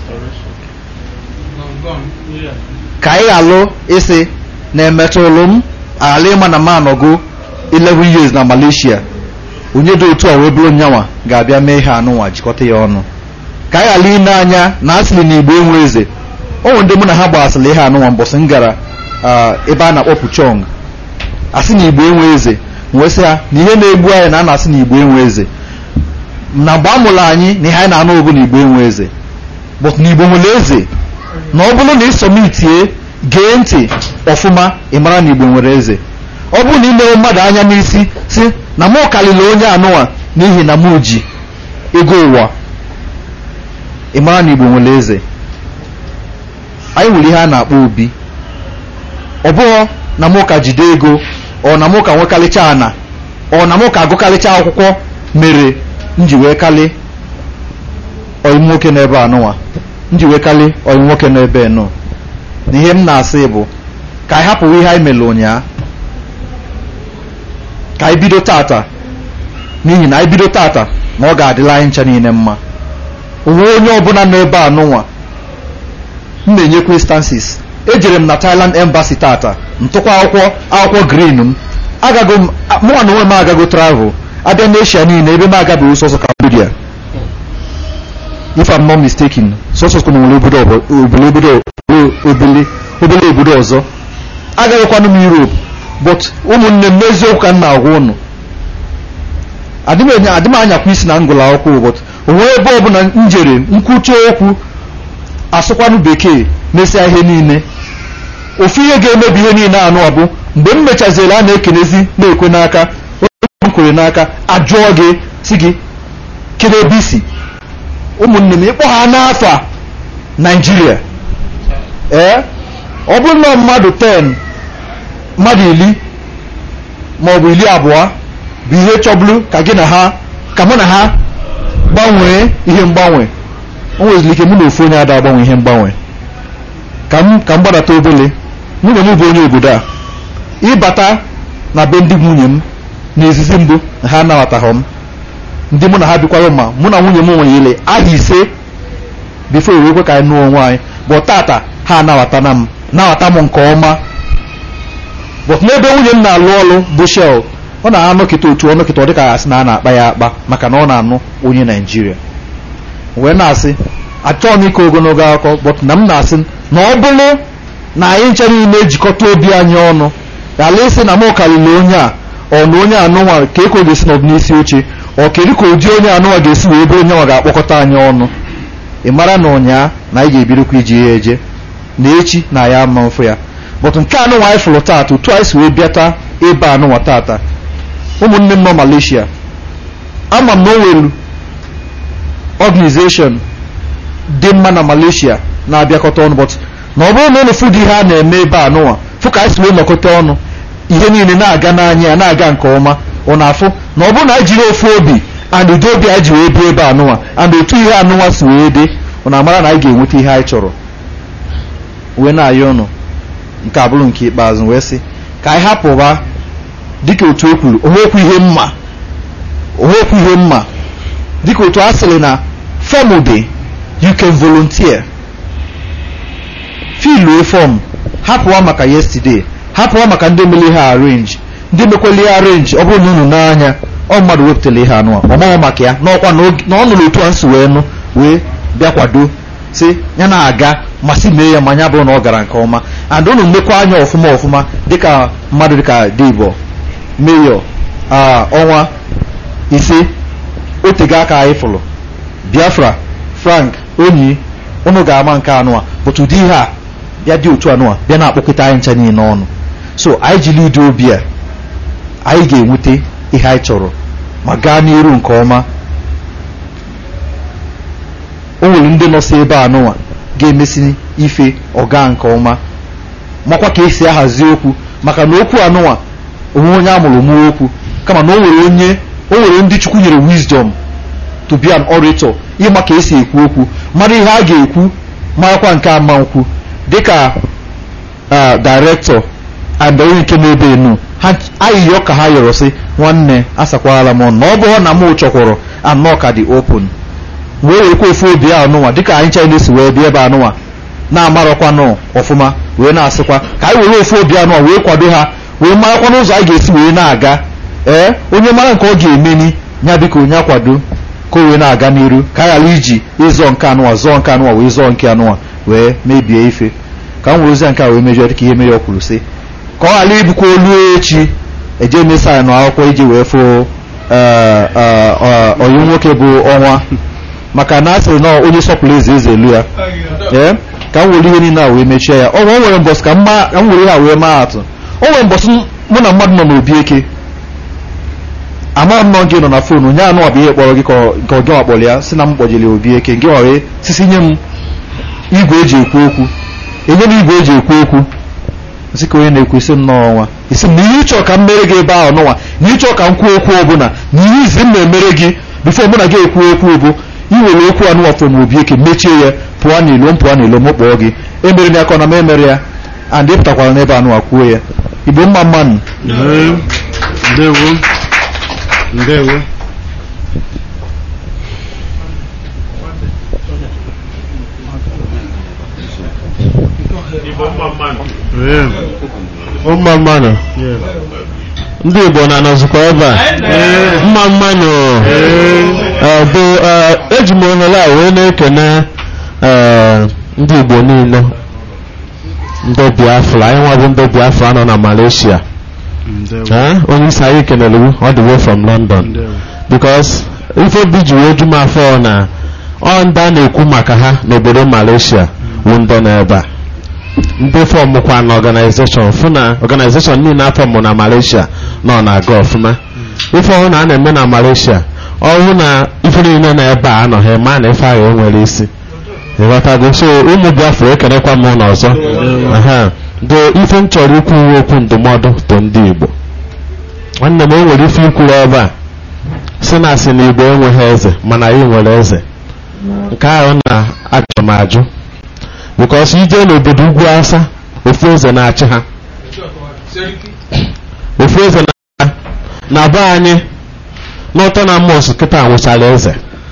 ka anyị alụ ịsị na-emetụlụ m ala ịma na m anọgo 11 years na Malaysia onye dị otu a wee bụrụ nyanwa ga-abịa mee ihe anụnwa jikọta ya ọnụ ka anyị ghara ine anya na asịrị na igbo enwe eze o nwere ndị mụ na ha gbasịrị ihe anụnwa mbọsị m gara ebe a na-akpọ Puchong asị na igbo enwe eze wee sị ha na ihe na-egbu anyị na a na-asị na igbo enwe eze na mgbe a mụrụ anyị na ihe anyị na-anụ obu na igbo enwe eze but na igbo nwere eze na ọ bụrụ na ịsọmitie gee ntị ọfụma ị mara na igbo nwere eze ọ bụrụ na imewe mmadụ anya n'isi si na mụ kalili onye anụnwa n'ihi na mụ ji ego ụwa ị mara na igbo nwere eze anyị nwere ihe a na-akpọ obi ọ bụghị na mụ ka jide ego ọ na mụ ka nwekarịcha ana ọ na mụ ka agụkarịcha akwụkwọ mere m ji wee kalị ọyị nwoke n'ebe anụnwa m ji wee kalị ọyị nwoke n'ebe nọ na ihe m na-asị bụ ka anyị hapụ ihe anyị mere ụnyaa ka anyị bido tata n'ihi na anyị bido tata na ọ ga-adịla anyị ncha niile mma onwe onye ọbụla nọ ebe a nụnwa m na-enyekwa instances ejere m na Thailand embassy tata ntụkwa akwụkwọ akwụkwọ green m agago m mụnwa na onwe m agago travel abịa n'eshia niile ebe m agabeghị sọsọ Cambodia if I'm not mistaken sọsọ kwa nwere obodo obele obodo obele obele obodo ọzọ agaghịkwanụ m Europe but ụmụnne m n'eziokwu ka m na-agwa ụnụ adị m anyakwa isi na ngụlụ akwụkwọ but onwe ebe ọbụla m jere nkwuchi okwu asụkwanụ bekee mesịa ihe niile ofu ihe ga-emebi ihe niile anụ ọ bụ mgbe m mechaziri a na-ekenezi na-ekwe n'aka onye m kwere n'aka ajụọ gị si gị kedu ebe isi ụmụnne m ịkpọ ha n'afọ Naijiria ee ọ bụrụ na mmadụ 10 mmadụ iri ma ọ bụ iri abụọ bụ ihe chọburu ka gị na ha ka mụ na ha gbanwee ihe mgbanwe o nweziri ike mụ na ofu onye ada agbanwe ihe mgbanwe ka m ka m gbadata obele nwunye m bụ onye obodo a ịbata na be ndị nwunye m n'izizi mbụ na ha anabataghị m ndị mụ na ha bikwara ma mụ na nwunye m nwere aha ise bifo ewekwe ka anyị nụọ onwe anyị bụ tata ha anabatana m nabata m nke ọma but n'ebe nwunye m na-alụ ọrụ bụ shell ọ na-anọkịta otu ọnọkịta ọ dịka asị na a na-akpa ya akpa maka na ọ na-anụ onye naijiria wee na-asị achọghị m ike ogologo akụkọ but na m na-asị na ọ bụrụ na anyị nche niile ejikọta obi anyị ọnụ ghara ịsị na m karịrị onye a ọ na onye anụnwa ka eko ga-esi nọdụ n'isi oche ọ kedu ka ụdị onye anụnwa ga-esi wee ebe onye nwa ga-akpọkọta anyị ọnụ ị mara na ụnyaa na anyị ga-ebidokwa iji ya eje na echi na ya ama mfụ ya but nke anụnwa anyị fụrụ taata otu anyị si wee bịata ebe anụnwa taata ụmụnne m nọ Malaysia ama m na o nwere organization dị mma na Malaysia na-abịakọta ọnụ but na ọ bụrụ na ụlọ fụdụ ihe a na-eme ebe a nụnwa fụ ka anyị si wee nọkọta ọnụ ihe niile na-aga n'anya ya na-aga nke ọma ọ na-afụ na ọ bụrụ na anyị jiri ofu obi and ụdị obi anyị ji wee bi ebe anụnwa and otu ihe anụnwa si wee dị ọ na-amara na anyị ga-enweta ihe anyị chọrọ wee na-ayọ ọnụ nke abụrụ nke ikpeazụ wee sị ka anyị hapụba dịka otu o kwuru onwekwu ihe mma onwekwu ihe mma dịka otu a sịrị na fọm dị you can volunteer filue fọm hapụwa maka yesterday hapụwa maka ndị mere ihe arrange ndị mekwele ihe arrange ọ bụrụ na unu n'anya ọ mmadụ wepụtara ihe anụ ọ maghị maka ya n'ọkwa na ọ nụrụ otu a nsi wee nụ wee bịa kwado si ya na-aga masị mee ya ma ya bụrụ na ọ gara nke ọma and unu mmekwa anya ọfụma ọfụma dịka mmadụ dịka debo meyọ ọnwa ise otego aka anyị fụrụ biafra frank onyi unu ga-ama nke anụa bụtụ ụdị ihe a bịa dị otu anụa bịa na-akpọkọta anyị ncha niile ọnụ so anyị jiri ụdị obi a anyị ga-enweta ihe anyị chọrọ ma gaa n'iru nke ọma o nwere ndị nọsi ebe a nụnwa ga-emesi ife ọga nke ọma makwa ka esi ahazi okwu maka na okwu anụnwa onwe onye amụrụ mụọ okwu kama na o nwere onye o nwere ndị chukwu nyere wisdom to be an orator ịma ka esi ekwu okwu mara ihe a ga-ekwu marakwa nke ama nkwu dịka director and onye nke na-ebe enu ha ayịyọ ka ha yọrọ sị nwanne asakwala m ọnụ na ọ bụrụ na m chọkwụrụ anọ ka dị open wee werekwa ofu obi a anụnwa dịka anyị china si wee bịa ebe anụnwa na-amarọkwanụ ọfụma wee na-asịkwa ka anyị were ofu obi anụnwa wee kwado ha wee marakwa n'ụzọ anyị ga-esi wee na-aga ee onye mara nke ọ ga-emeni ya biko onye akwado ka o wee na-aga n'iru ka a ghara iji ịzọ nke anụnwa zọọ nke anụnwa wee zọọ nke anụnwa wee mebie ife ka m were ozi nke a wee mejọ dịka ihe mere ọ kwuru sị ka ọ ghara ibukwa olu echi eje mesa ya n'akwụkwọ iji wee fụ ọyị nwoke bụ ọnwa maka na a sịrị na onye sọpụrụ eze eze elu ya ee ka m were ihe niile a wee mechie ya ọ nwere mbọsị ka m were ha wee maa atụ o nwere mbọsị mụ na mmadụ nọ n'obi eke ama m nọ gị nọ na fon nye anụ ọbụ ihe kpọrọ gị ka ọ gị wakpọrọ ya si na m kpọjiri obi eke gị were sisi nye m igwe eji ekwu okwu enye m igwe eji ekwu okwu sị ka onye na-ekwu isi m n'ọnwa isi m na ihe ịchọ ka m mere gị ebe ahụ n'ọnwa na ịchọ ka m kwuo okwu ọbụla na ihe izi m na-emere gị bifo mụ na gị ekwu okwu bụ iwere okwu anụ ọfọ na obi eke mechie ya pụọ n'ilo m pụọ n'ilo m kpọọ gị emere m ya ka ọ na m emere ya and ị pụtakwara n'ebe anụ kwuo ya igbo mma mmanụ ndewo ndewo mma mmanụ ndị igbo na-anọzikwa ebe a mma mmanụ bụ eji m ohere a wee na-ekene ndị igbo niile ndị biafra anyị nwa bụ ndị biafra nọ na malaysia onye isi anyị kenere ọ dị way from london because ife obi ji wee ju m afọ na ọ ndị a na-ekwu maka ha n'obodo malaysia wụ ndị nọ ebe a ndị fọmụkwa na ọganizeshọn fụ na ọganizeshọn niile afọmụ na malaysia nọ na-aga ọfụma ife ọhụrụ na a na-eme na malaysia ọhụụ na ife niile na ebe a anọghị ma na ife ahụ enwere isi ịghọtago so ụmụ biafra ekenekwa m n'ọzọ do ife m chọrọ ikwu uwe okwu ndụmọdụ bụ ndị igbo nwanne m o nwere ife ikwuru ebe a si na asị na igbo enweghị eze mana anyị nwere eze nke ahụ na-ajụ m ajụ bikos ije n'obodo ugwu asa ofu eze na-achị ha ofu eze na na be anyị n'ụtọ na mos kịta nwụchara eze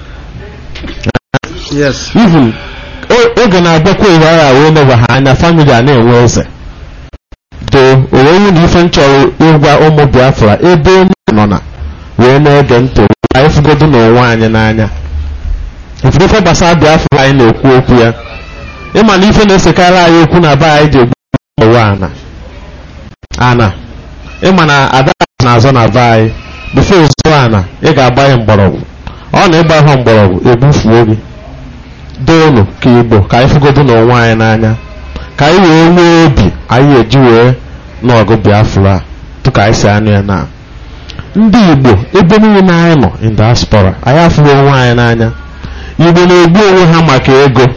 even oge na-abịakwa iwe agha wee leba ha anya famili a na-enwe eze do owewu na ife m chọrọ ịgwa ụmụ biafra ebe onye nọ na wee na-ege ntị anyị fụgodo n'onwe anyị n'anya ife gbasara biafra anyị na-ekwu okwu ya ịma na ife na-esekarị anyị okwu na be anyị ji egbu ụwa ana ana ịma na ada na-azọ na be anyị bifo ụzọ ana ị ga-agba ya mgbọrọgwụ ọ na ịgba ha mgbọrọgwụ egbufuo gị doonu ka igbo ka anyị fụgodo n'onwe anyị n'anya ka anyị wee nwee obi anyị eji wee n'ọgụ biafra tụka anyị si anụ ya na ndị igbo ebe niile anyị nọ in diaspora anyị afụghị onwe anyị n'anya igbo na-egbu onwe ha maka ego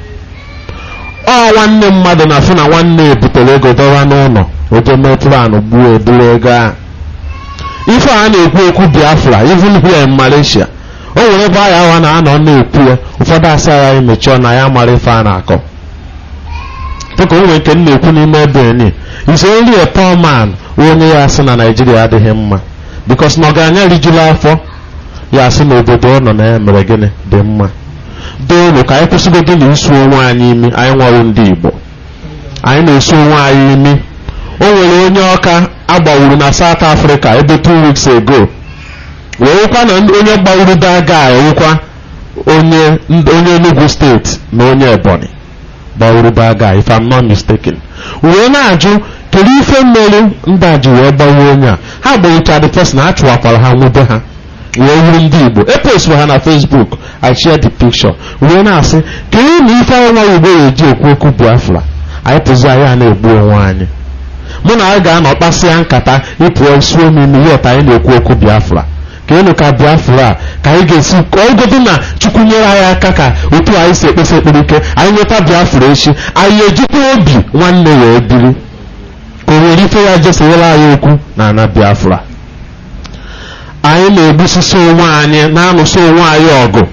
ọ nwanne mmadụ na-afụ na nwanne ebutere ego dọwa n'ụlọ oje mee plan gbuo eburu ego ahụ ife a na-ekwu okwu biafra even here in malaysia o nwere ebe ahụ awa na-anọ na-ekwu ya ụfọdụ asa ya emechie na ya mara ife a na-akọ dịka o nwere nke m na-ekwu n'ime ebe ni ise nri a poor man onye ya asị na naijiria adịghị mma bikos na ọgaranya rijuru afọ ya asị na obodo ọ nọ na ya mere gịnị dị mma doonu ka anyị kwụsịgodo na isu onwe anyị imi anyị nwere ndị igbo anyị na-esu onwe anyị imi o nwere onye ọka agbawuru na south africa ebe two weeks ago werekwa na onye gbawuru daga ewukwa onye onye enugu steeti na onye ebonyi gbawuru daga if i'm not mistaken wee na-ajụ kedu ife mmeri ndị a ji wee gbawa onye a ha gbawucha the person ha chụwakwara ha nwube ha wee wuru ndị igbo eposturu ha na facebook i share the picture wee na-asị kedu na ife anyị nwa igbo ga-eji ekwu okwu biafra anyị pụzi anyị a na-egbu onwe anyị mụ na anyị ga-anọ kpasịa nkata ịpụọ isuo n'ime yet anyị na-ekwu okwu biafra ka enu ka biafra a ka anyị ga-esi ọgodo na chukwu nyere anyị aka ka otu anyị si ekpesa ekpere ike anyị nweta biafra echi anyị ejikwa obi nwanne ya ebiri ka o nwere ife ya jesonyere anyị okwu na ana biafra anyị na-egbusisi onwe anyị na-anụso onwe anyị ọgụ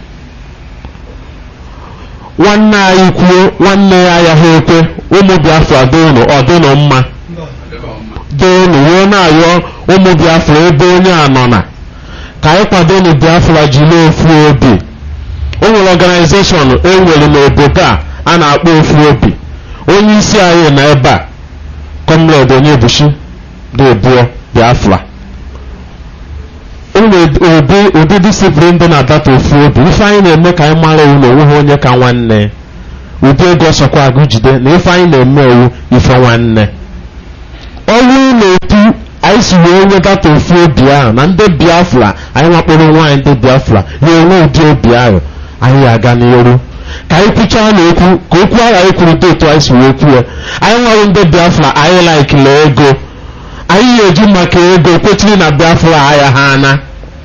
nwanne anyị kwuo nwanne ya ayaghị ekwe ụmụ biafra dịnụ ọ dịnụ mma dịnụ wee na-ayọ ụmụ biafra ebe onye a nọ na ka anyị kwadonụ biafra jiri ofu obi o nwere ọganizeshọn enwere n'obodo a a na-akpọ ofu obi onye isi anyị na ebe a kọmred onyebuchi dị ebuo biafra ụdị ụdị disiplin dị na data ofu obi ife anyị na-eme ka anyị mara ewu na onweghị onye ka nwanne ụdị ego ọsọkwa agụ jide na ife anyị na-eme ewu ife nwanne ọrụ na-etu anyị si wee nye data ofu obi ahụ na ndị biafra anyị nwakpọrọ nwaanyị ndị biafra ya enwe ụdị obi ahụ anyị aga n'iru ka anyị kwuchaa na okwu ka okwu ahụ anyị kwuru dị otu anyị si wee kwuo ya anyị nwere ndị biafra anyị laikila ego anyị ga-eji maka ego kwechiri na biafra agha ha ana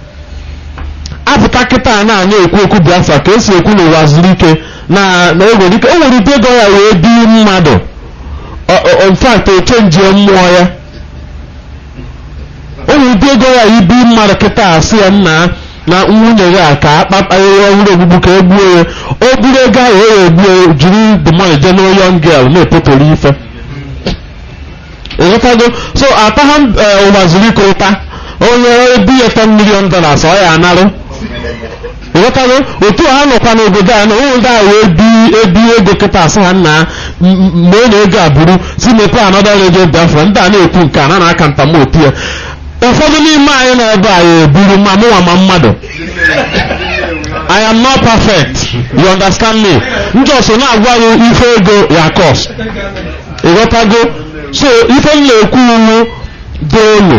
apụta kịta na anyị ekwu okwu biafra ka esi ekwu n'ụwa zuru ike na na enwere ike o nwere ụdị ego ya wee bi mmadụ infact ochenji mmụọ ya o nwere ụdị ego ya ibi mmadụ kịta asị ya nna na nwunye ya ka akpakpa ihe ọhụrụ ogbugbu ka egbuo ya o buru ego ahụ o ya egbuo jiri the money jee n'o young girl na-epụtara ife ịghọtago so atagha ụwa zuru ike ụta onye ebi ya 10 million dollars ọ ya anarụ ịghọtago otu ha nọkwa n'obodo a na onwe ndị a wee bi ebi ego kịta asị ha nna mgbe ọ na-ego a buru si mepe anọda redio biafra ndị a na-ekwu nke a na na-aka ntam otu ya ụfọdụ n'ime anyị na ebe anyị eburu ma mụnwa ma mmadụ I am not perfect you understand me njọsọ na-agwa gị ife ego ya cost ịghọtago so ife m na-ekwu iwu dị elu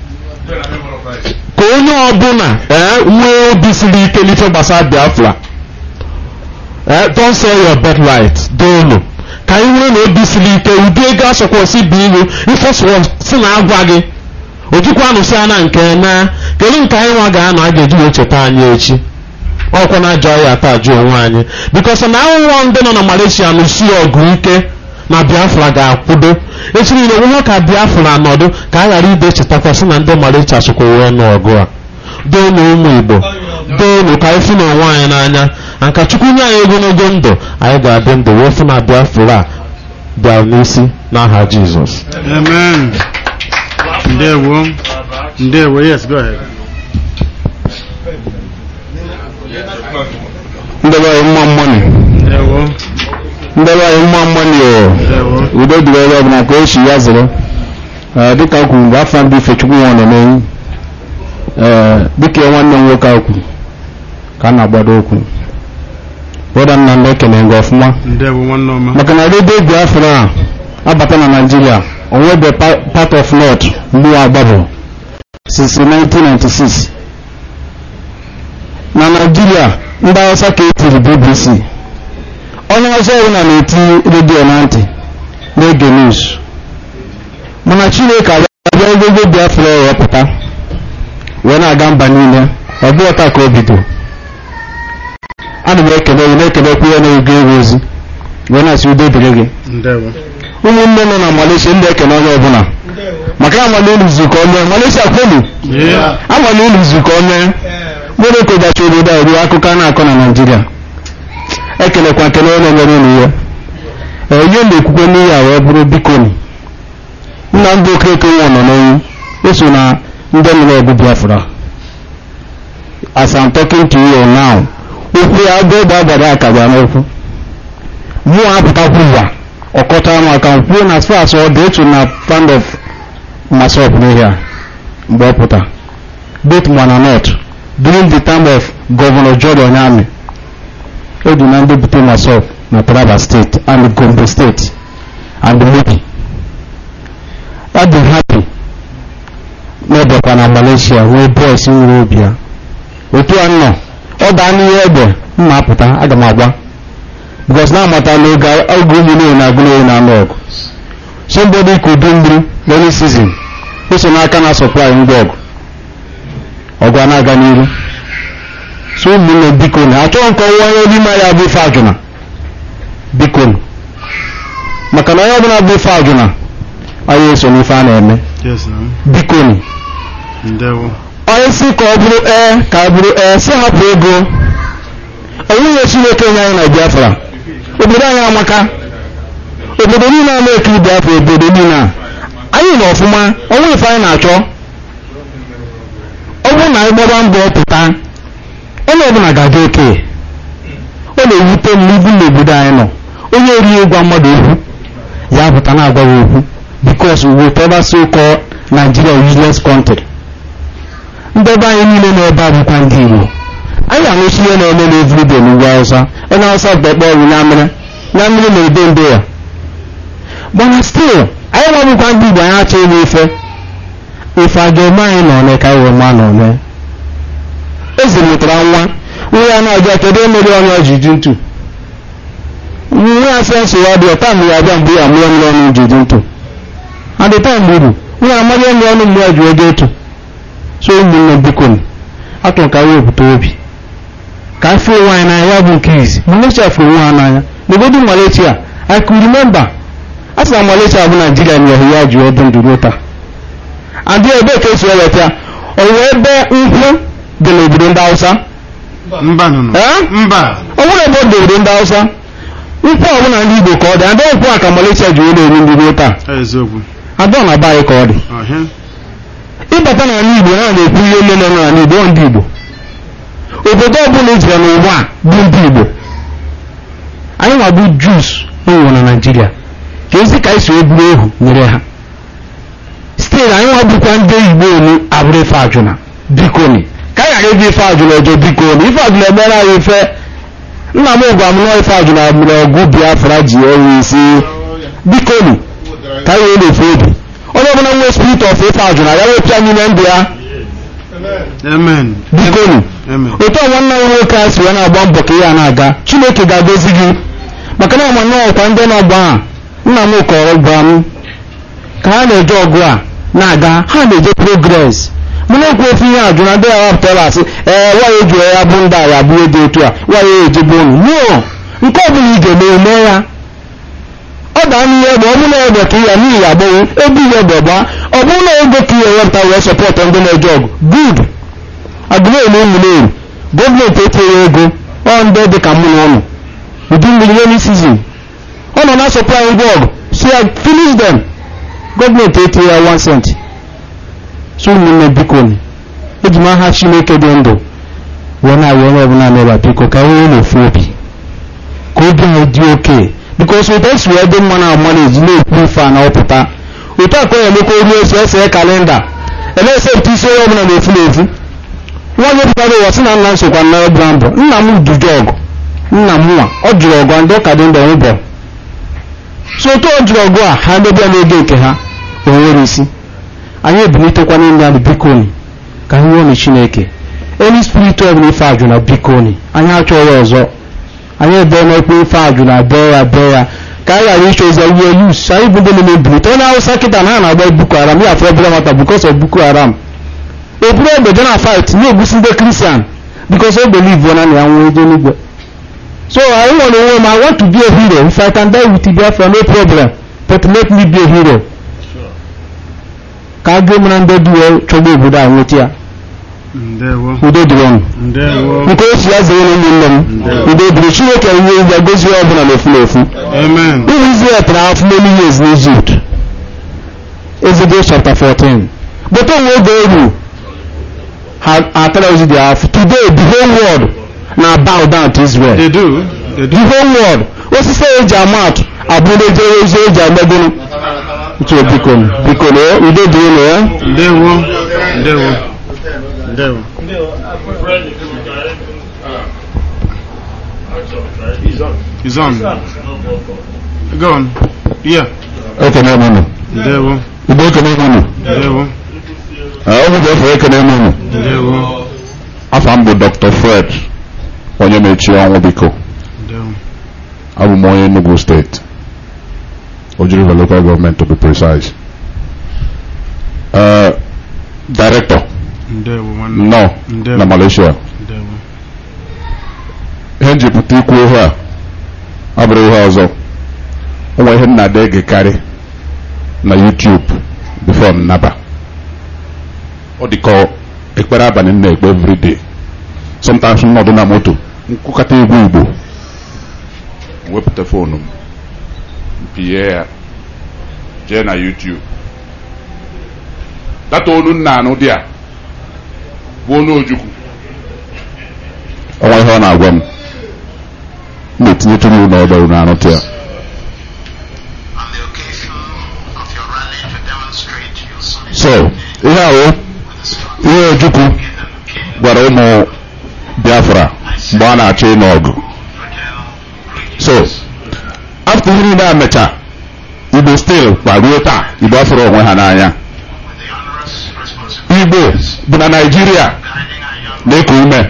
ka onye ọbụla nwee obi siri ike n'ife gbasara biafra don't sell your birthright dị elu ka anyị nwere na obi siri ike ụdị ego asọkwasị bụ ihu ife si na agwa gị ojikwa anụsị ana nke na kedu nke anyị nwa ga-anọ a ga-eji wee cheta anyị echi ọkwa na ajọ ya ata ajụ onwe anyị bikos na ahụhụ ndị nọ na malaysia nụsi ọgụ ike na biafra ga-akwudo echi niile onwe ka biafra nọdụ ka a ghara ide chetakwasị na ndị malaysia sokwa wee n'ọgụ a doonu ụmụ igbo doonu ka anyị fụ na onwe anyị n'anya na nka chukwu nye anyị ogologo ndụ anyị ga-adị ndụ wee fụ na biafra a bịara n'isi n'aha jizọs amen ndewo ndewo yes go ahead ndebe anyị mma mmọnị ndewo ndebe anyị mma mmọnị o udo dịrị ebe ọbụla ka o si ya zere dịka o kwuru mgbe afọ ndị ifechukwu nwa nọ n'enyi dịka ya nwanne m nwoke ahụ kwuru ka a na-agbado okwu brọda nna m ekene gị ọfụma ndewo nwanne ọma maka na redio biafra a abata na naijiria onwebe part of north mgbe agbabụ since 1996 na naijiria ndị hausa ka etiri bbc onye ọzọ ọbụla na-eti redio na ntị na-ege news mana chineke abịa ogogo biafra ewepụta wee na-aga mba niile ọ bụghị taa ka o bido ana m ekele gị na-ekelekwa ya na-ego ego ozi wee na-asị udo dịrị gị ndewo ụmụnne nọ na malaysia ndị ekele onye ọbụla maka amala elu zukọ onye malaysia kwelu amala elu zukọ onye nwere kogachi obodo a ruo akụkọ a na-akọ na naijiria ekelekwa kele onye nyere unu ya onye na-ekwukwe n'ihe a wee bụrụ bikoni nna ndị okeke nwa nọ n'onwu eso na ndị nụrụ ọgụ biafra as I'm talking to you now okwu ya agụ egbe agbada akaga n'okwu mụọ apụtakwu ụwa ọkọta m aka kwuo na as far as ọ dị otu na fund of masop n'ihe a mgbe ọ pụta both mana north during the time of governor George Onyame edu na ndị bute masop na Taraba state and Gombe state and Mobi ọ dị happy n'ebekwa na Malaysia nwee boys nwere obi ya otu a nọ ọ daa n'ihe egbe mma apụta aga m agba because na amata n'oge oge ụmụ niile na-agụ n'onye na-anụ ọgụ somebody could do mmiri rainy season o so n'aka na supply ngwa ọgụ ọgụ a na-aga n'iru so ụmụnne biko na achọghị nke ọnwa onye n'ime ya bụ ife ajụna biko maka na onye ọbụla bụ ife ajụna anyị eso n'ife a na-eme Yes, now. biko ni Ndewo. onye si ka ọ bụrụ ee ka ọ bụrụ ee si hapụ ego onwunye chineke nye anyị na biafra obodo anyị amaka obodo niile a na-ekiri biafra obodo niile a anyị nọ ọfụma onwe ife anyị na-achọ ọ bụrụ na anyị gbaba mbọ pụta onye ọbụla ga-adị oke ọ na-ewute m n'ibu n'obodo anyị nọ onye erighị ịgwa mmadụ okwu ya pụta na-agwa ya okwu because whatever so called Nigeria useless country ndị ebe anyị niile nọ ebe a bụkwa ndị Igbo anyị anụchi ihe na-eme na everyday n'ugwu Hausa onye Hausa bekpe ọrụ na mmiri na mmiri na-ede ndo ya mana still anyị nwabụkwa ndị Igbo anyị achọ ime ife ife a ga-eme anyị na one ka anyị wee ma na one eze mụtara nwa nwa ya na-abịa kedu emere onye ọji dị ntu nwa ya sensị ya dị ọta mgbe ya abịa mgbe ya mụọ mmiri ọnụ ji dị ntu adịta mgburu nwa amaghị mmiri ọnụ mgbe ya ji oge etu so ụmụnne biko atụrụ ka anyị wepụta obi ka afọ onwe anyị n'anya ya bụ nke izi malaysia fụrụ onwe ha n'anya n'obodo malaysia i could remember a sị na malaysia bụ naijiria nyere ya ji ọdụ ndụ ruo taa adị ebe ka esi eweta ya ọwụ ebe nkwụ dị n'obodo ndị hausa mba nọ mba ọ nwere ebe ọ dị obodo ndị hausa nkwụ ọbụla ndị igbo ka ọ dị adị nkwụ a ka malaysia ji were eri ndị ruo taa eziokwu adọ na be anyị ka ọ dị ọhịa ịbata n'ala igbo na na-ekwu ihe ole nọ n'ala igbo ọ ndị igbo obodo ọbụla ejire n'ụwa a bụ ndị igbo anyị nwa bụ jus onwe na naijiria ka ezi ka anyị si eburu ehu nyere ha stil anyị nwa bụkwa ndị igbo onu abụrụ ife ajụna bikoni ka anyị ghara ibe ife ajụna ọjọọ bikoni ife ajụna emere anyị ife nna m gwa m nọọ ife ajụna mere ọgụ biafra ji enwe isi bikoni ka anyị wee na-efe obi onye ọbụla nwee spirit of ife ajụna ya wepịa n'ime ndụ ya amen bikonu otu a nwanne m nwoke a si wee na-agba mbọ ka ihe a na-aga chineke ga-agozi gị maka na ọma ọkwa ndị na-agba ha nna m kọrọ gwa m ka ha na-eje ọgụ a na-aga ha na-eje progres mana okwu ofe ihe ajụ na ndị ya wapụtara asị ee nwaanyị eji ya bụ ndị agha bụ ihe dị etu a nwaanyị ya ejebe unu no nke ọ bụla ị ga-eme eme ya ọ daa n'ihe egbe ọ bụla egbe ka ya n'ihi agbọghọ ebe ihe egbe gbaa ọ bụrụ na ego ka ihe wepụta wee sọpọtụ ndị na-eje ọgụ good agụmelu ụmụneru gọọmenti etinye ego ọ ndị dị ka mụ na ụnụ ụdị mmiri rainy season ọ nọ na supply ngwa ọgụ si ya finish them gọọmenti etinye ya 1 cent so ụmụnne biko eji m aha chineke dị ndụ wee na-arịọ onye ọbụla n'ebe biko ka nwee n'ofu obi ka obi anyị dị oke bikos otu esi wee dị mma na ama na-eji na-ekwu ife a na ọpụta otu a ka ọ na-emekwa oru esi ese kalenda ele-esepụta isi onye ọbụla na-efu na-efu nwaanyị pụtara ụwa sị na nna m sokwa na ọbụla mbọ nna m duju ọgụ nna m nwa ọ jụrụ ọgụ ndị ụka dị ndụ nwụbọ so otu ọ jụrụ ọgụ a ha debịa n'oge nke ha o nwere isi anyị ebilitekwa n'ime anyị bikoni ka anyị nwere chineke eni spirit ọbụla ife ajụ na bikoni anyị achọghị ọzọ anyị ebe n'ekpe ife ajụ na bee ya bee ya ka anyị ghara ịchọ ozi ihe yus anyị bụ ndị na ebilite onye awụsa kịta na ha na-agba boko haram ya afọ ebere mata bikos of boko haram eburu egbe je na fight na-egbusi ndị kristian bikos o believe na ya nwee eje n'igwe so I want onwe m I want to be a hero if I can die with Biafra no problem but let me be a hero ka a gị mara ndị dị wee chọgbu obodo a nweta ya ndewo udo dịrị ọnụ ndewo nke o si ya zere na ụmụnne m udo dịrị chineke ihe ya gozie ọ bụla n'ofu n'ofu amen ụmụ Israel tara afọ many years n'Egypt Exodus chapter 14 but onwe oge eru ha atara ozi dị afọ today the whole world na bow down to Israel they do they do the whole world osisi eji ama atụ abụrụ ejere ozi eji amegoro ntụ biko biko na udo dịrị na ya ndewo ndewo ndewo He's on. Go on. Yeah. ekene m unu Ndewo. igbo ekene m unu Ndewo. ọ bụ efe ekene m unu Ndewo. afọ m bụ dr fred onye mechi ọnwụ biko Ndewo. abụ m onye enugu steeti ojiriva local government to be precise uh, director ndewo nwanne nọ Ndewo. na Malaysia ndewo ihe m ji pụta ikwu ihe a abụrụ ihe ọzọ o nwere ihe m na-ada egekarị na YouTube before m naba ọ dịka ekpere abalị m na-ekpe everyday sometimes m nọdụ na moto nkwụkọta egwu igbo m wepụta foonu m mpie ya jee na YouTube data onu nna anụ dị a bụ onu ojukwu ọnwa ihe ọ na-agwa m m na-etinyetụrụ unu ọdọ unu anụtụ ya so ihe ahụ ihe ojukwu gwara ụmụ biafra mgbe a na-achọ ịnụ ọgụ so after ihe niile a mecha igbo stil kwa ruo taa igbo afụrụ onwe ha n'anya igbo bụ na naijiria na-eku ume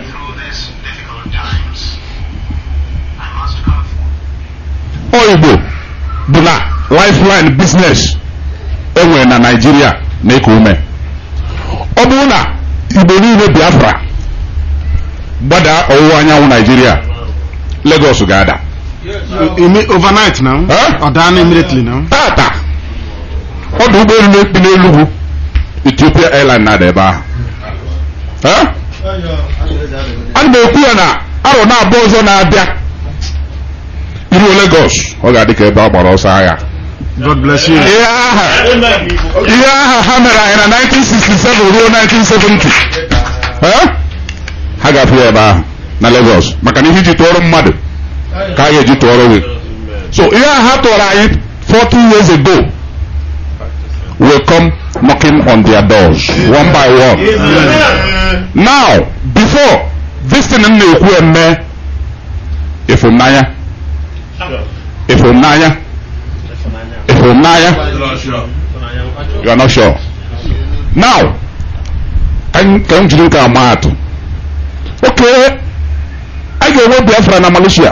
ọ igbo bụ na lifeline business enwere na naijiria na-eku ume ọ bụrụ na igbo niile biafra gbada ọwụwa anyanwụ naijiria lagos ga-ada Ime overnight now? Or down immediately now? tata ọdụ ụgbọelu na-ekpi n'elugwu ethiopia airline na-ada ebe ahụ Eh? ana m ekwu ya na arọ na-abụọ ọzọ na-abịa iruo Lagos ọ ga-adị ka ebe a gbara ọsọ agha God bless you. ihe aha ihe aha ha mere anyị na 1967 ruo 1970 Eh? ha ga-afụ ya ebe ahụ na Lagos maka na ihe iji tụọrọ mmadụ ka a ga-eji tụọrọ gị so ihe aha ha tụọrọ anyị 40 years ago will come knocking on their doors one by one now before this thing m na-ekwu eme ịfụnanya ịfụnanya ịfụnanya you are not sure now ka m ka m jiri nke a maa atụ oke a ga-enwe biafra na malaysia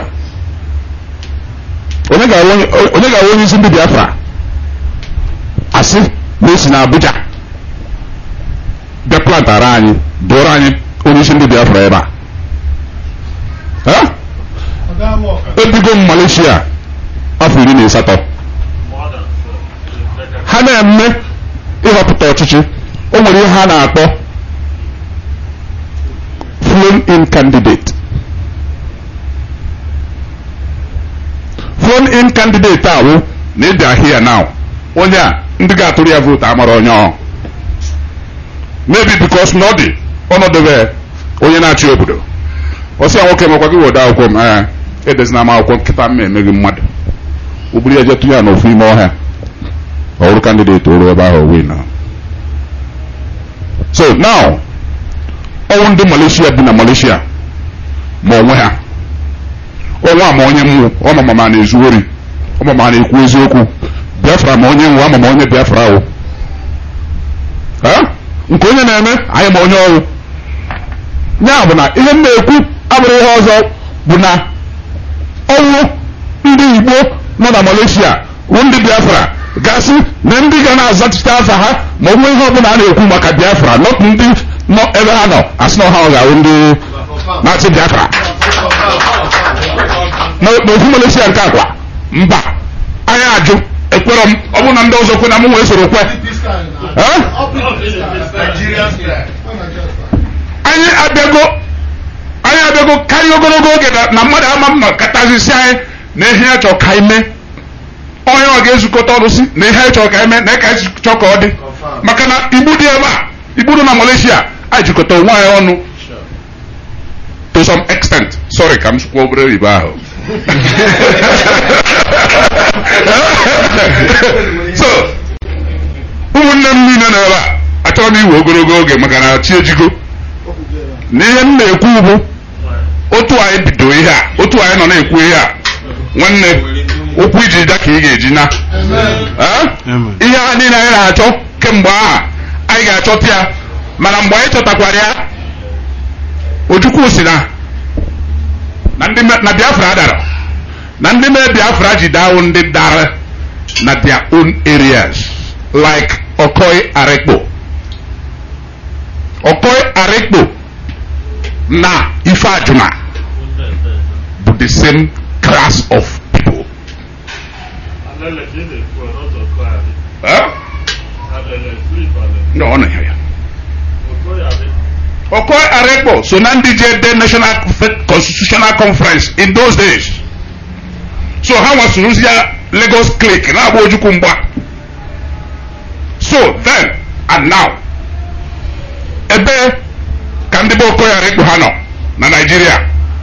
onye ga-enwe onye ga-enwe onye isi ndị biafra asị na esi na abuja bịa plantara anyị dụọrọ anyị onye isi ndị biafra ebe a Eh? ebigo m malaysia afọ iri na asatọ ha na-eme ịhọpụta ọchịchị o nwere ihe ha na-akpọ flown in candidate flown in candidate ahụ na ịbịa here now onye a ndị ga-atụrụ ya vootu amara onye ọ maybe because na ọ dị ọnọdụ ebe onye na-achị obodo ọsị ya nwoke makwa gị wode akwụkwọ m ee edezina m akwụkwọ nkịta m emeghị mmadụ ogburu ya je tụnye ya n'ofu ime ọhịa ọ bụrụ kandideti oru ebe ahụ win so now ọnwụ ndị malaysia bi na malaysia ma onwe ha ọnwa ma onye mmụ ọmama ma na-ezu ori ọmama na-ekwu eziokwu biafra ma onye nwụ ama ma onye biafra ahụ nke onye na-eme anyị ma onye ọrụ ya bụ na ihe m na-ekwu abụrụ ihe ọzọ bụ na ọnwụ ndị igbo nọ na malaysia bụ ndị biafra gasị na ndị ga na-azachite afa ha ma ọ nwee ihe ọbụla a na-ekwu maka biafra not ndị nọ ebe ha nọ asị na ha ga-ahụ ndị na-achị biafra n'ofu malaysia nke akwa mba anyị ajụ ekwerọ m ọ bụrụ na ndị ọzọ kwe na m wee soro kwe anyị abịago anyị abịago karịa ogologo oge na mmadụ ama mma katazisi anyị na ihe ya chọrọ ka anyị mee onye ọ ga-ezukọta ọrụ si na ihe anyị chọrọ ka anyị mee na ka anyị chọrọ ka ọ dị maka na igbu dị ebe a igbu dị na malaysia anyị jikọta onwe anyị ọnụ to some extent sorry ka m sụkwa obere oyibo ahụ so ụmụnne m niile nọ ebe a achọrọ m iwe ogologo oge maka na chi ejigo na ihe m na-ekwu bụ otu anyị bido ihe a otu anyị nọ na-ekwu ihe a nwanne ụkwụ iji da ka ị ga-eji na ihe a niile anyị na-achọ kemgbe aha anyị ga-achọta ya mana mgbe anyị chọtakwara ya ojukwu si na na biafra dara na ndị mee biafra ji dawo ndị dara na their own areas like okoy arekpo Okoye Arekpo na Ife Ajuna bụ the same class of people. Huh? No, ọ na ya. Okoye Arekpo so na ndị je de National Constitutional Conference in those days. So ha nwasorozi ya Lagos clique na-agba ojukwu mgba. So then and now ebe ka ndị be Okoye Arekpo ha nọ na Nigeria.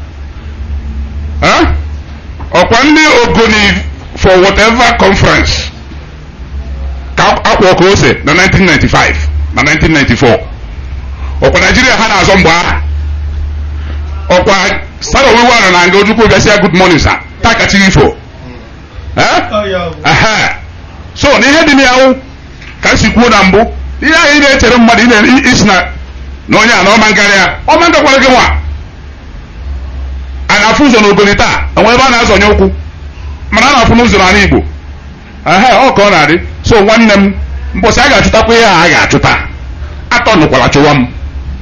Huh? ọkwa ndị ogoni for whatever conference ka akwa ọka ose na 1995 na 1994 ọkwa naijiria ha na-azọ mgbe aha ọkwa sara owiwe ara na nga ojukwu bịasịa good morning sir taa kachiri ifo Ehe. so na ihe dị n'yanwụ ka m si kwuo na mbụ ihe anyị na-echere mmadụ ị isi na na onye a na ọma ngarị ya ọma ngakwara gị nwa a na-afụ ụzọ n'ogoli taa enwe ebe a na-azọnye ụkwụ mana a na-afụ n'ụzọ n'ala Igbo ehe ọ ka ọ na-adị so nwanne m mbọsị a ga-achụtakwa ihe a a ga-achụta atọ nụkwala chụwa m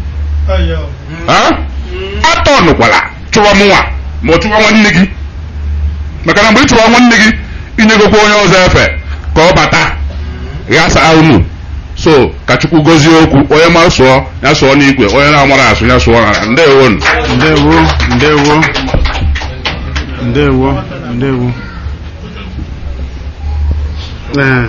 atọ nụkwala chụwa m nwa ma ọ chụwa nwanne gị maka na mgbe ị chụwa nwanne gị inyegokwa onye ọzọ efe ka ọ bata ghasa unu so ka chukwu gozie okwu onye ma sụọ ya sụọ n'igwe onye na-amara asụ ya sụọ na ndewo ndewo ndewo ndewo ndewo ee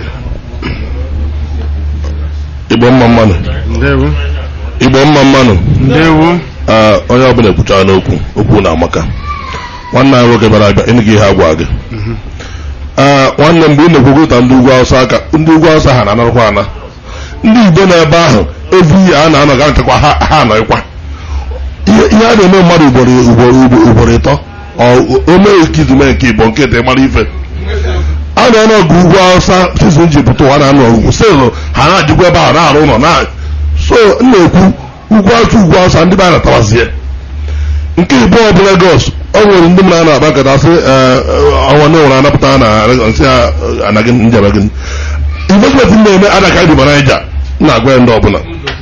igbo mma mmanụ ndewo igbo mma mmanụ ndewo Ee, onye ọbụla ekwuchara n'okwu okwu na-amaka nwanne anyị nwoke bịara abịa ịnụ gị ihe agwa gị Ee, nwanne mgbe ị na-ekwukọta ndị ugwu awụsa aka ndị ugwu awụsa ha na-anarakwa ana ndị igbo na-ebe ahụ evu ihe a na-anọ ga nchekwa ha ha anọghịkwa ihe ihe a na-eme mmadụ ugboro ugboro ugboro ugboro ịtọ o mee nke izume nke igbo nke dị mara ife a na-anọ ọgụ ugwu awụsa sizin ji pụta ụwa na-anọ ugwu selu ha na-adịkwa ebe ahụ na-arụ ụlọ na so m na-ekwu ugwu awụsa ugwu awụsa ndị be a na-atawazie nke ịbụọ bụ Lagos ọ nwere ndị mmadụ na-akpa nkata sị ọnwa ndị nwere anapụta na nsị anaghị njebe gị investment m na-eme adaka dị Naija na-agwa ya ndị ọbụla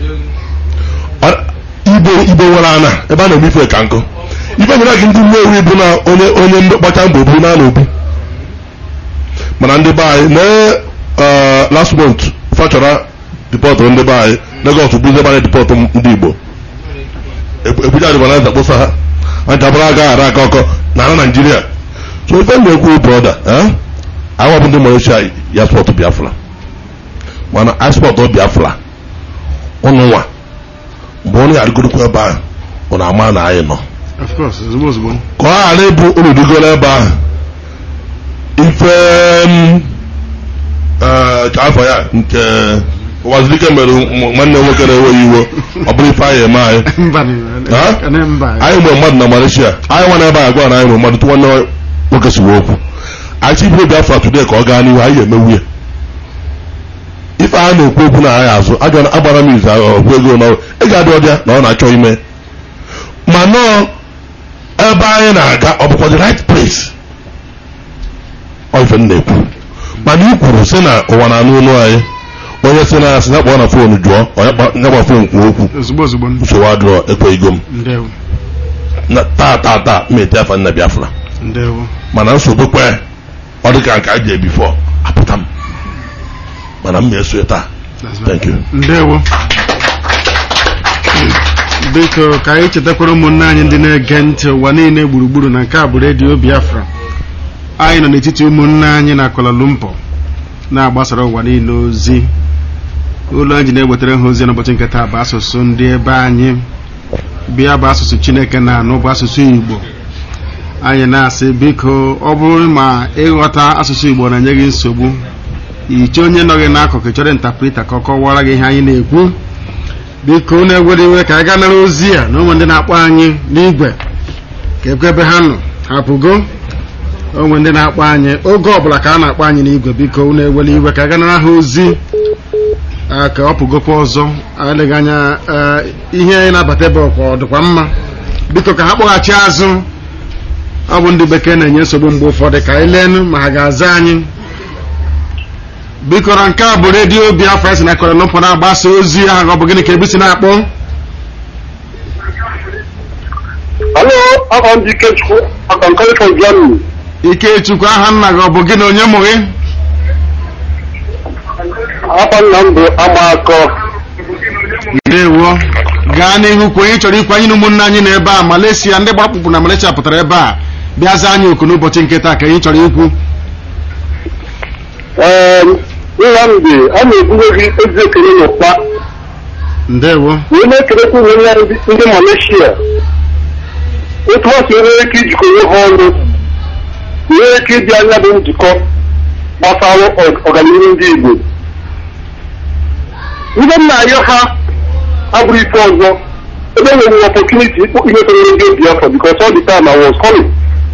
ibo ibo nwere ana ebe a na-eme ife ka nkụ ife nyere gị ndị Nnewi bụ na onye onye gbacha mbọ bụ na obi mana ndị be anyị na last month fachọra dipọtụ ndị be anyị Lagos bụ ndị gbara dipọtụ ndị Igbo ebuja adịbanaza kpụsa ha ajabara aga ara aka ọkọ na ala naijiria so ife na-ekwu broda awa bụ ndị malaysia ya spọtụ biafra mana aspọtụ biafra ụnụ nwa mgbe onye arịgorokwa ebe ahụ ọ na-ama na anyị nọ of course ozugbo ozugbo ka ọ ghara ịbụ unu digoro ebe ahụ ife ka afọ ya nke ụwazirike mere nwanne nwoke na-enweghị iwe ọ bụrụ ife anyị eme anyị anyị nwere mmadụ na Malaysia anyị nwa na-ebe anyị gwa na anyị nwere mmadụ tụ nwanne nwoke siwe okwu anyị chibiri Biafra today ka ọ gaa n'ihu anyị ga-emewu ya ife a na-ekwu okwu na anyị azụ agbara m izu ọgwụ ego na ị ga-adị ọdịa na ọ na-achọ ime ma nọọ ebe anyị na-aga ọ bụkwa the right place ọ ife m na-ekwu mana i kwuru sị na ụwa na-anụ olu anyị onye sị na asị ya kpọọ na foonu jụọ onye gba foonu kwuo okwu ozugbo ozugbo nsogbu adịrọ ekweghịgo m ndewo na taa taa taa mmeti afa nna biafra ndewo mana nsogbu kwe ọ dị ka nke a ji bifọ apụta m mana m na-eso ya taa thank you ndewo biko ka anyị chetakwara ụmụnne anyị ndị na-ege ntị ụwa niile gburugburu na nke a bụ redio biafra anyị nọ n'etiti ụmụnne anyị na Kuala Lumpur na-agbasara ụwa niile ozi ụlọ anyị na-ewetara ha ozi n'ụbọchị nke taa bụ asụsụ ndị ebe anyị bịa bụ asụsụ Chineke na-anụ bụ asụsụ Igbo anyị na-asị biko ọ bụrụ ma ịghọta asụsụ Igbo na-enye gị nsogbu iche onye nọ gị n'akụkụ chọrọ ntaprita ka ọ kọwara gị ihe anyị na-ekwu biko na-egwere iwe ka anyị gaa nara ozi a na ụmụ ndị na-akpọ anyị n'igwe ka ekwe ebe ha nọ hapụgo onwe ndị na-akpọ anyị oge ọbụla ka a na-akpọ anyị n'igwe biko unu ewele iwe ka a ganara ha ozi ka ọ pụgokwa ọzọ eleghị anya ihe anyị na-abata ebe ọkwa ọ dịkwa mma biko ka ha kpọghachi azụ ọ bụ ndị bekee na-enye nsogbu mgbe ụfọdụ ka anyị leenụ ma ha ga-aza anyị biko na nke a bụ redio Biafra si na Kuala Lumpur na-agbasa ozi ahụ ọ bụ gịnị ka ebusi na-akpọ Hello, aka ndị Ikechukwu, aka nkari from Germany. Ikechukwu aha nna gị ọ bụ gị na onye mụ gị? Afa nna m bụ Amakọ. Ndewo. Gaa n'ihu kwa onye chọrọ ịkwanye na ụmụnne anyị nọ ebe a Malaysia ndị gbapụpụ na Malaysia pụtara ebe a bịaza anyị oku n'ụbọchị nke taa ka anyị chọrọ ikwu. Ee, Nnamdị, a na-ebunye gị ezi ekele n'ụkpa. Ndewo. Wee na-ekelekwa ụmụnne anyị ndị- ndị Malaysia. Otu ha si nwere ike ijikọ onwe ha ọnụ. Nwere ike ịdị anya bụ njikọ gbasara ọ- ọganihu ndị Igbo. Ndị m na-ayọ ha abụrụ ife ọzọ ebe nwere opportunity ịkpọ ihe toro ndị Biafra because all the time I was coming.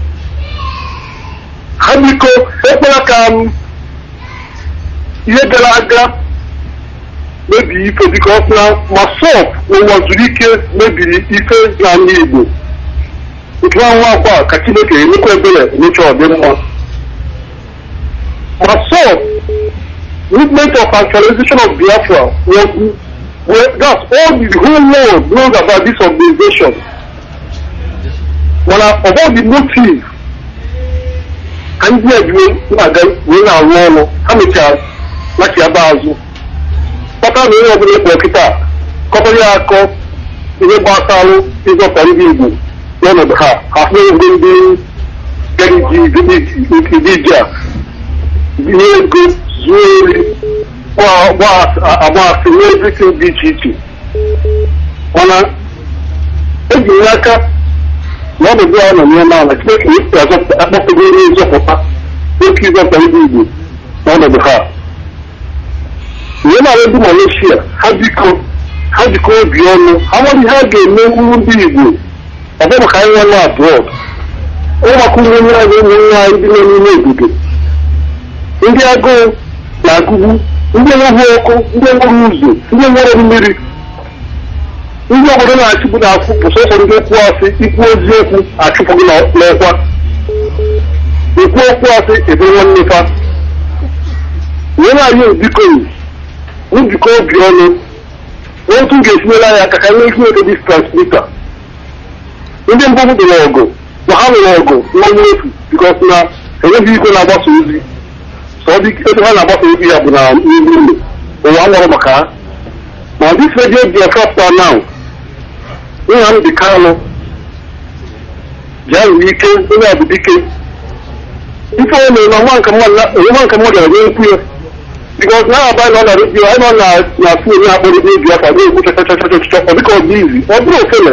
Ha biko ekpere ka m ihe gara aga mebiri ife because na masọp n'ụwa zuru ike mebiri ife n'ala Igbo nke nwa nwa akwa ka Chineke emekwa ebere emecha ọdịmma masọp movement of actualization of Biafra was well, that's all the whole world knows about this organization mana about the motive ka ndị a ji na-aga wee na-arụ ọrụ ha mechara lachi aba azụ kpata na onye ọbụla ekpo kịta kọpara ya akọ ihe gbasalụ ịzọpụta ndị Igbo n'ọnọdụ ha ha ndị ndị bịara iji a binye ego zuo ori agbaasị n'ezikin dị iche iche mana eji nye aka na ọnọdụ a nọ n'ime ala Chineke akpọpụgo ihe nzọpụta oke ịzọpụta ndị Igbo n'ọnọdụ ha ihe na-arụ ndị Malaysia ha biko ha jikọ obi ọnụ ha nwere ihe a ga-eme uru ndị Igbo ọ bụ maka anyị nwe abroad ọ maka ụmụ nwe anyị ụmụ nwe anyị ndị nọ n'ime obodo ndị agụụ na-agụgbu ndị enweghị ọkụ ndị enweghị ụzọ ndị nwere mmiri ndị obodo na-achịpụ na-akwụ bụ sọsọ ndị okwu asị ikwu eziokwu achụpụ gị n'ọkwa ikwu okwu asị ebe nwanne fa wee na-anyị biko njikọ obi ọnụ otu ga-etinyela ya aka ka nwee ike nweta dis transmita ndị mbụ dị n'ọgụ ma ha nwere ọgụ nwa mmefu bikos na enweghị ike na-agbasa ozi so ọ dị ebe ha na-agbasa ozi ya bụ na n'ihu ụlọ ụwa nwụrụ maka ha ma dis radio biafra star now nna m dị kalụ ji ahụ ike onye a bụ dike ife o mere na nwa nke mmadụ ga-enye nkwu ya because now by now na redio anyị nọ na na fon ya akpọrọ ebe biafra na-ekwu chọchọchọchọchọ ọ dịka ọ dị izi ọ bụrụ ofele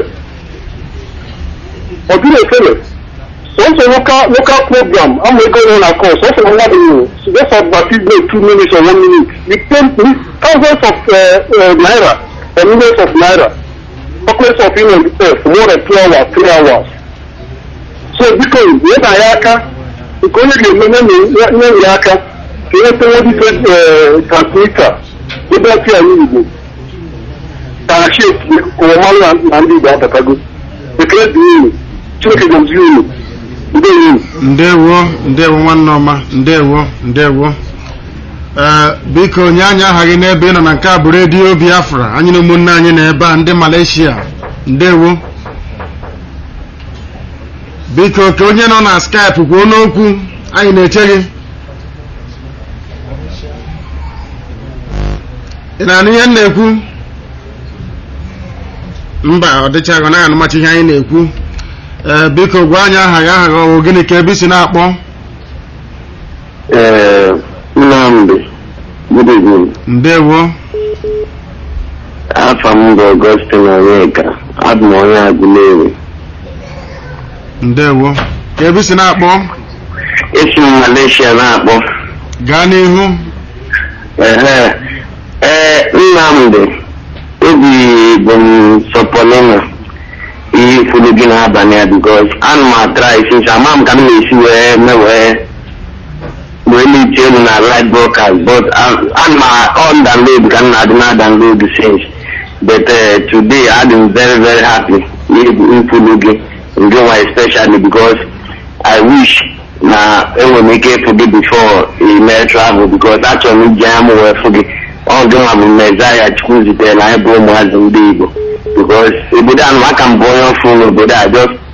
ọ dịrị ofele sọsọ local program ama ego nọ na kọ sọsọ mmadụ nwụrụ just advertisement two minutes or one minute you pay thousands of uh, uh, naira or millions of naira chocolates of you know, uh, for more than two hours three hours so biko nye na ya aka nke onye ga-eme nye ya aka ka enweta nwedite transmita ebe ọtị anyị igbo ka ha shi ụwa mmanụ na ndị igbo abatago ekele dị unu chineke gozie unu ndewo ndewo nwanne ọma ndewo ndewo ee biko nye anyị aha gị n'ebe ị nọ na nke a bụ redio biafra anyị na ụmụnne anyị na ebe a ndị malaysia ndewo biko ka onye nọ na skype kwuo n'okwu anyị na-eche gị ị na-anụ ihe m na-ekwu mba ọ dịchaghị ọ naghị anụmachi ihe anyị na-ekwu ee biko gwa anyị aha gị aha gị ọwụ gịnị ka ebe isi na-akpọ ee Nnamdi good evening ndewo afọ m bụ Augustine Onyeka abụ m onye Aguleri ndewo ka ebe isi na-akpọ esi m Malaysia na-akpọ gaa n'ihu ehe ee Nnamdi obi bụ m Sopolina ihe ifuru gị n'abalị a bikos ana m atrai since ama m ka m na-esi wee mewee wee na-eche elu na live broadcast but ana m on download ka m na-adị na download since but uh, today adị m very very happy n'ifuru gị ndị nwa especially because I wish na enwere m ike ịfụ gị before ime travel because achọrọ m iji anya m wee fụ gị ọ gị nwa bụ mezaya chukwu zitere na anyị bụ ụmụazị ndị Igbo because obodo a aka m bụ onye ọfụ n'obodo a just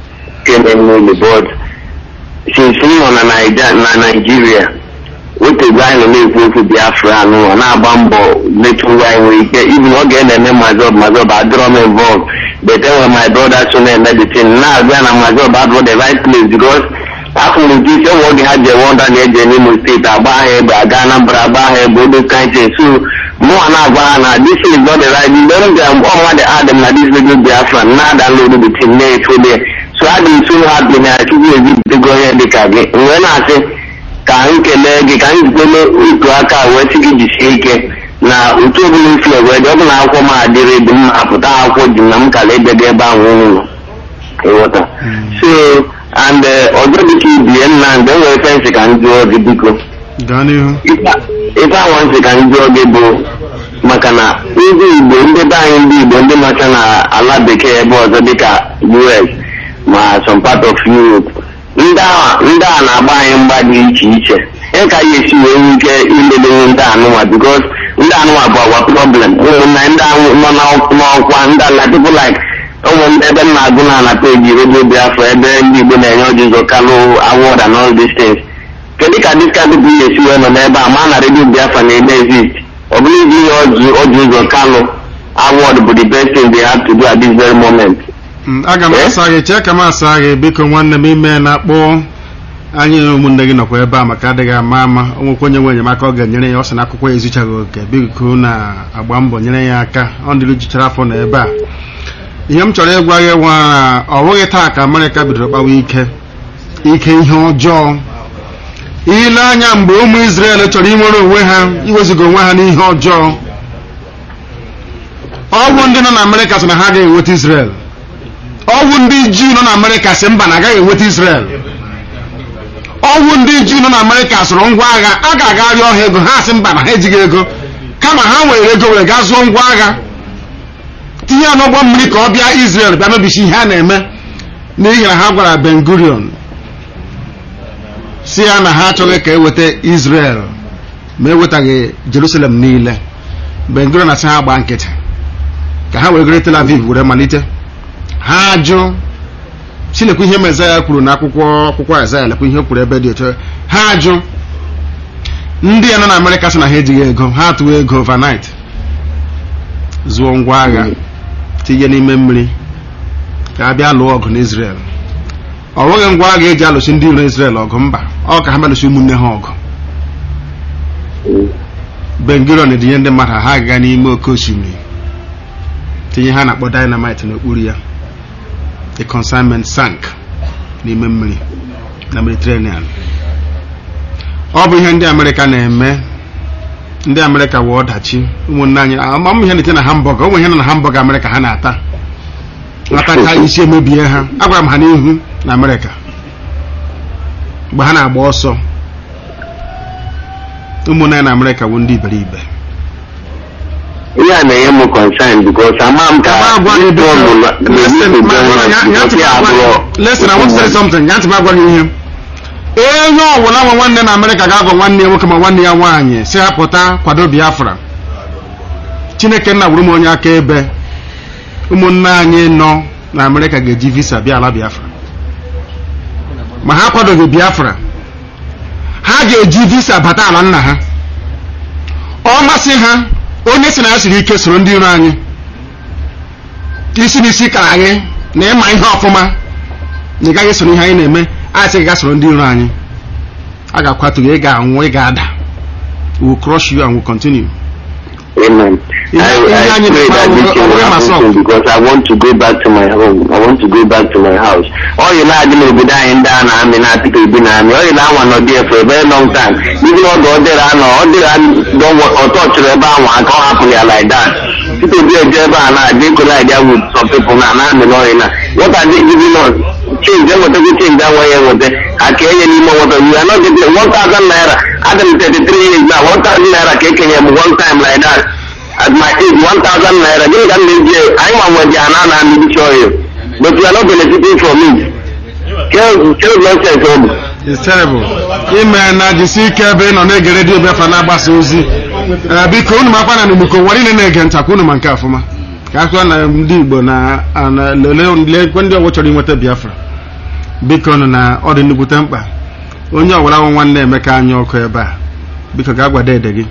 ike na-enwe uli but since m nọ na Naija na Naijiria otegbe anyị nọ na-ekwu okwu Biafra anụwa na-agba mbọ metụ ngwa anyị nwere ike ibi na ọ ga-eme mazọb mazọb adịrọ m involved but enwere my brother so na-eme the thing na-abịa na mazọb abụrụ the right place because afọ m nke ise nwe oge ha ji ewe ọda na-eje n'Imo steeti agba ha egbe aga Anambra agba ha egbe odo kaintin so mụnwa na-agwa ha na this is not the right mgbe m bịara mgbe ọnwa dị adịm na this radio Biafra na-adownload the thing na-eto there so adị m so happy na chukwu ezipụtago onye dịka gị wee na-asị ka m kelee gị ka m zitere otu aka wee sị gị jisie ike na otu ọbụla isi wee dị ọ bụla akwụkwọ m adịrị dị mma apụta akwụkwọ ji na m kala edego ebe ahụ ụlọ ịghọta so and ọzọ dịka ibie nna mgbe m nwere fensị ka m jụọ gị biko gaa n'ihu ife awa nsị ka m jụọ gị bụ maka na ndị igbo ndị be anyị ndị igbo ndị nọcha na ala bekee ebe ọzọ dịka us ma some part of europe ndị a ndị a na-agba anyị mgba dị iche iche e ka ya esi wee nwee ike iledenye ndị anụnwa bikos ndị anụnwa bụ agwa problem ụmụnna ndị ahụ nọ n'ọkwa ndị ala people like ụmụ ebe m na-agụ na na peji redio biafra ebe ndị igbo na-enye ọjị ụzọ kalụ award and all these things kedu ka dis kind people ga-esi wee nọ n'ebe a ma na redio biafra na-eme exist ọ bụrụ iji ihe ọjị ụzọ kalụ award bụ the best thing they have to do at this very moment aga m asa gị chee ka m asa gị biko nwanne m ime na-akpọ anyị na ụmụnne gị nọkwa ebe a maka adịghị ama ama onwekwa onye nwe enyemaka ọ ga-enyere ya ọ sị na akwụkwọ ya ezuchaghị oke biko na-agba mbọ nyere ya aka ọ ndịrị juchara afọ na ebe a ihe m chọrọ ịgwa gị nwa na ọ bụghị taa ka amerịka bidoro kpawa ike ike ihe ọjọọ ile anya mgbe ụmụ Izrel chọrọ inwere onwe ha iweziga onwe ha n'ihe ọjọọ ọgwụ ndị nọ na amerịka sị na ha ga-enweta Izrel ọgwụ ndị juu nọ na amerịka sị mba na agaghị enweta Izrel ọgwụ ndị juu nọ na amerịka sụrụ ngwa agha a ga-agarị ọha ego ha sị mba na ha ejighị ego kama ha nwere ego were gaa zụọ ngwa agha tinye ya n'ụgbọ mmiri ka ọ bịa Izrel bịa mebisi ihe a na-eme n'ihi na ha gwara Ben Gurion si ya na ha achọghị ka eweta Izrel ma ewetaghị Jerusalem niile Ben Gurion na-asị ha gbaa nkịtị ka ha were goro Tel Aviv were malite ha ajụ chinekwu ihe mezaya kwuru na akwụkwọ akwụkwọ Aịzaya lekwa ihe kwuru ebe dị otu ha ajụ ndị ya nọ na Amerịka sị na ha ejighị ego ha atụwa ego overnight zụọ ngwa agha tinye n'ime mmiri ka a bịa lụọ ọgụ n'Israel ọ nweghị ngwa agha eji alụsi ndị iro Israel ọgụ mba ọ ka ha melụsi ụmụnne ha ọgụ Ben Gurion edinye ndị mmadụ ha aga n'ime oke osimiri tinye ha na-akpọ dynamite n'okpuru ya the consignment sank n'ime mmiri na Mediterranean ọ bụ ihe ndị Amerịka na-eme ndị Amerịka wee ọdachi ụmụnne anyị amam ihe na-ete na hamburger ụmụ ihe nọ na hamburger Amerịka ha na-ata atacha isi emebie ha agwara m ha n'ihu na Amerịka mgbe ha na-agba ọsọ ụmụnne anyị na Amerịka bụ ndị iberibe ihe a na-enye m concern because ama m ka listen I want to say something ya ntị m agwa gị ihe onye ọbụla nwe nwanne na Amerịka ga-agwa nwanne ya nwoke ma nwanne ya nwaanyị si ha pụta kwado Biafra Chineke nna gwuru m onye aka ebe ụmụnne anyị nọ na Amerịka ga-eji visa bịa ala Biafra ma ha kwadoghị Biafra ha ga-eji visa bata ala nna ha ọ masị ha onye si na ya siri ike soro ndị iro anyị isi n'isi kara anyị na ịma ihe ọfụma na ị gaghị soro ihe anyị na-eme a sị ga soro ndị iro anyị a ga-akwatu gị ị ga-anwụ ị ga-ada we will crush you and we will continue Amen. I, I pray that this thing will happen soon because I want to go back to my home. I want to go back to my house. All you know, n'obodo anyị ndị a na-amị na Peter Obi na-amị ọ na anwa nọ there for a very long time. Even oge ọ dịrị anọ ọ dịrị ọtọ chụrụ ebe ahụ aka ọ hapụrụ ya like that. Peter Obi eje ebe a na-adị ịkụrụ idea with some people na na-amị n'ọrị na what are they giving us? Change enwetago change anwaghị enweta aka enye n'ime nwata you are not getting one thousand naira adị m 33 years now one thousand naira ka ekenye m one time like that at my age one thousand naira gịnị ka m na-eji anyị nwa nwe ji ana na amịbichi oyo but you are not benefiting from it kee nonsense ọ bụ It's terrible. ime na jisi ike ebe ị nọ na-ege redio Biafra na-agbasa ozi biko unu makwa na n'Igbo ụwa niile na-ege ntakwa unu ma nke afụma ka akụkọ na ndị Igbo na lekwe ndị ọgbọ chọrọ inweta Biafra biko nụ na ọ dị nnukwute mkpa onye ọbụla nwa nwanne emeka anyị ọkụ ebe a biko gaa gwada ede gị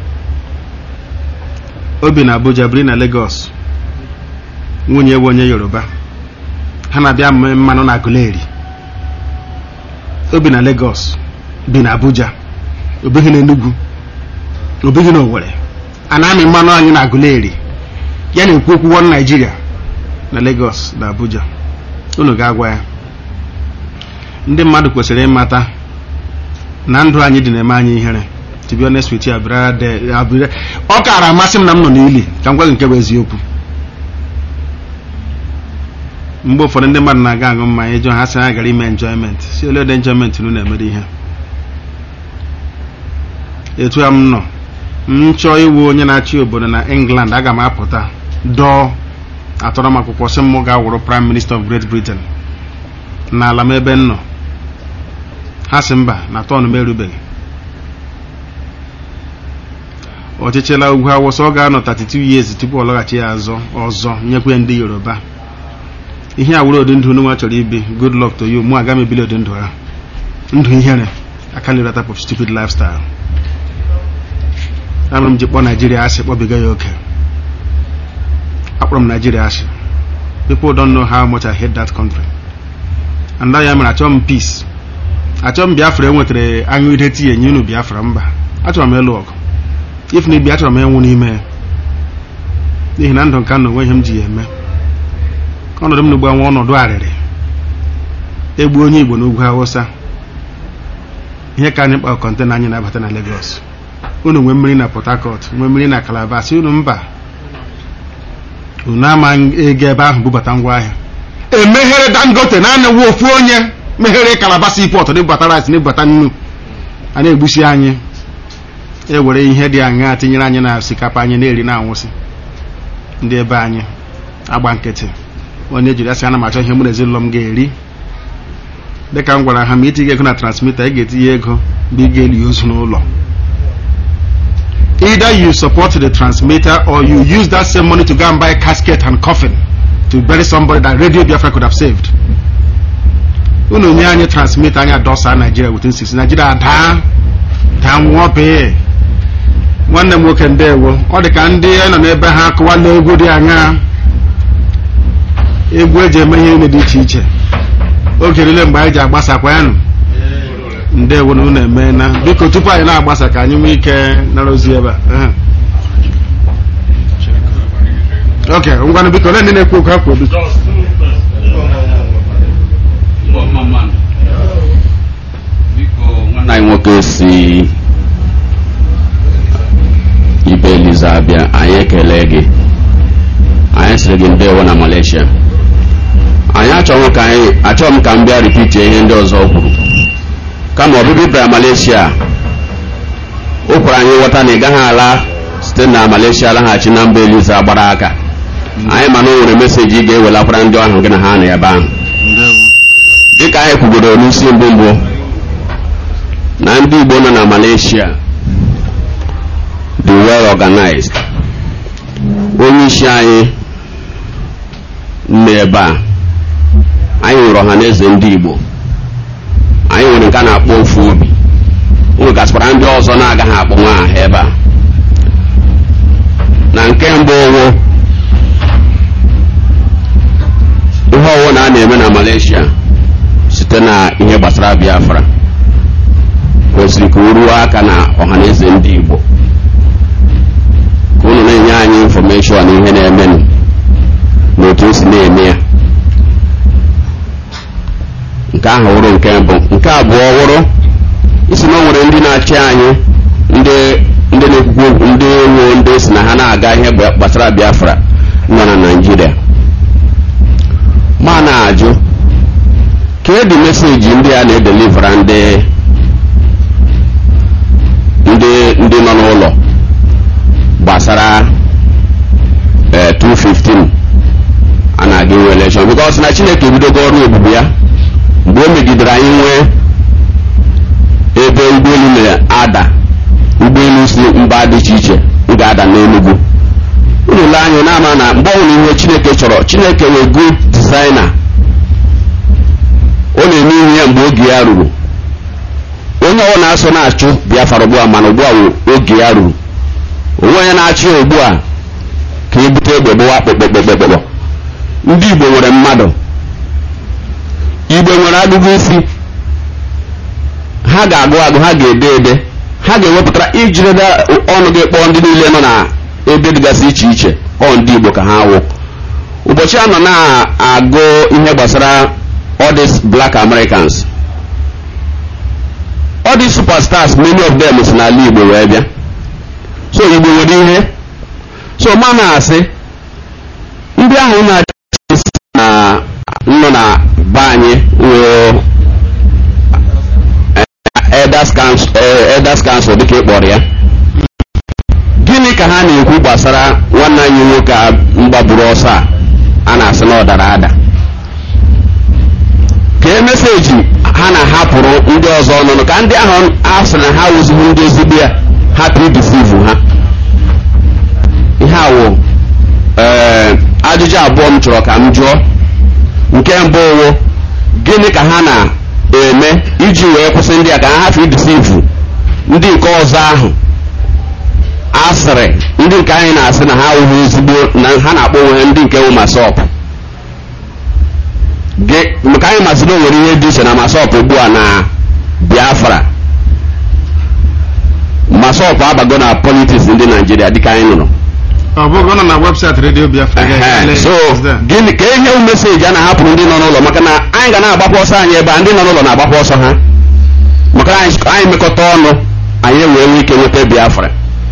obi na abuja biri na Lagos nwunye ewu onye yoruba ha na-abịa mme mmanụ na Aguleri obi na Lagos bi na abuja obighị na Enugu obighị na Owerri a na-amị mmanụ anyị na Aguleri ya na-ekwu okwu wọn Naijiria na Lagos na Abuja unu ga-agwa ya ndị mmadụ kwesịrị ịmata na ndụ anyị dị na-eme anyị ihere to be honest with you abịara de abịara ọ kaara amasị m na m nọ n'ili ka m gwa gị nke bụ eziokwu mgbe ụfọdụ ndị mmadụ na-aga aṅụ mmanya ịjụ ha sị ha gara ime enjoyment si ole dị enjoyment unu na-emere ihe etu a m nọ m chọọ iwu onye na-achị obodo na England aga m apụta dọọ atọrọ m akwụkwọ sị m ga-awụrụ prime minister of Great Britain n'ala m ebe m nọ ha sị mba na tọn m erubeghị ọchịchịla ugwu awụsa ọ ga-anọ 32 years tupu ọ lọghachi ya azọ ọzọ nyekwa ya ndị yoruba ihe a wụrụ ụdị ndụ nwa chọrọ ibi good luck to you mụ aga m ebili ụdị ndụ ha ndụ ihere I can't live that type of stupid lifestyle amụrụ m ji kpọọ naijiria asị kpọbiga ya oke akpọrọ m naijiria asị people don't know how much I hate that country and ya mere achọrọ m peace achọrọ m biafra enwetara aṅụ ide tii enye unu biafra mba achọrọ m ịlụ ọgụ if na ibi achọrọ m ịnwụ n'ime ya n'ihi na ndụ nka na onwe ihe m ji ya eme ọnọdụ m n'ugbu anwa ọnọdụ arịrị egbu onye igbo n'ugwu awụsa ihe ka anyị kpa kọntena anyị na-abata na Lagos unu nwee mmiri na Port Harcourt nwee mmiri na Calabar si unu mba unu ama ego ebe ahụ bubata ngwaahịa emeghere Dangote naanị nwa ofu onye meghere Calabar seaport na-ebubata rice na-ebubata nnu a na-egbusi anyị ewere ihe dị aṅaa tinyere anyị na osikapa anyị na-eri na-anwụsị ndị ebe anyị agba nkịtị onye jiri asị ana m achọ ihe mụ na ezinụlọ m ga-eri dịka m gwara ha ma itinye ego na transmita ị ga-etinye ego mgbe ị ga-eli ozu n'ụlọ either you support the transmitter or you use that same money to go and buy casket and coffin to bury somebody that radio biafra could have saved unu nye anyị transmitter anyị adọsa Nigeria within six Nigeria daa daa nwụọ pee nwanne m nwoke ndewo ọ dị ka ndị nọ n'ebe ha akụwala egwu dị aṅaa egwu eji eme ihe niile dị iche iche oge niile mgbe anyị ji agbasakwa yanụ ndewo na unu emeela biko tupu anyị na-agbasa ka anyị nwee ike nara ozi ebe a ok ngwanụ biko ole ndị na-ekwu okwu ha kwuo biko nwanne anyị nwoke si ibe eliza abịa anyị ekele gị anyị sịrị gị ndewo na Malaysia anyị achọghị ka anyị achọghị m ka m bịa ripitie ihe ndị ọzọ kwuru kama ọbịbịa bịara Malaysia o kwere anyị ghọta na ị gaghị ala site na Malaysia laghachi na mba eliza gbara aka anyị mana o nwere meseji ị ga-ewelakwara ndị ahụ gị na ha na ebe ahụ dịka anyị kwugoro n'isi mbụ mbụ na ndị Igbo nọ na Malaysia dị well organized onye isi anyị nọ ebe a anyị nwere ọha na eze ndị Igbo anyị nwere nke a na-akpọ ofu obi nwegasịkwara ndị ọzọ na-agaghị akpọ nwa aha ebe a na nke mbụ owo ihe ọwụ na a na-eme na Malaysia site na ihe gbasara Biafra kwesịrị ka o ruo aka na ọha na eze ndị Igbo ka unu na-enye anyị infọmeshọn ihe na-emenụ na otu o si na-eme ya nke ahụ wụrụ nke mbụ nke abụọ wụrụ isi na o nwere ndị na-achị anyị ndị ndị na-ekwukwu ndị ewu ndị si na ha na-aga ihe gbasara Biafra nọ na Naịjirịa ma na-ajụ ka edi meseji ndị a na-edelivera ndị ndị ndị nọ n'ụlọ gbasara 215 a na-aga inwe elekshọn bikos na Chineke ebidogo ọrụ ebube ya mgbe o megidere anyị nwee ebe ụgbọelu na-ada ụgbọelu si mba dị iche iche ga-ada n'Enugu unu lee anya na-ama na mgbe ọbụla ihe Chineke chọrọ Chineke wee good designer o na-eme ihe ya mgbe oge ya ruru onye ọwụ na-asọ na-achụ biafra ugbu a mana ugbu a wụ oge ya ruru onwe onye na-achụ ya ugbu a ka ebute egbe gbawa kpekpekpekpekpọ ndị igbo nwere mmadụ igbo nwere agụgụ isi ha ga-agụ agụ ha ga-ede ede ha ga-ewepụtara ijirida ọnụ gị kpọọ ndị niile nọ na ebe dịgasị iche iche ọ ndị igbo ka ha wụ ụbọchị a nọ na-agụ ihe gbasara all these black americans all these superstars many of them si n'ala igbo wee bịa so igbo nwere ihe so ma na-asị ndị ahụ na-achị na nọ na be anyị wụ elders council elders council dịka ị kpọrọ ya gịnị ka ha na-ekwu gbasara nwanne anyị nwoke a mgbagburu ọsọ a a na-asị na ọ dara ada kee meseji ha na-ahapụrụ ndị ọzọ ọnụnụ ka ndị ahụ a sị na ha wụzighị ndị ezigbo ya hapụ idisivu ha ihe awụ ee ajụjụ abụọ m chọrọ ka m jụọ nke mbụ wụ gịnị ka ha na-eme iji wee kwụsị ndị a ka ha hapụ idisivu ndị nke ọzọ ahụ asịrị ndị nke anyị na-asị na ha awụghị ezigbo na ha na-akpọ onwe ha ndị nke wụ masọp maka anyị masịrị o nwere ihe dị iche na masọp ugbu a na biafra masọp abago na politiks ndị naijiria dịka anyị nụrụ ọ bụghị ọ nọ na webụsaịtị redio biafra so gịnị ka ihe meseji a na-ahapụrụ ndị nọ n'ụlọ maka na anyị ga na-agbapụ ọsọ anyị ebe a ndị nọ n'ụlọ na-agbapụ ọsọ ha maka na anyị mekọta ọnụ anyị wee nwee ike nweta biafra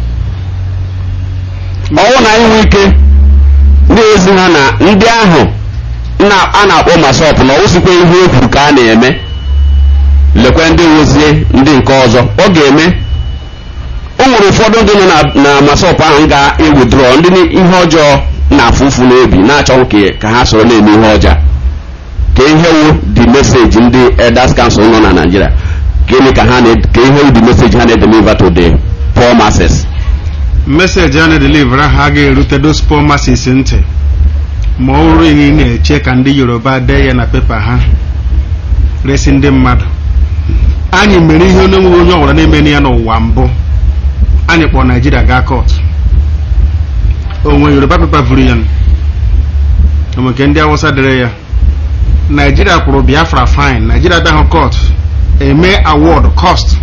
ọwụ na anyị nwee ike ndị ezi ha na ndị ahụ a na-akpọ masọp na ọwụsikwa ihe ekwuru ka a na-eme lekwe ndị nwezie ndị nke ọzọ ọ ga-eme o nwere ụfọdụ ndị nọ na masọp ahụ ga-ewudrọ ndị ihe ọjọọ na-afụ ụfụ n'obi na-achọghị ka ha soro na-eme ihe ọjọọ ka ihe wu dị meseji ndị elders council nọ na Nigeria gịnị ka ha ka ihe wu dị meseji ha na-edeliver to the poor masses meseji a na-edelivera ha ga-erute those poor masses ntị ma ọ bụrụ ihe ị na-eche ka ndị yoruba dee ya na pepa ha resi ndị mmadụ anyị mere ihe onye nwe onye ọbụla na-eme ya n'ụwa mbụ anyị kpọrọ naijiria gaa kọt onwe yoruba pepa vuru ya nke ndị awụsa dere ya naijiria kwụrụ biafra fine naijiria bịahụ kọt eme award cost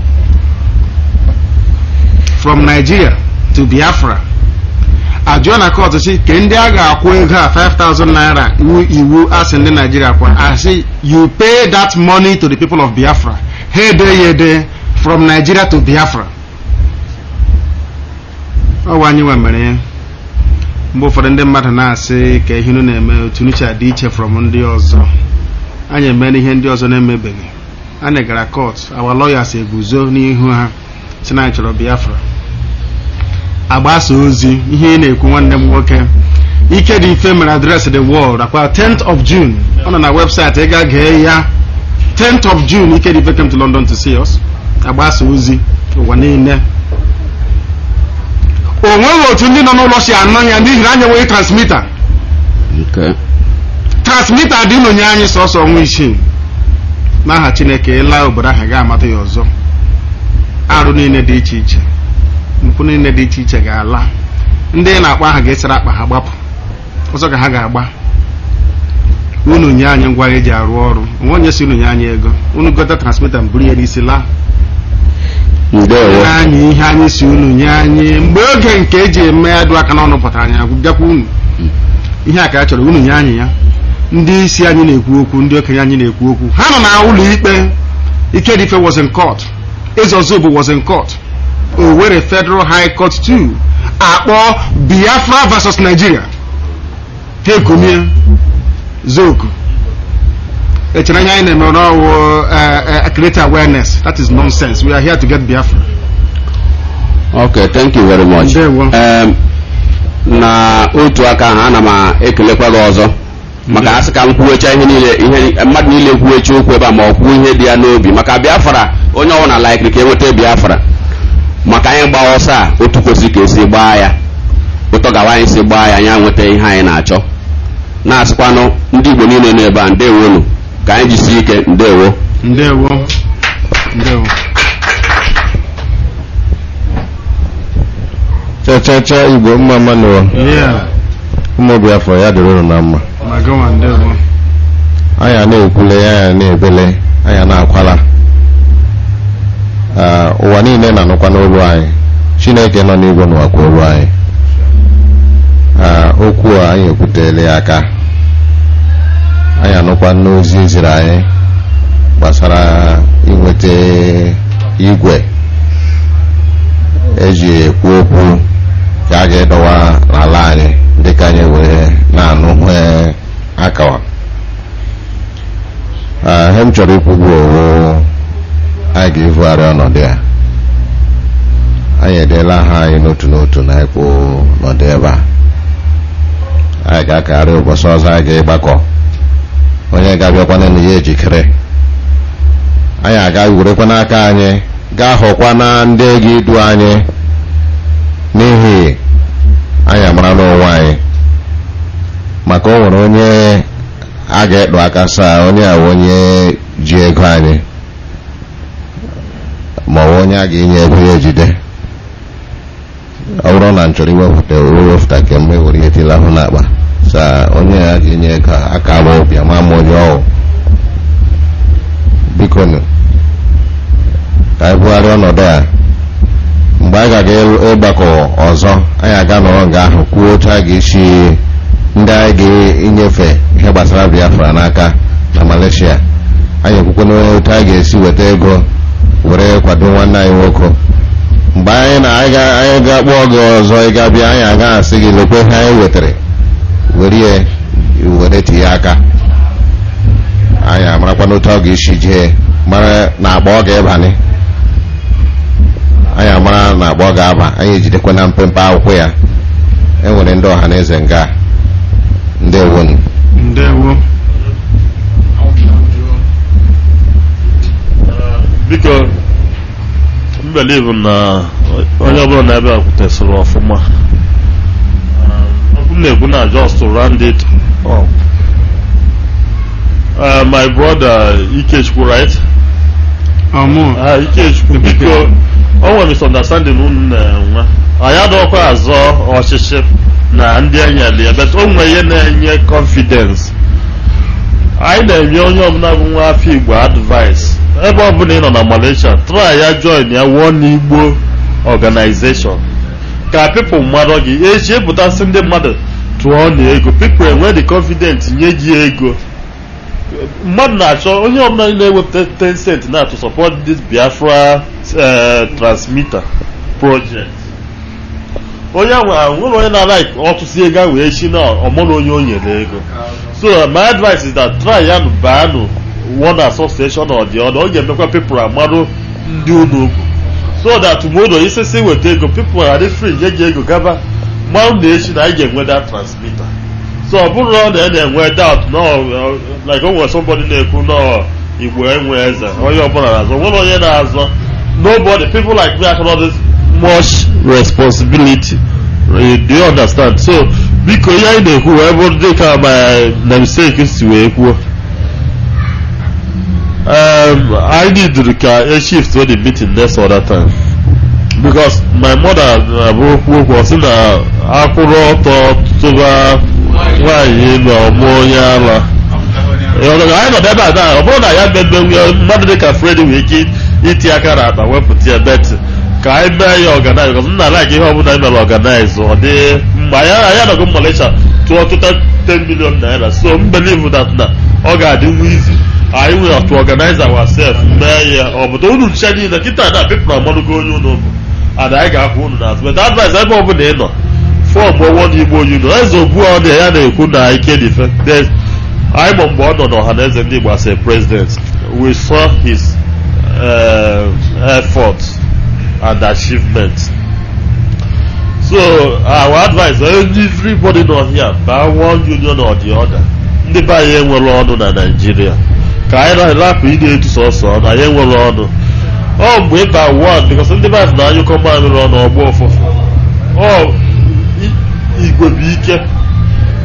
from nigeria to biafra ajụọ na kọtụ si ke ndị a ga-akwụ ego a 5000 naira iwu iwu asị ndị naijiria kwa asị you pay that money to the people of biafra ha ede ya ede from nigeria to biafra ọwa anyị nwe mere ya mgbe ụfọdụ ndị mmadụ na-asị ka ihe unu na-eme otu nuche adị iche from ndị ọzọ anyị emere ihe ndị ọzọ na-emebeghị anyị gara kọt our lawyers eguzo n'ihu ha si na anyị chọrọ biafra agbasa ozi ihe ị na-ekwu nwanne m nwoke ike dị mfe mere adreesị the world akwa 10th of june ọ nọ na webụsaịtị ị ga gee ya 10th of june ike dị mfe came to london to see us agbasa ozi ụwa niile o nweghị otu ndị nọ n'ụlọ si anọ ya n'ihi na anyị enweghị transmita transmita dị n'onye anyị sọsọ ọnwa isii n'aha chineke ịla obodo ahụ ga-amata ya ọzọ arụ niile dị iche iche mpụ niile dị iche iche ga-ala ndị na-akpọ aha ga-esere akpa ha gbapụ ọzọ ka ha ga-agba unu nye anyị ngwa eji arụ ọrụ onwe onye si unu nye anyị ego unu gote transmita mburu ya n'isi laa anyị ihe anyị si unu nye anyị mgbe oge nke eji eme adụ aka n'ọnụ pụtara anyị bịakwa unu ihe a ka a chọrọ unu nye anyị ya ndị isi anyị na-ekwu okwu ndị okenye anyị na-ekwu okwu ha nọ na ụlọ ikpe Ikedife was in court Ezozobo was in court Owerri Federal High Court 2 akpọ Biafra versus Nigeria ha ekomie zoku echere ihe anyị na-eme n'ọwụ create awareness that is nonsense we are here to get Biafra okay thank you very much um, na otu aka ahụ ana m ekelekwa gị ọzọ maka asị ka m kwuwecha ihe niile ihe mmadụ niile kwuwecha okwu ebe a ma ọ kwuo ihe dị ya n'obi maka Biafra onye ọbụla laikiri ka enweta Biafra maka anyị gbaa ọsọ a otu kwesịrị ka esi gbaa ya ụtọ gawa anyị si gbaa ya anyị nweta ihe anyị na-achọ na-asịkwanụ ndị Igbo niile nọ ebe a ndewonu ka anyị jisie ike ndewo ndewo ndewo chachacha igbo mma mma n'ụwa Yeah. ụmụ biafra ya dịrị unu na mma ma gịnwa ndewo anya na-ekwule anya na-ebele anya na-akwala Ah, ụwa niile na-anụkwa n'olu anyị chineke nọ n'igwe n'ụwakwa olu anyị Ah, okwu a anyị ekwutele ya aka anyị anụkwa n'ozi eziri anyị gbasara inweta igwe eji ekwu okwu ka a ga-edowa n'ala anyị dịka anyị wee na-anụ hue akawa Ah, ihe m chọrọ ikwu bụ owo anyị ga-evugharị ọnọdụ ya anyị edeela aha anyị n'otu n'otu na ekpo n'ọdụ ebe a anyị ga-akagharị ụbọchị ọzọ anyị ga-ịgbakọ onye ga-abịakwana na ya ejikere anyị aga werekwa n'aka anyị gaa hụkwa na ndị ga-edu anyị n'ihi anyị amara n'onwe anyị maka o nwere onye a ga-ekpu aka saa onye a bụ onye ji ego anyị ma ọ bụ onye a ga-enye ego ya ejide ọ bụrụ na m chọrọ iwepụta wepụta kemgbe were ihe tila ahụ n'akpa saa onye a ga-enye ego a, aka ama obi ama m onye ọwụ biko nụ ka anyị bugharịa ọnọdụ a mgbe anyị ga-aga ịgbakọ ọzọ anyị aga nọrọ nga ahụ kwuo otu a ga-esi ndị anyị ga-enyefe ihe gbasara biafra n'aka na malaysia anyị ekwukwe na otu anyị ga-esi weta ego were kwado nwanne anyị nwoke mgbe anyị na anyị ga- anyị ga-akpọ gị ọzọ ị ga-abịa anyị aga asị gị lekwe ihe anyị wetara were ya were tinye aka anyị amarakwa n'otu ọ ga-esi jee mara na akpa ọ ga-ebani anyị amara na akpa ọ ga-aba anyị ejidekwa na mpempe akwụkwọ ya enwere ndị ọha na eze nga ndewonu ndewo biko m believe na onye ọbụla na ebe a kwutesịrị ọfụma ọkụ m na-ekwu na just to round it up Uh, my brother Ikechukwu right ọmụ Ah, Ikechukwu biko o nwere misunderstanding unu na-enwe anyị adọkwa azọ ọchịchị na ndị enyere ya but o nwere ihe na-enye confidence anyị na-enye onye ọbụla bụ nwa afọ igbo advice ebe ọbụla ị nọ na malaysia try ya join ya one igbo organization ka people mmadụ gị eji epụtasị ndị mmadụ tụọ na ego people enwe the confidence nye gị ego mmadụ na-achọ onye ọbụla na-ewepụta 10 cent na to support this biafra eh, transmitter project onye ahụ ahụ nwere onye na-like ọtụtụ ego ahụ wee chi na ọmụrụ onye o nyere ego so my advice is that try ya baanụ one association or the other ọ ga-emekwa people amarụ ndị unu ugwu so that tomorrow isisi weta ego people are free nye gị ego gaba mmanụ na echi na anyị ga-enwe that transmitter so ọ bụrụ na ọ na-enwe doubt no uh, like o nwere somebody na-ekwu no igbo enwe eze onye ọbụla na-azọ nwere onye na-azọ nobody people like me have this much responsibility Uh, do you understand so biko ihe anyị na-ekwu wee bụrụ dịka my namesake si wee kwuo um, I need ka a shift to the meeting next other time because my mother na-abụ okwu okwu ọ sị na akwụrụ ọtọ tụba nwaanyị na ọmụ onye ala Ịghọtago? anyị nọdụ ebe a taa ọ bụrụ na ya mmemme mmadụ dịka Freddy nwere ike iti aka na akpa wepụta ya bet ka anyị mee ya organize because nna like ihe ọbụla anyị mere organize ọ dị mgbe anyị anyị anọgo Malaysia tụọ tụta 10 million naira so m believe that na ọ ga-adịnwu easy anyị nwere to organize ourselves mee ya ọ bụta unu nche niile kịta na people amadụgo onye unu bụ and anyị ga-akwụ unu n'azụ but advice ebe ọbụla ị nọ fọm ọwọ igbo unu eze ogbu ọ dị ya na-ekwu na ike dị fe There's- anyị ma mgbe ọ nọ n'ọha na eze ndị igbo as a president we saw his uh, efforts and achievements so our advice everybody nọ here baa one union or the other ndị be anyị enwere ọnụ na naijiria ka anyị na-rapụ ị na-etu sọsọ ọnụ anyị enwere ọnụ ọ mgbe ịba one because ndị be anyị na-anyụkọ mamịrị ọnụ ọgbọ ụfụfụ ọ i- igwe bụ ike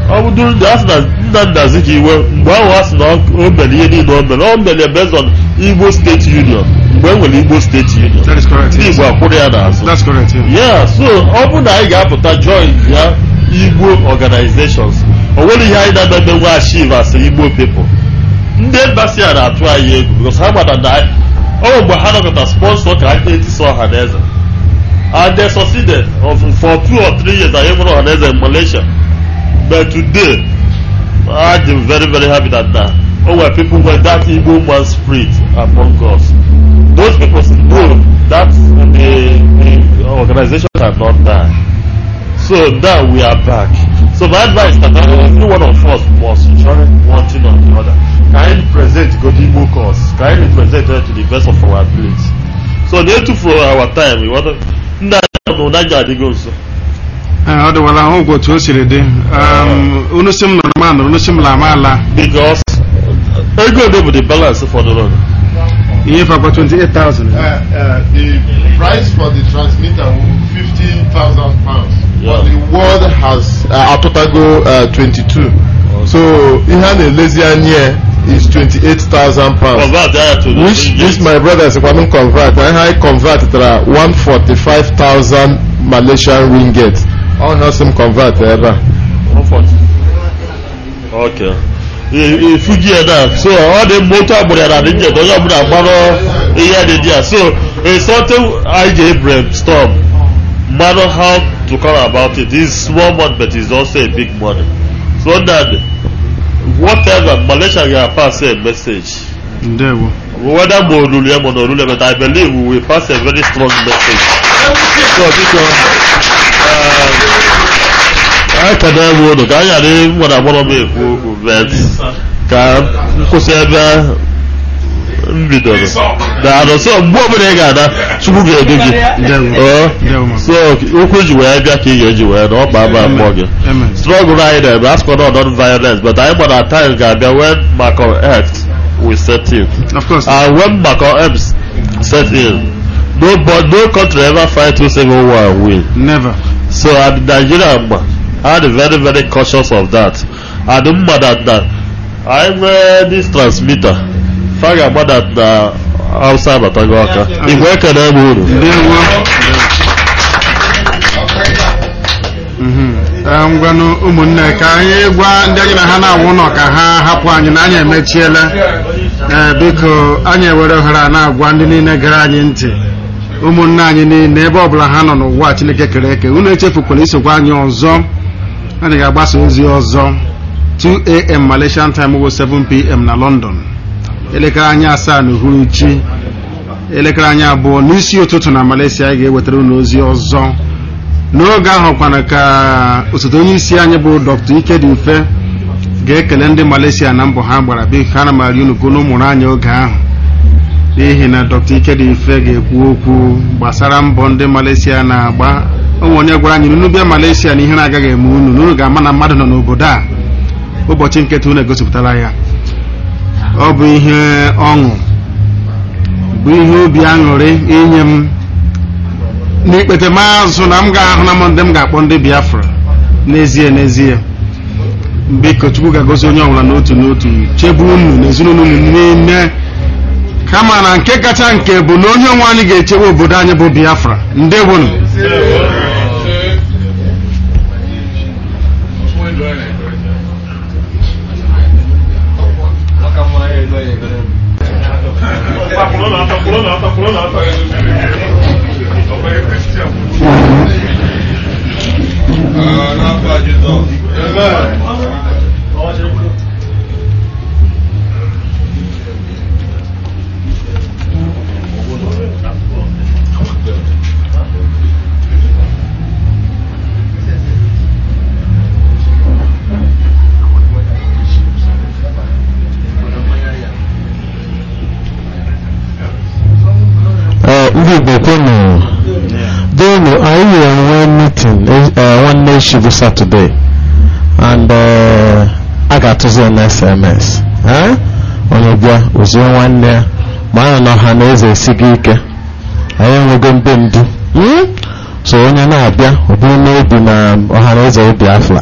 ọ bụ during the asị na nna nna Azikiwe mgbe ahụ a sị na o mere ihe niile o mere o mere based on Igbo State Union mgbe e nwere Igbo State Union That is correct, ndị yes. Igbo akwụrụ ya n'azụ That's correct, yeah. yeah so ọ bụ na anyị ga-apụta join ya Igbo organizations o nwere ihe anyị na-eme nwe achieve as Igbo people ndị embassy a na-atụ anyị egwu because ha gbada na anyị ọ mgbe ha nọkọta sponsor ka anyị na-etisa ọha na eze and they succeeded of, for two or three years anyị nwere ọha na eze in Malaysia but today I'm very very happy that uh, oh well people were that Igbo man spirit among us those people know that the, the organization had not died so now we are back so my advice is that every one of us must join one thing or the other can I present God Igbo cause can I present it to the best of our ability so na-etu for our time we want to ndị anyị nọ n'anya adịgo nso Ee, ọ dịwala ahụ ụgwọ otu o siri dị Um, unu si m nọrọ m anọrọ unu si m la ma ala because ego ole bụ the balance fọdụrụ ihe fakwa 28,000 Uh, uh, the price for the transmitter will be 15,000 pounds. But the world has uh, atụtago uh, 22. So ihe a na-elezi anya is 28,000 pounds. Convert that to the Which this my brother is kwanu convert. Na ihe anyị convert tara 145,000 Malaysian ringgit. Ọ na sim convert ebe a. Okay. ifuji ya na so ọ dị moto agbụrụ ya na dị njet onye ọbụla gbarọ ihe dị dị ya so it's something I ji brainstorm matter how to come about it it's small money but it's also a big money so that whatever Malaysia ga pass a message ndewo whether ma olulu ya ma na olulu ya but I believe we will pass a very strong message so biko anyị ka na-ewu ụlọ ka anyị ghara nwere agbọrọ m ekwu okwu bet ka nkwụsị ebe m bidoro daalụ so mgbe ọbụla ị ga-ada chukwu ga-edu gị Ọ, so okwu ji wee bịa ka ị ga-eji wee na ọ kpa ama mmụọ gị struggle anyị na-eme asịkwa na non violence but anyị gbara time ga-abịa when Malcolm X will set in of course and when Malcolm X set in no, but no country ever fight through civil war and win never so and Nigeria ma I am very very cautious of that and mma that na anyị nwee this transmitter fa ga-agba that na Hausa abatago aka igwe ekele m unu Ee, ngwanụ ụmụnne ka anyị gwa ndị anyị na ha na-awụ ụlọ ka ha hapụ anyị na anyị emechiela ee biko anyị ewere ohere a na-agwa ndị niile gere anyị ntị ụmụnne anyị niile ebe ọbụla ha nọ n'ụwa Chineke kere eke unu echefukwala isokwa anyị ọzọ anyị ga-agbasa ozi ọzọ 2am Malaysian time bụ 7pm na London elekere anyị asaa na uhuruchi elekere anyị abụọ n'isi ụtụtụ na Malaysia anyị ga-ewetara unu ozi ọzọ n'oge ahụ kwana ka osote onye isi anyị bụ Dr. Ikedife ga-ekele ndị Malaysia na mbọ ha gbara biko ana m arị unu ka unu mụrụ anyị oge ahụ n'ihi na Dr. Ikedife ga-ekwu okwu gbasara mbọ ndị Malaysia na-agba onwe onye gwara anyị na unu bịa Malaysia na ihe na-agaghị eme unu na unu ga-ama na mmadụ nọ n'obodo a ụbọchị nketa unu egosipụtara ya ọ bụ ihe ọṅụ bụ ihe obi aṅụrị inye m n'ikpete maazụ na m ga-ahụ na m ndị m ga-akpọ ndị Biafra n'ezie n'ezie biko Chukwu ga-agozi onye ọbụla n'otu n'otu chebe unu na ezinụlọ unu niile kama na nke kacha nke bụ na onye onwe anyị ga-echebe obodo anyị bụ Biafra ndewonu Ee, ndị Igbo kwenu donu anyị ga-enwe meeting eh, nwanne echi bụ Saturday and eh, a ga-atụzi ya na SMS eh? onye bịa ozie nwanne ya ma anyị na ọha na eze esighị ike anyị enwego ndị ndu hmm? so onye na-abịa ọ bụrụ n'obi na ọha na eze Biafra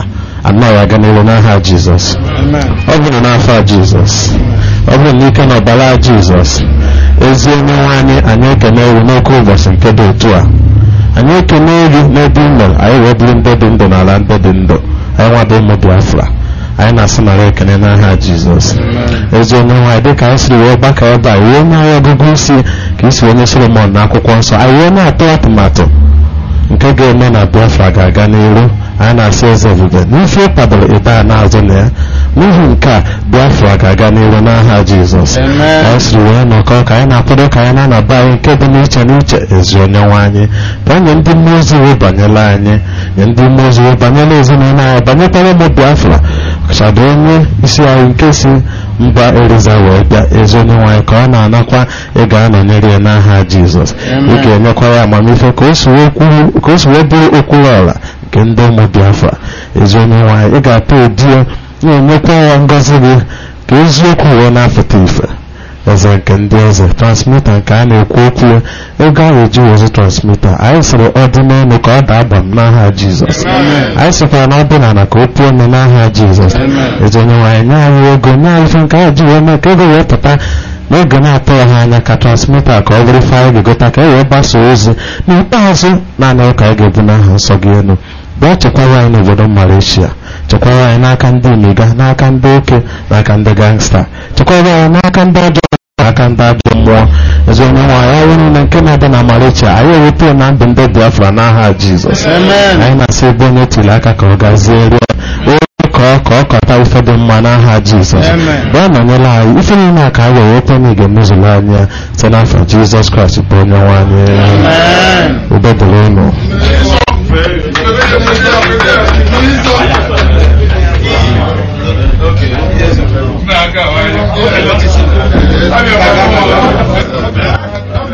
anọ ya aga n'iru n'aha jizọs ọ bụrụ n'afọ a jizọs ọ bụrụ n'ike na ọbara jizọs ezi onye nwe anyị anyị ekene ewu n'oke ụbọchị nke dị otu a anyị ekene elu n'ebe ị nọ anyị wee bụrụ ndị dị ndụ n'ala ndị dị ndụ anyị nwado ụmụ biafra anyị na-asị nara ekene n'aha jizọs ezi onye nwaanyị dịka anyị siri wee gbakọ ebe a wee nye anyị ọgụgụ isi ka isi onye solomon na akwụkwọ nsọ anyị wee na-atụ atụmatụ nke ga-eme na biafra ga-aga n'iru anyị na-asị eze ebube n'ife ịkwadoro ebe a na-azụ na ya n'ihi nke a biafra ga-aga n'iru n'aha jizọs anyị siri wee nọkọ ka anyị na-akwado ka anyị na-anaba anyị nke dị n'iche n'iche ezi onye nwe anyị bịa nye ndị mmụọ ozi wee banyela anyị nye ndị mmụọ ozi wee banyela ezinụlọ anyị banyekwara ụmụ biafra ọkachado onye isi anyị nke si mba eriza wee bịa ezi onye nwaanyị ka ọ na-anakwa ị ga-anọnyere ya n'aha jizọs ị ga-enyekwa ya amamife ka o si wee bụrụ okwuru ọla nke ndị ụmụ biafra ezi onye nwaanyị ị ga-atọ odi ya na-enyekwa ya ngọzi gị ka eziokwu wee na-apụta ife eze nke ndị eze transmita nke a na-ekwu okwu ya ego a ga-eji wezi transmita anyị sịrị ọ dị n'elu ka ọ daa aba m n'aha jizọs anyị sịkwara na ọ dị n'ala ka o puo ome n'aha jizọs ezi onye nwaanyị nye anyị ego nye anyị ife nke anyị ji wee mee ka ego wee pụta n'oge na-atụghị ha anya ka transmita ka ọ bụrụ ife anyị ga-egota ka e wee gbasa ozi n'ikpeazụ naanị ụka anyị ga-ebu n'aha nsọ gị elu bịa chekwara anyị n'obodo Malaysia chekwara anyị n'aka ndị imiga n'aka ndị oke n'aka ndị gangsta chekwara anyị n'aka ndị ọjọọ n'aka ndị ajọ mmụọ ezi onye nwaanyị ọrụ niile nke na-adị na Malaysia anyị ewepụ na ndụ ndị Biafra n'aha Jizọs anyị na-asị ebe onye tiri aka ka ọ gazie rie onye ka ọ ka ọ kọta ife dị mma n'aha Jizọs bịa nọnyere anyị ife niile a ka anyị wee wepụ na ige mezuru anya site n'afọ Jizọs Kraịst bụ onye nwaanyị udo dịrị unu